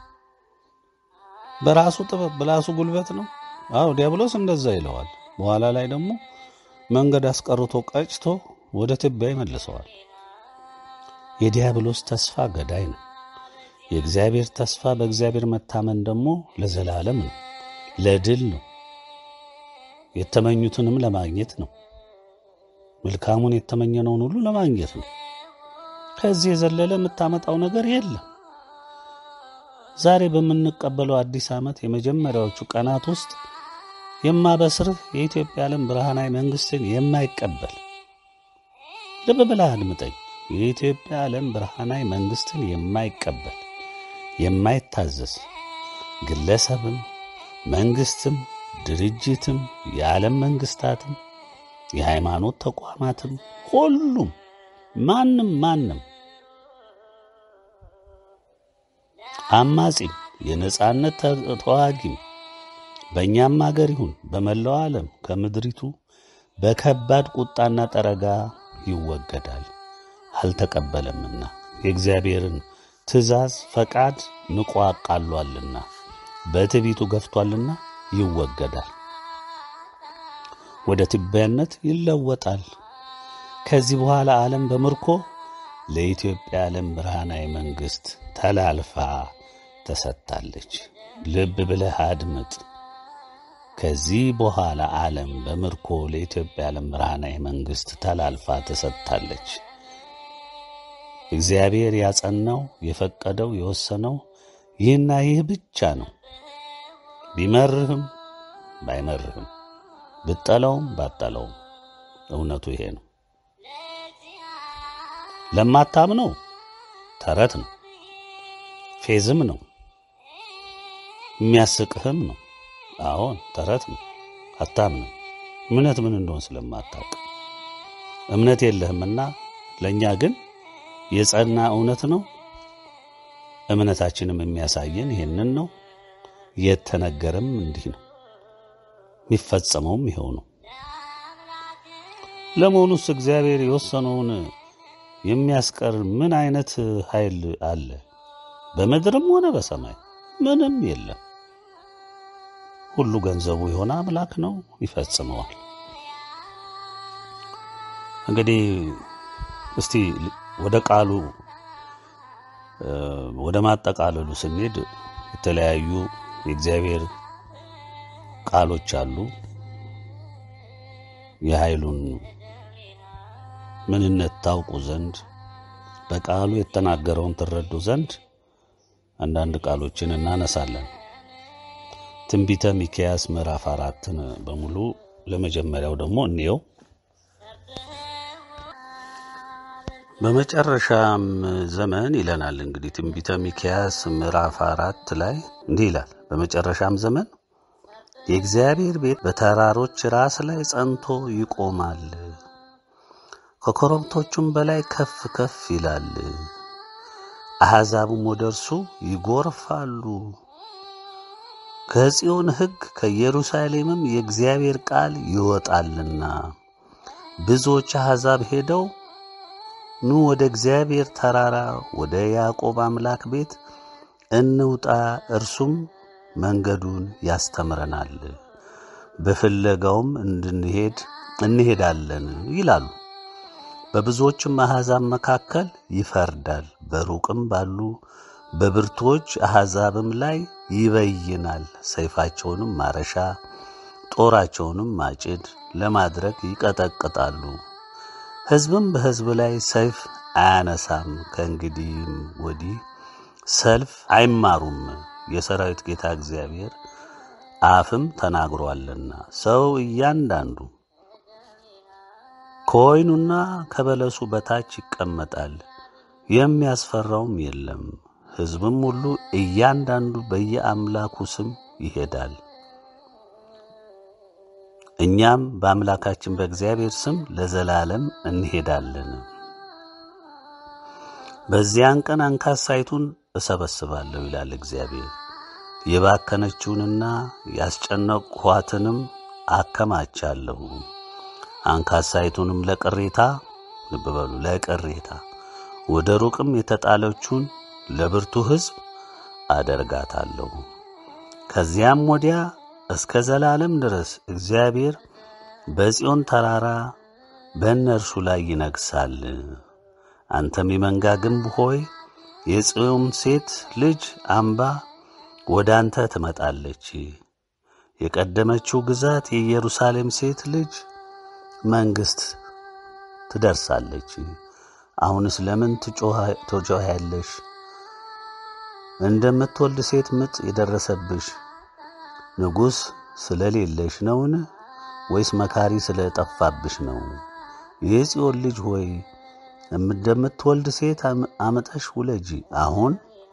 በራሱ ጥበብ በራሱ ጉልበት ነው። አዎ ዲያብሎስ እንደዛ ይለዋል። በኋላ ላይ ደግሞ መንገድ አስቀርቶ ቀጭቶ ወደ ትቢያ ይመልሰዋል። የዲያብሎስ ተስፋ ገዳይ ነው። የእግዚአብሔር ተስፋ በእግዚአብሔር መታመን ደግሞ ለዘላለም ነው፣ ለድል ነው፣ የተመኙትንም ለማግኘት ነው። መልካሙን የተመኘነውን ሁሉ ለማግኘት ነው። ከዚህ የዘለለ የምታመጣው ነገር የለም። ዛሬ በምንቀበለው አዲስ ዓመት የመጀመሪያዎቹ ቀናት ውስጥ የማበስርህ የኢትዮጵያ ዓለም ብርሃናዊ መንግሥትን የማይቀበል ልብ ብለህ አድምጠኝ። የኢትዮጵያ ዓለም ብርሃናዊ መንግሥትን የማይቀበል የማይታዘዝ ግለሰብም መንግሥትም ድርጅትም የዓለም መንግሥታትም የሃይማኖት ተቋማትም ሁሉም ማንም ማንም አማጺም የነጻነት ተ- ተዋጊም በእኛም አገር ይሁን በመላው ዓለም ከምድሪቱ በከባድ ቁጣና ጠረጋ ይወገዳል። አልተቀበለምና የእግዚአብሔርን ትእዛዝ ፈቃድ ንቆ አቃሏልና በትዕቢቱ ገፍቷልና ይወገዳል፣ ወደ ትቢያነት ይለወጣል። ከዚህ በኋላ ዓለም በምርኮ ለኢትዮጵያ ዓለም ብርሃናዊ መንግሥት ተላልፋ ተሰጥታለች። ልብ ብለህ አድምጥ። ከዚህ በኋላ ዓለም በምርኮ ለኢትዮጵያ ዓለም ብርሃናዊ መንግሥት ተላልፋ ተሰጥታለች። እግዚአብሔር ያጸናው የፈቀደው የወሰነው ይህና ይህ ብቻ ነው። ቢመርህም ባይመርህም ብጠለውም ባጠለውም እውነቱ ይሄ ነው። ለማታምነው ተረት ነው፣ ፌዝም ነው፣ የሚያስቅህም ነው። አዎን ተረት ነው፣ አታምንም። እምነት ምን እንደሆን ስለማታውቅ እምነት የለህምና፣ ለእኛ ግን የጸና እውነት ነው። እምነታችንም የሚያሳየን ይሄንን ነው። የተነገረም እንዲህ ነው፣ የሚፈጸመውም ይኸው ነው። ለመሆኑስ እግዚአብሔር የወሰነውን የሚያስቀር ምን አይነት ኃይል አለ? በምድርም ሆነ በሰማይ ምንም የለም። ሁሉ ገንዘቡ የሆነ አምላክ ነው፣ ይፈጽመዋል። እንግዲህ እስቲ ወደ ቃሉ እ፣ ወደ ማጠቃለሉ ስንሄድ የተለያዩ የእግዚአብሔር ቃሎች አሉ። የኃይሉን ምንነት ታውቁ ዘንድ በቃሉ የተናገረውን ትረዱ ዘንድ አንዳንድ ቃሎችን እናነሳለን። ትንቢተ ሚክያስ ምዕራፍ አራትን በሙሉ ለመጀመሪያው ደግሞ እንየው። በመጨረሻም ዘመን ይለናል። እንግዲህ ትንቢተ ሚክያስ ምዕራፍ አራት ላይ እንዲህ ይላል። በመጨረሻም ዘመን የእግዚአብሔር ቤት በተራሮች ራስ ላይ ጸንቶ ይቆማል፣ ከኮረብቶቹም በላይ ከፍ ከፍ ይላል። አሕዛብም ወደ እርሱ ይጎርፋሉ። ከጽዮን ሕግ ከኢየሩሳሌምም የእግዚአብሔር ቃል ይወጣልና ብዙዎች አሕዛብ ሄደው ኑ ወደ እግዚአብሔር ተራራ ወደ ያዕቆብ አምላክ ቤት እንውጣ፣ እርሱም መንገዱን ያስተምረናል፣ በፍለጋውም እንድንሄድ እንሄዳለን ይላሉ። በብዙዎችም አሕዛብ መካከል ይፈርዳል፣ በሩቅም ባሉ በብርቱዎች አሕዛብም ላይ ይበይናል። ሰይፋቸውንም ማረሻ ጦራቸውንም ማጭድ ለማድረግ ይቀጠቅጣሉ። ሕዝብም በሕዝብ ላይ ሰይፍ አያነሳም፣ ከእንግዲህም ወዲህ ሰልፍ አይማሩም። የሰራዊት ጌታ እግዚአብሔር አፍም ተናግሮአልና ሰው እያንዳንዱ ከወይኑና ከበለሱ በታች ይቀመጣል፣ የሚያስፈራውም የለም። ሕዝብም ሁሉ እያንዳንዱ በየአምላኩ ስም ይሄዳል። እኛም በአምላካችን በእግዚአብሔር ስም ለዘላለም እንሄዳለን። በዚያን ቀን አንካሳይቱን እሰበስባለሁ ይላል እግዚአብሔር። የባከነችውንና ያስጨነቅኋትንም አከማቻለሁ። አንካሳይቱንም ለቅሬታ ልብ በሉ፣ ለቅሬታ ወደ ሩቅም የተጣለችውን ለብርቱ ሕዝብ አደርጋታለሁ። ከዚያም ወዲያ እስከ ዘላለም ድረስ እግዚአብሔር በጽዮን ተራራ በእነርሱ ላይ ይነግሣል። አንተም የመንጋ ግንብ ሆይ የጽዮን ሴት ልጅ አምባ ወደ አንተ ትመጣለች። የቀደመችው ግዛት የኢየሩሳሌም ሴት ልጅ መንግሥት ትደርሳለች። አሁንስ ለምን ትጮኻያለሽ? እንደምትወልድ ሴት ምጥ የደረሰብሽ ንጉሥ ስለሌለሽ ነውን? ወይስ መካሪ ስለጠፋብሽ ነው? የጽዮን ልጅ ሆይ እንደምትወልድ ሴት አምጠሽ ውለጂ። አሁን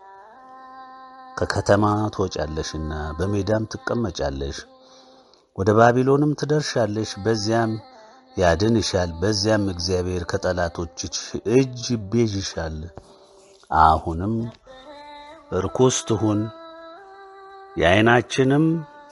ከከተማ ትወጫለሽና በሜዳም ትቀመጫለሽ፣ ወደ ባቢሎንም ትደርሻለሽ። በዚያም ያድንሻል። በዚያም እግዚአብሔር ከጠላቶችሽ እጅ ይቤዥሻል። አሁንም ርኩስ ትሁን የዓይናችንም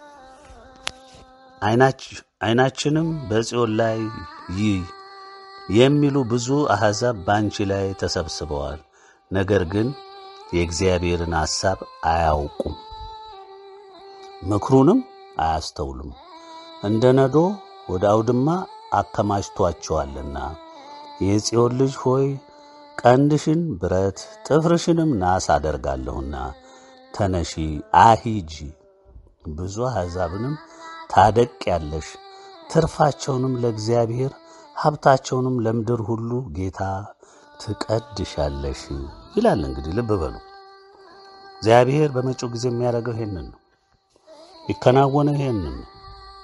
ዓይናችንም በጽዮን ላይ ይይ የሚሉ ብዙ አሕዛብ በአንቺ ላይ ተሰብስበዋል። ነገር ግን የእግዚአብሔርን ሐሳብ አያውቁም፣ ምክሩንም አያስተውሉም። እንደ ነዶ ወደ አውድማ አከማችቷቸዋልና። የጽዮን ልጅ ሆይ ቀንድሽን ብረት ጥፍርሽንም ናስ አደርጋለሁና ተነሺ አሂጂ፣ ብዙ አሕዛብንም ታደቅ ያለሽ ትርፋቸውንም ለእግዚአብሔር ሀብታቸውንም ለምድር ሁሉ ጌታ ትቀድሻለሽ ይላል። እንግዲህ ልብ በሉ እግዚአብሔር በመጪው ጊዜ የሚያደርገው ይሄንን ነው፣ የሚከናወነው ይሄንን ነው።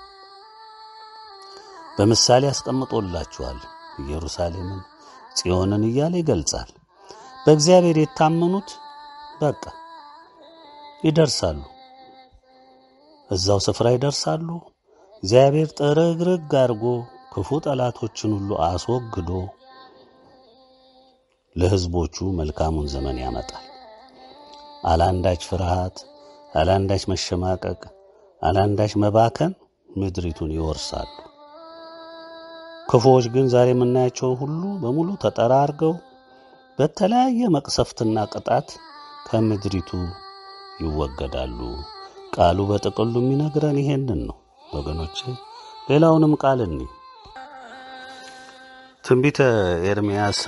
በምሳሌ ያስቀምጦላችኋል። ኢየሩሳሌምን ጽዮንን እያለ ይገልጻል። በእግዚአብሔር የታመኑት በቃ ይደርሳሉ፣ እዛው ስፍራ ይደርሳሉ። እግዚአብሔር ጥርግርግ አድርጎ ክፉ ጠላቶችን ሁሉ አስወግዶ ለሕዝቦቹ መልካሙን ዘመን ያመጣል። አላንዳች ፍርሃት፣ አላንዳች መሸማቀቅ፣ አላንዳች መባከን ምድሪቱን ይወርሳሉ። ክፉዎች ግን ዛሬ የምናያቸው ሁሉ በሙሉ ተጠራርገው በተለያየ መቅሰፍትና ቅጣት ከምድሪቱ ይወገዳሉ። ቃሉ በጥቅሉ የሚነግረን ይሄንን ነው ወገኖቼ። ሌላውንም ቃል እኒ ትንቢተ ኤርምያስ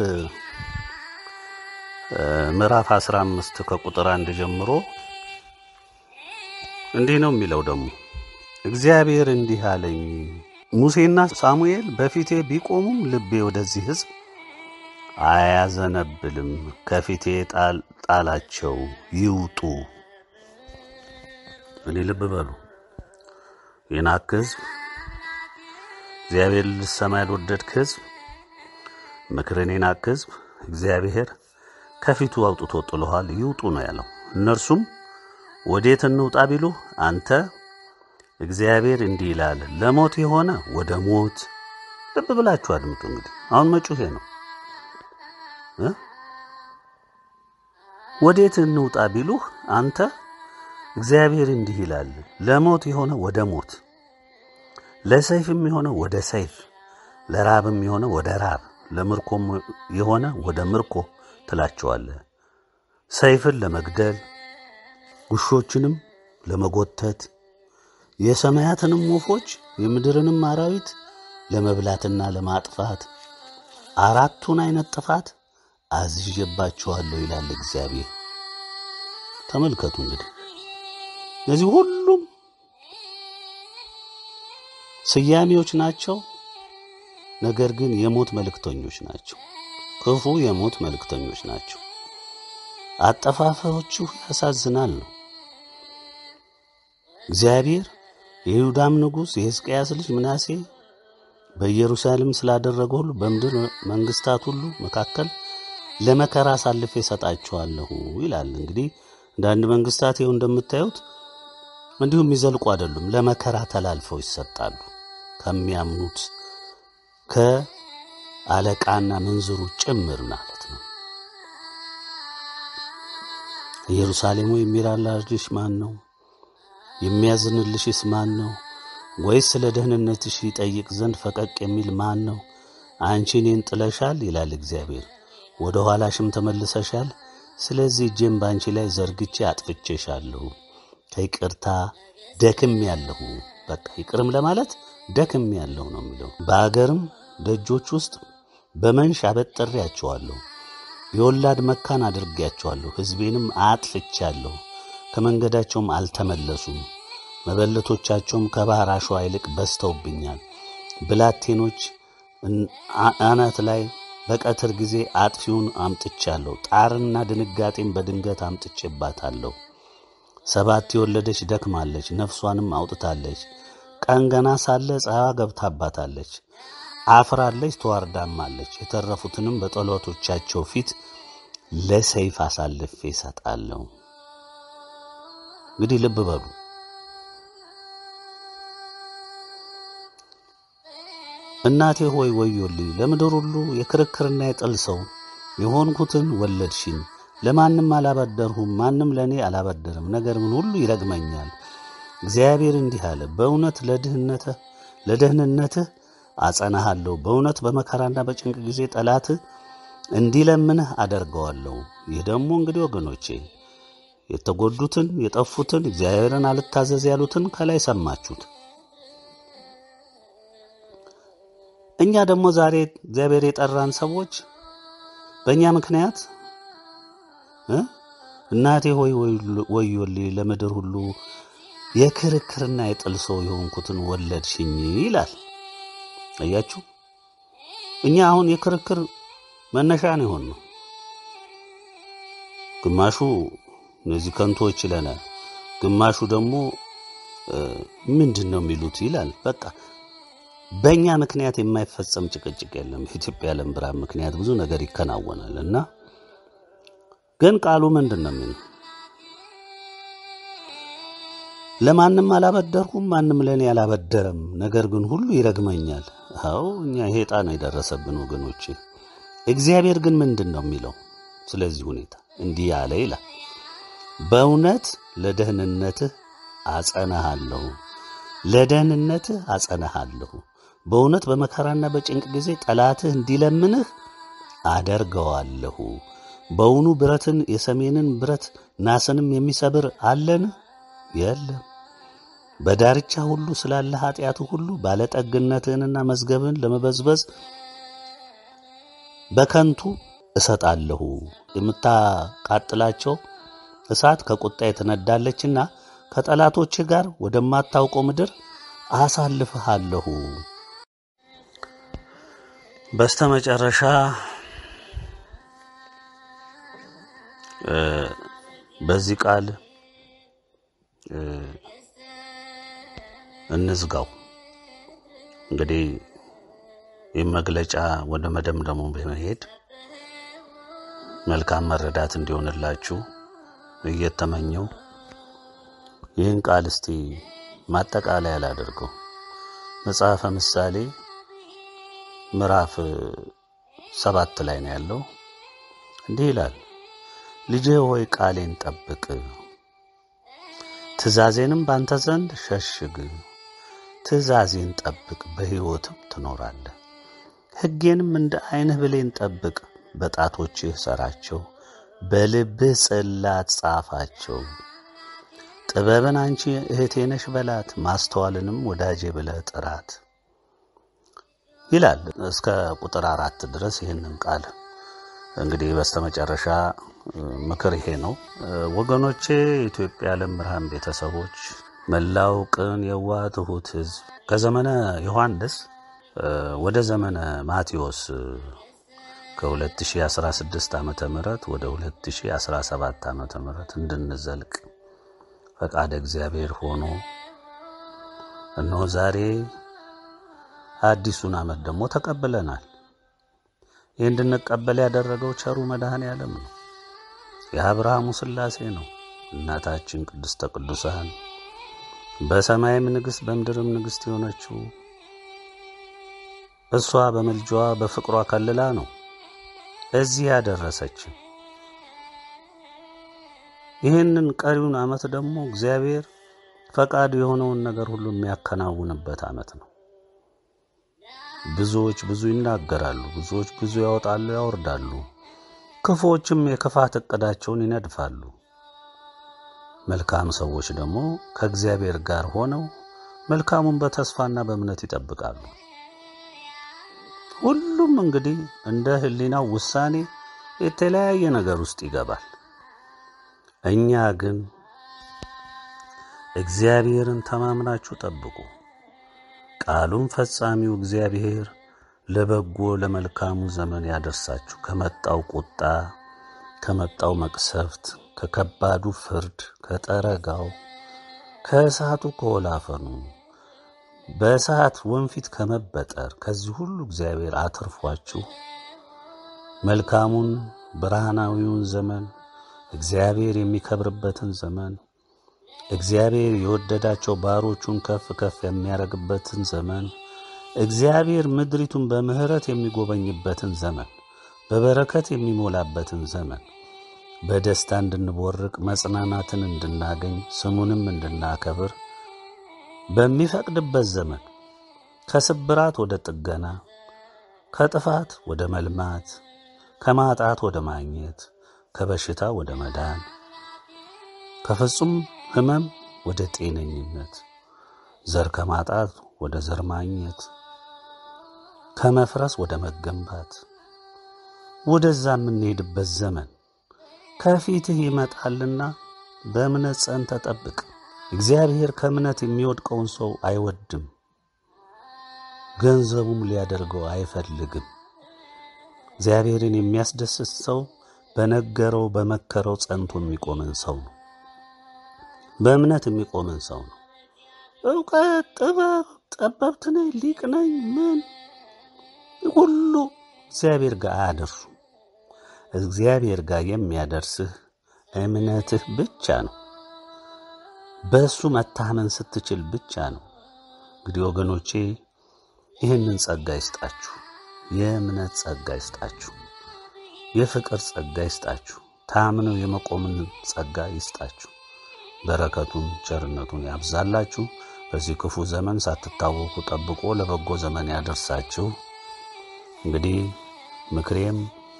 ምዕራፍ 15 ከቁጥር አንድ ጀምሮ እንዲህ ነው የሚለው ደግሞ እግዚአብሔር እንዲህ አለኝ ሙሴና ሳሙኤል በፊቴ ቢቆሙም ልቤ ወደዚህ ሕዝብ አያዘነብልም። ከፊቴ ጣላቸው ይውጡ። እኔ ልብ በሉ የናክ ሕዝብ እግዚአብሔር ልሰማ ያልወደድክ ሕዝብ ምክርን የናክ ሕዝብ እግዚአብሔር ከፊቱ አውጥቶ ጥሎሃል። ይውጡ ነው ያለው። እነርሱም ወዴት እንውጣ ቢሉ አንተ እግዚአብሔር እንዲህ ይላል፣ ለሞት የሆነ ወደ ሞት፣ ልብ ብላችሁ አድምጡ። እንግዲህ አሁን መጪው ይሄ ነው እ ወዴት እንውጣ ቢሉህ አንተ እግዚአብሔር እንዲህ ይላል፣ ለሞት የሆነ ወደ ሞት፣ ለሰይፍም የሆነ ወደ ሰይፍ፣ ለራብም የሆነ ወደ ራብ፣ ለምርኮም የሆነ ወደ ምርኮ ትላቸዋለህ። ሰይፍን ለመግደል ውሾችንም ለመጎተት የሰማያትንም ወፎች የምድርንም አራዊት ለመብላትና ለማጥፋት አራቱን አይነት ጥፋት አዝዤባችኋለሁ ይላል እግዚአብሔር። ተመልከቱ እንግዲህ እነዚህ ሁሉም ስያሜዎች ናቸው። ነገር ግን የሞት መልእክተኞች ናቸው። ክፉ የሞት መልእክተኞች ናቸው። አጠፋፋዎቹ ያሳዝናል ነው። እግዚአብሔር የይሁዳም ንጉሥ የሕዝቅያስ ልጅ ምናሴ በኢየሩሳሌም ስላደረገ ሁሉ በምድር መንግስታት ሁሉ መካከል ለመከራ አሳልፌ እሰጣቸዋለሁ ይላል። እንግዲህ አንዳንድ መንግስታት ይኸው እንደምታዩት እንዲሁም የሚዘልቁ አይደሉም፣ ለመከራ ተላልፈው ይሰጣሉ። ከሚያምኑት ከአለቃና ምንዝሩ ጭምር ማለት ነው። ኢየሩሳሌም ሆይ የሚራራልሽ ማን ነው? የሚያዝንልሽስ ማን ነው? ወይስ ስለ ደህንነትሽ ይጠይቅ ዘንድ ፈቀቅ የሚል ማን ነው? አንቺ እኔን ጥለሻል ይላል እግዚአብሔር፣ ወደ ኋላሽም ተመልሰሻል። ስለዚህ እጄም በአንቺ ላይ ዘርግቼ አጥፍቼሻለሁ። ከይቅርታ ደክም ያለሁ በቃ ይቅርም ለማለት ደክም ያለሁ ነው የሚለው። በአገርም ደጆች ውስጥ በመንሽ አበጥሬያቸዋለሁ፣ የወላድ መካን አድርጌያቸዋለሁ። ሕዝቤንም አጥፍቻለሁ፣ ከመንገዳቸውም አልተመለሱም። መበለቶቻቸውም ከባሕር አሸዋ ይልቅ በዝተውብኛል። ብላቴኖች አናት ላይ በቀትር ጊዜ አጥፊውን አምጥቻለሁ። ጣርና ድንጋጤም በድንገት አምጥቼባታለሁ። ሰባት የወለደች ደክማለች፣ ነፍሷንም አውጥታለች። ቀን ገና ሳለ ፀሐይዋ ገብታባታለች። አፍራለች፣ ተዋርዳማለች። የተረፉትንም በጠላቶቻቸው ፊት ለሰይፍ አሳልፌ እሰጣለሁ። እንግዲህ ልብ በሉ እናቴ ሆይ ወዮልኝ፣ ለምድር ሁሉ የክርክርና የጥል ሰው የሆንኩትን ወለድሽኝ። ለማንም አላበደርሁም፣ ማንም ለእኔ አላበደርም። ነገር ግን ሁሉ ይረግመኛል። እግዚአብሔር እንዲህ አለ፣ በእውነት ለድህነትህ ለደህንነትህ አጸናሃለሁ። በእውነት በመከራና በጭንቅ ጊዜ ጠላትህ እንዲለምንህ አደርገዋለሁ። ይህ ደግሞ እንግዲህ ወገኖቼ የተጎዱትን የጠፉትን እግዚአብሔርን አልታዘዝ ያሉትን ከላይ ሰማችሁት። እኛ ደግሞ ዛሬ እግዚአብሔር የጠራን ሰዎች በእኛ ምክንያት እናቴ ሆይ ወዮልኝ ለምድር ሁሉ የክርክርና የጥል ሰው የሆንኩትን ወለድሽኝ ይላል። አያችሁ፣ እኛ አሁን የክርክር መነሻ ነው የሆን ነው። ግማሹ እነዚህ ከንቶች ይለናል፣ ግማሹ ደግሞ ምንድን ነው የሚሉት ይላል። በቃ በእኛ ምክንያት የማይፈጸም ጭቅጭቅ የለም። የኢትዮጵያ ዓለም ብርሃን ምክንያት ብዙ ነገር ይከናወናል እና ግን ቃሉ ምንድን ነው የሚለው? ለማንም አላበደርኩም፣ ማንም ለእኔ አላበደረም። ነገር ግን ሁሉ ይረግመኛል። አዎ እኛ ይሄ ዕጣ ነው የደረሰብን ወገኖቼ። እግዚአብሔር ግን ምንድን ነው የሚለው ስለዚህ ሁኔታ? እንዲህ ያለ ይላል፣ በእውነት ለደህንነትህ አጸናሃለሁ፣ ለደህንነትህ አጸናሃለሁ። በእውነት በመከራና በጭንቅ ጊዜ ጠላትህ እንዲለምንህ አደርገዋለሁ። በውኑ ብረትን የሰሜንን ብረት ናስንም የሚሰብር አለን? የለም። በዳርቻ ሁሉ ስላለ ኃጢአቱ ሁሉ ባለጠግነትህንና መዝገብህን ለመበዝበዝ በከንቱ እሰጣለሁ። የምታቃጥላቸው እሳት ከቁጣ የተነዳለችና ከጠላቶችህ ጋር ወደማታውቀው ምድር አሳልፍሃለሁ። በስተመጨረሻ በዚህ ቃል እንዝጋው። እንግዲህ ይህ መግለጫ ወደ መደምደሙ በመሄድ መልካም መረዳት እንዲሆንላችሁ እየተመኘው ይህን ቃል እስቲ ማጠቃለያ ላደርገው። መጽሐፈ ምሳሌ ምዕራፍ ሰባት ላይ ነው ያለው። እንዲህ ይላል፣ ልጄ ሆይ ቃሌን ጠብቅ፣ ትእዛዜንም ባንተ ዘንድ ሸሽግ። ትእዛዜን ጠብቅ፣ በሕይወትም ትኖራለህ። ሕጌንም እንደ ዐይንህ ብሌን ጠብቅ፣ በጣቶችህ ሰራቸው፣ በልብህ ጽላት ጻፋቸው። ጥበብን አንቺ እህቴ ነሽ በላት፣ ማስተዋልንም ወዳጄ ብለህ ጥራት ይላል እስከ ቁጥር አራት ድረስ ይህንን ቃል እንግዲህ በስተመጨረሻ ምክር ይሄ ነው ወገኖቼ፣ የኢትዮጵያ ዓለም ብርሃን ቤተሰቦች፣ መላው ቅን የዋህ ትሑት ሕዝብ ከዘመነ ዮሐንስ ወደ ዘመነ ማቴዎስ ከ2016 ዓ ም ወደ 2017 ዓ ም እንድንዘልቅ ፈቃደ እግዚአብሔር ሆኖ እነሆ ዛሬ አዲሱን ዓመት ደግሞ ተቀብለናል። ይህ እንድንቀበል ያደረገው ቸሩ መድኃኔ ዓለም ነው። የአብርሃሙ ሥላሴ ነው። እናታችን ቅድስተ ቅዱሳን በሰማይም ንግሥት በምድርም ንግሥት የሆነችው እሷ በምልጃዋ በፍቅሯ ከልላ ነው እዚህ ያደረሰችን። ይህንን ቀሪውን ዓመት ደግሞ እግዚአብሔር ፈቃዱ የሆነውን ነገር ሁሉ የሚያከናውንበት ዓመት ነው። ብዙዎች ብዙ ይናገራሉ፣ ብዙዎች ብዙ ያወጣሉ፣ ያወርዳሉ። ክፉዎችም የክፋት ዕቅዳቸውን ይነድፋሉ። መልካም ሰዎች ደግሞ ከእግዚአብሔር ጋር ሆነው መልካሙን በተስፋና በእምነት ይጠብቃሉ። ሁሉም እንግዲህ እንደ ሕሊናው ውሳኔ የተለያየ ነገር ውስጥ ይገባል። እኛ ግን እግዚአብሔርን ተማምናችሁ ጠብቁ። ቃሉን ፈጻሚው እግዚአብሔር ለበጎ ለመልካሙ ዘመን ያደርሳችሁ። ከመጣው ቁጣ፣ ከመጣው መቅሰፍት፣ ከከባዱ ፍርድ፣ ከጠረጋው፣ ከእሳቱ ከወላፈኑ፣ በእሳት ወንፊት ከመበጠር ከዚህ ሁሉ እግዚአብሔር አትርፏችሁ መልካሙን ብርሃናዊውን ዘመን እግዚአብሔር የሚከብርበትን ዘመን እግዚአብሔር የወደዳቸው ባሮቹን ከፍ ከፍ የሚያደርግበትን ዘመን እግዚአብሔር ምድሪቱን በምሕረት የሚጎበኝበትን ዘመን በበረከት የሚሞላበትን ዘመን በደስታ እንድንቦርቅ መጽናናትን እንድናገኝ ስሙንም እንድናከብር በሚፈቅድበት ዘመን ከስብራት ወደ ጥገና፣ ከጥፋት ወደ መልማት፣ ከማጣት ወደ ማግኘት፣ ከበሽታ ወደ መዳን፣ ከፍጹም ሕመም ወደ ጤነኝነት፣ ዘር ከማጣት ወደ ዘር ማግኘት፣ ከመፍረስ ወደ መገንባት ወደዛ የምንሄድበት ዘመን ከፊትህ ይመጣልና በእምነት ጸንተ ጠብቅ። እግዚአብሔር ከእምነት የሚወድቀውን ሰው አይወድም፣ ገንዘቡም ሊያደርገው አይፈልግም። እግዚአብሔርን የሚያስደስት ሰው በነገረው በመከረው ጸንቶ የሚቆምን ሰው ነው። በእምነት የሚቆምን ሰው ነው። እውቀት፣ ጥበብ፣ ጠበብት ነኝ፣ ሊቅ ነኝ፣ ምን ሁሉ እግዚአብሔር ጋር አያደርሱ። እግዚአብሔር ጋር የሚያደርስህ እምነትህ ብቻ ነው። በእሱ መታመን ስትችል ብቻ ነው። እንግዲህ ወገኖቼ ይህንን ጸጋ ይስጣችሁ። የእምነት ጸጋ ይስጣችሁ። የፍቅር ጸጋ ይስጣችሁ። ታምነው የመቆምን ጸጋ ይስጣችሁ። በረከቱን ቸርነቱን ያብዛላችሁ። በዚህ ክፉ ዘመን ሳትታወቁ ጠብቆ ለበጎ ዘመን ያደርሳችሁ። እንግዲህ ምክሬም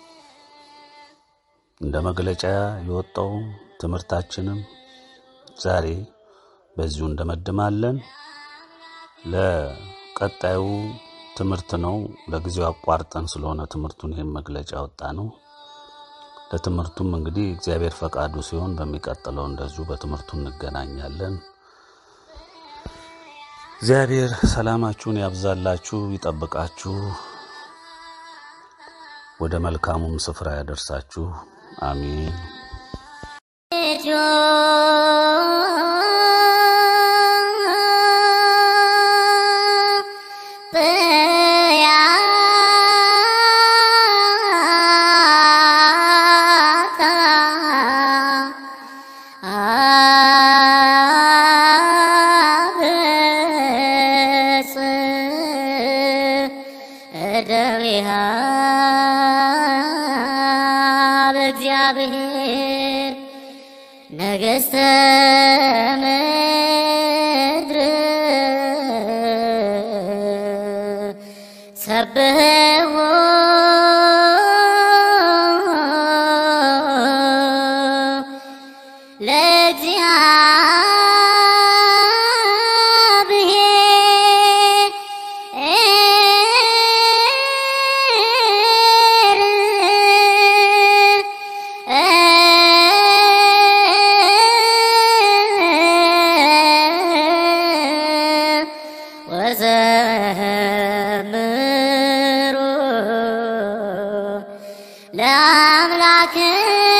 እንደ መግለጫ የወጣው ትምህርታችንም ዛሬ በዚሁ እንደመድማለን። ለቀጣዩ ትምህርት ነው። ለጊዜው አቋርጠን ስለሆነ ትምህርቱን ይህም መግለጫ ወጣ ነው። ለትምህርቱም እንግዲህ እግዚአብሔር ፈቃዱ ሲሆን በሚቀጥለው እንደዚሁ በትምህርቱ እንገናኛለን። እግዚአብሔር ሰላማችሁን ያብዛላችሁ፣ ይጠብቃችሁ፣ ወደ መልካሙም ስፍራ ያደርሳችሁ። አሜን። እደዊሃ በእግዚአብሔር ነገሥተ ምድር ሰብሕዎ ወዘምሩ ለአምላክነ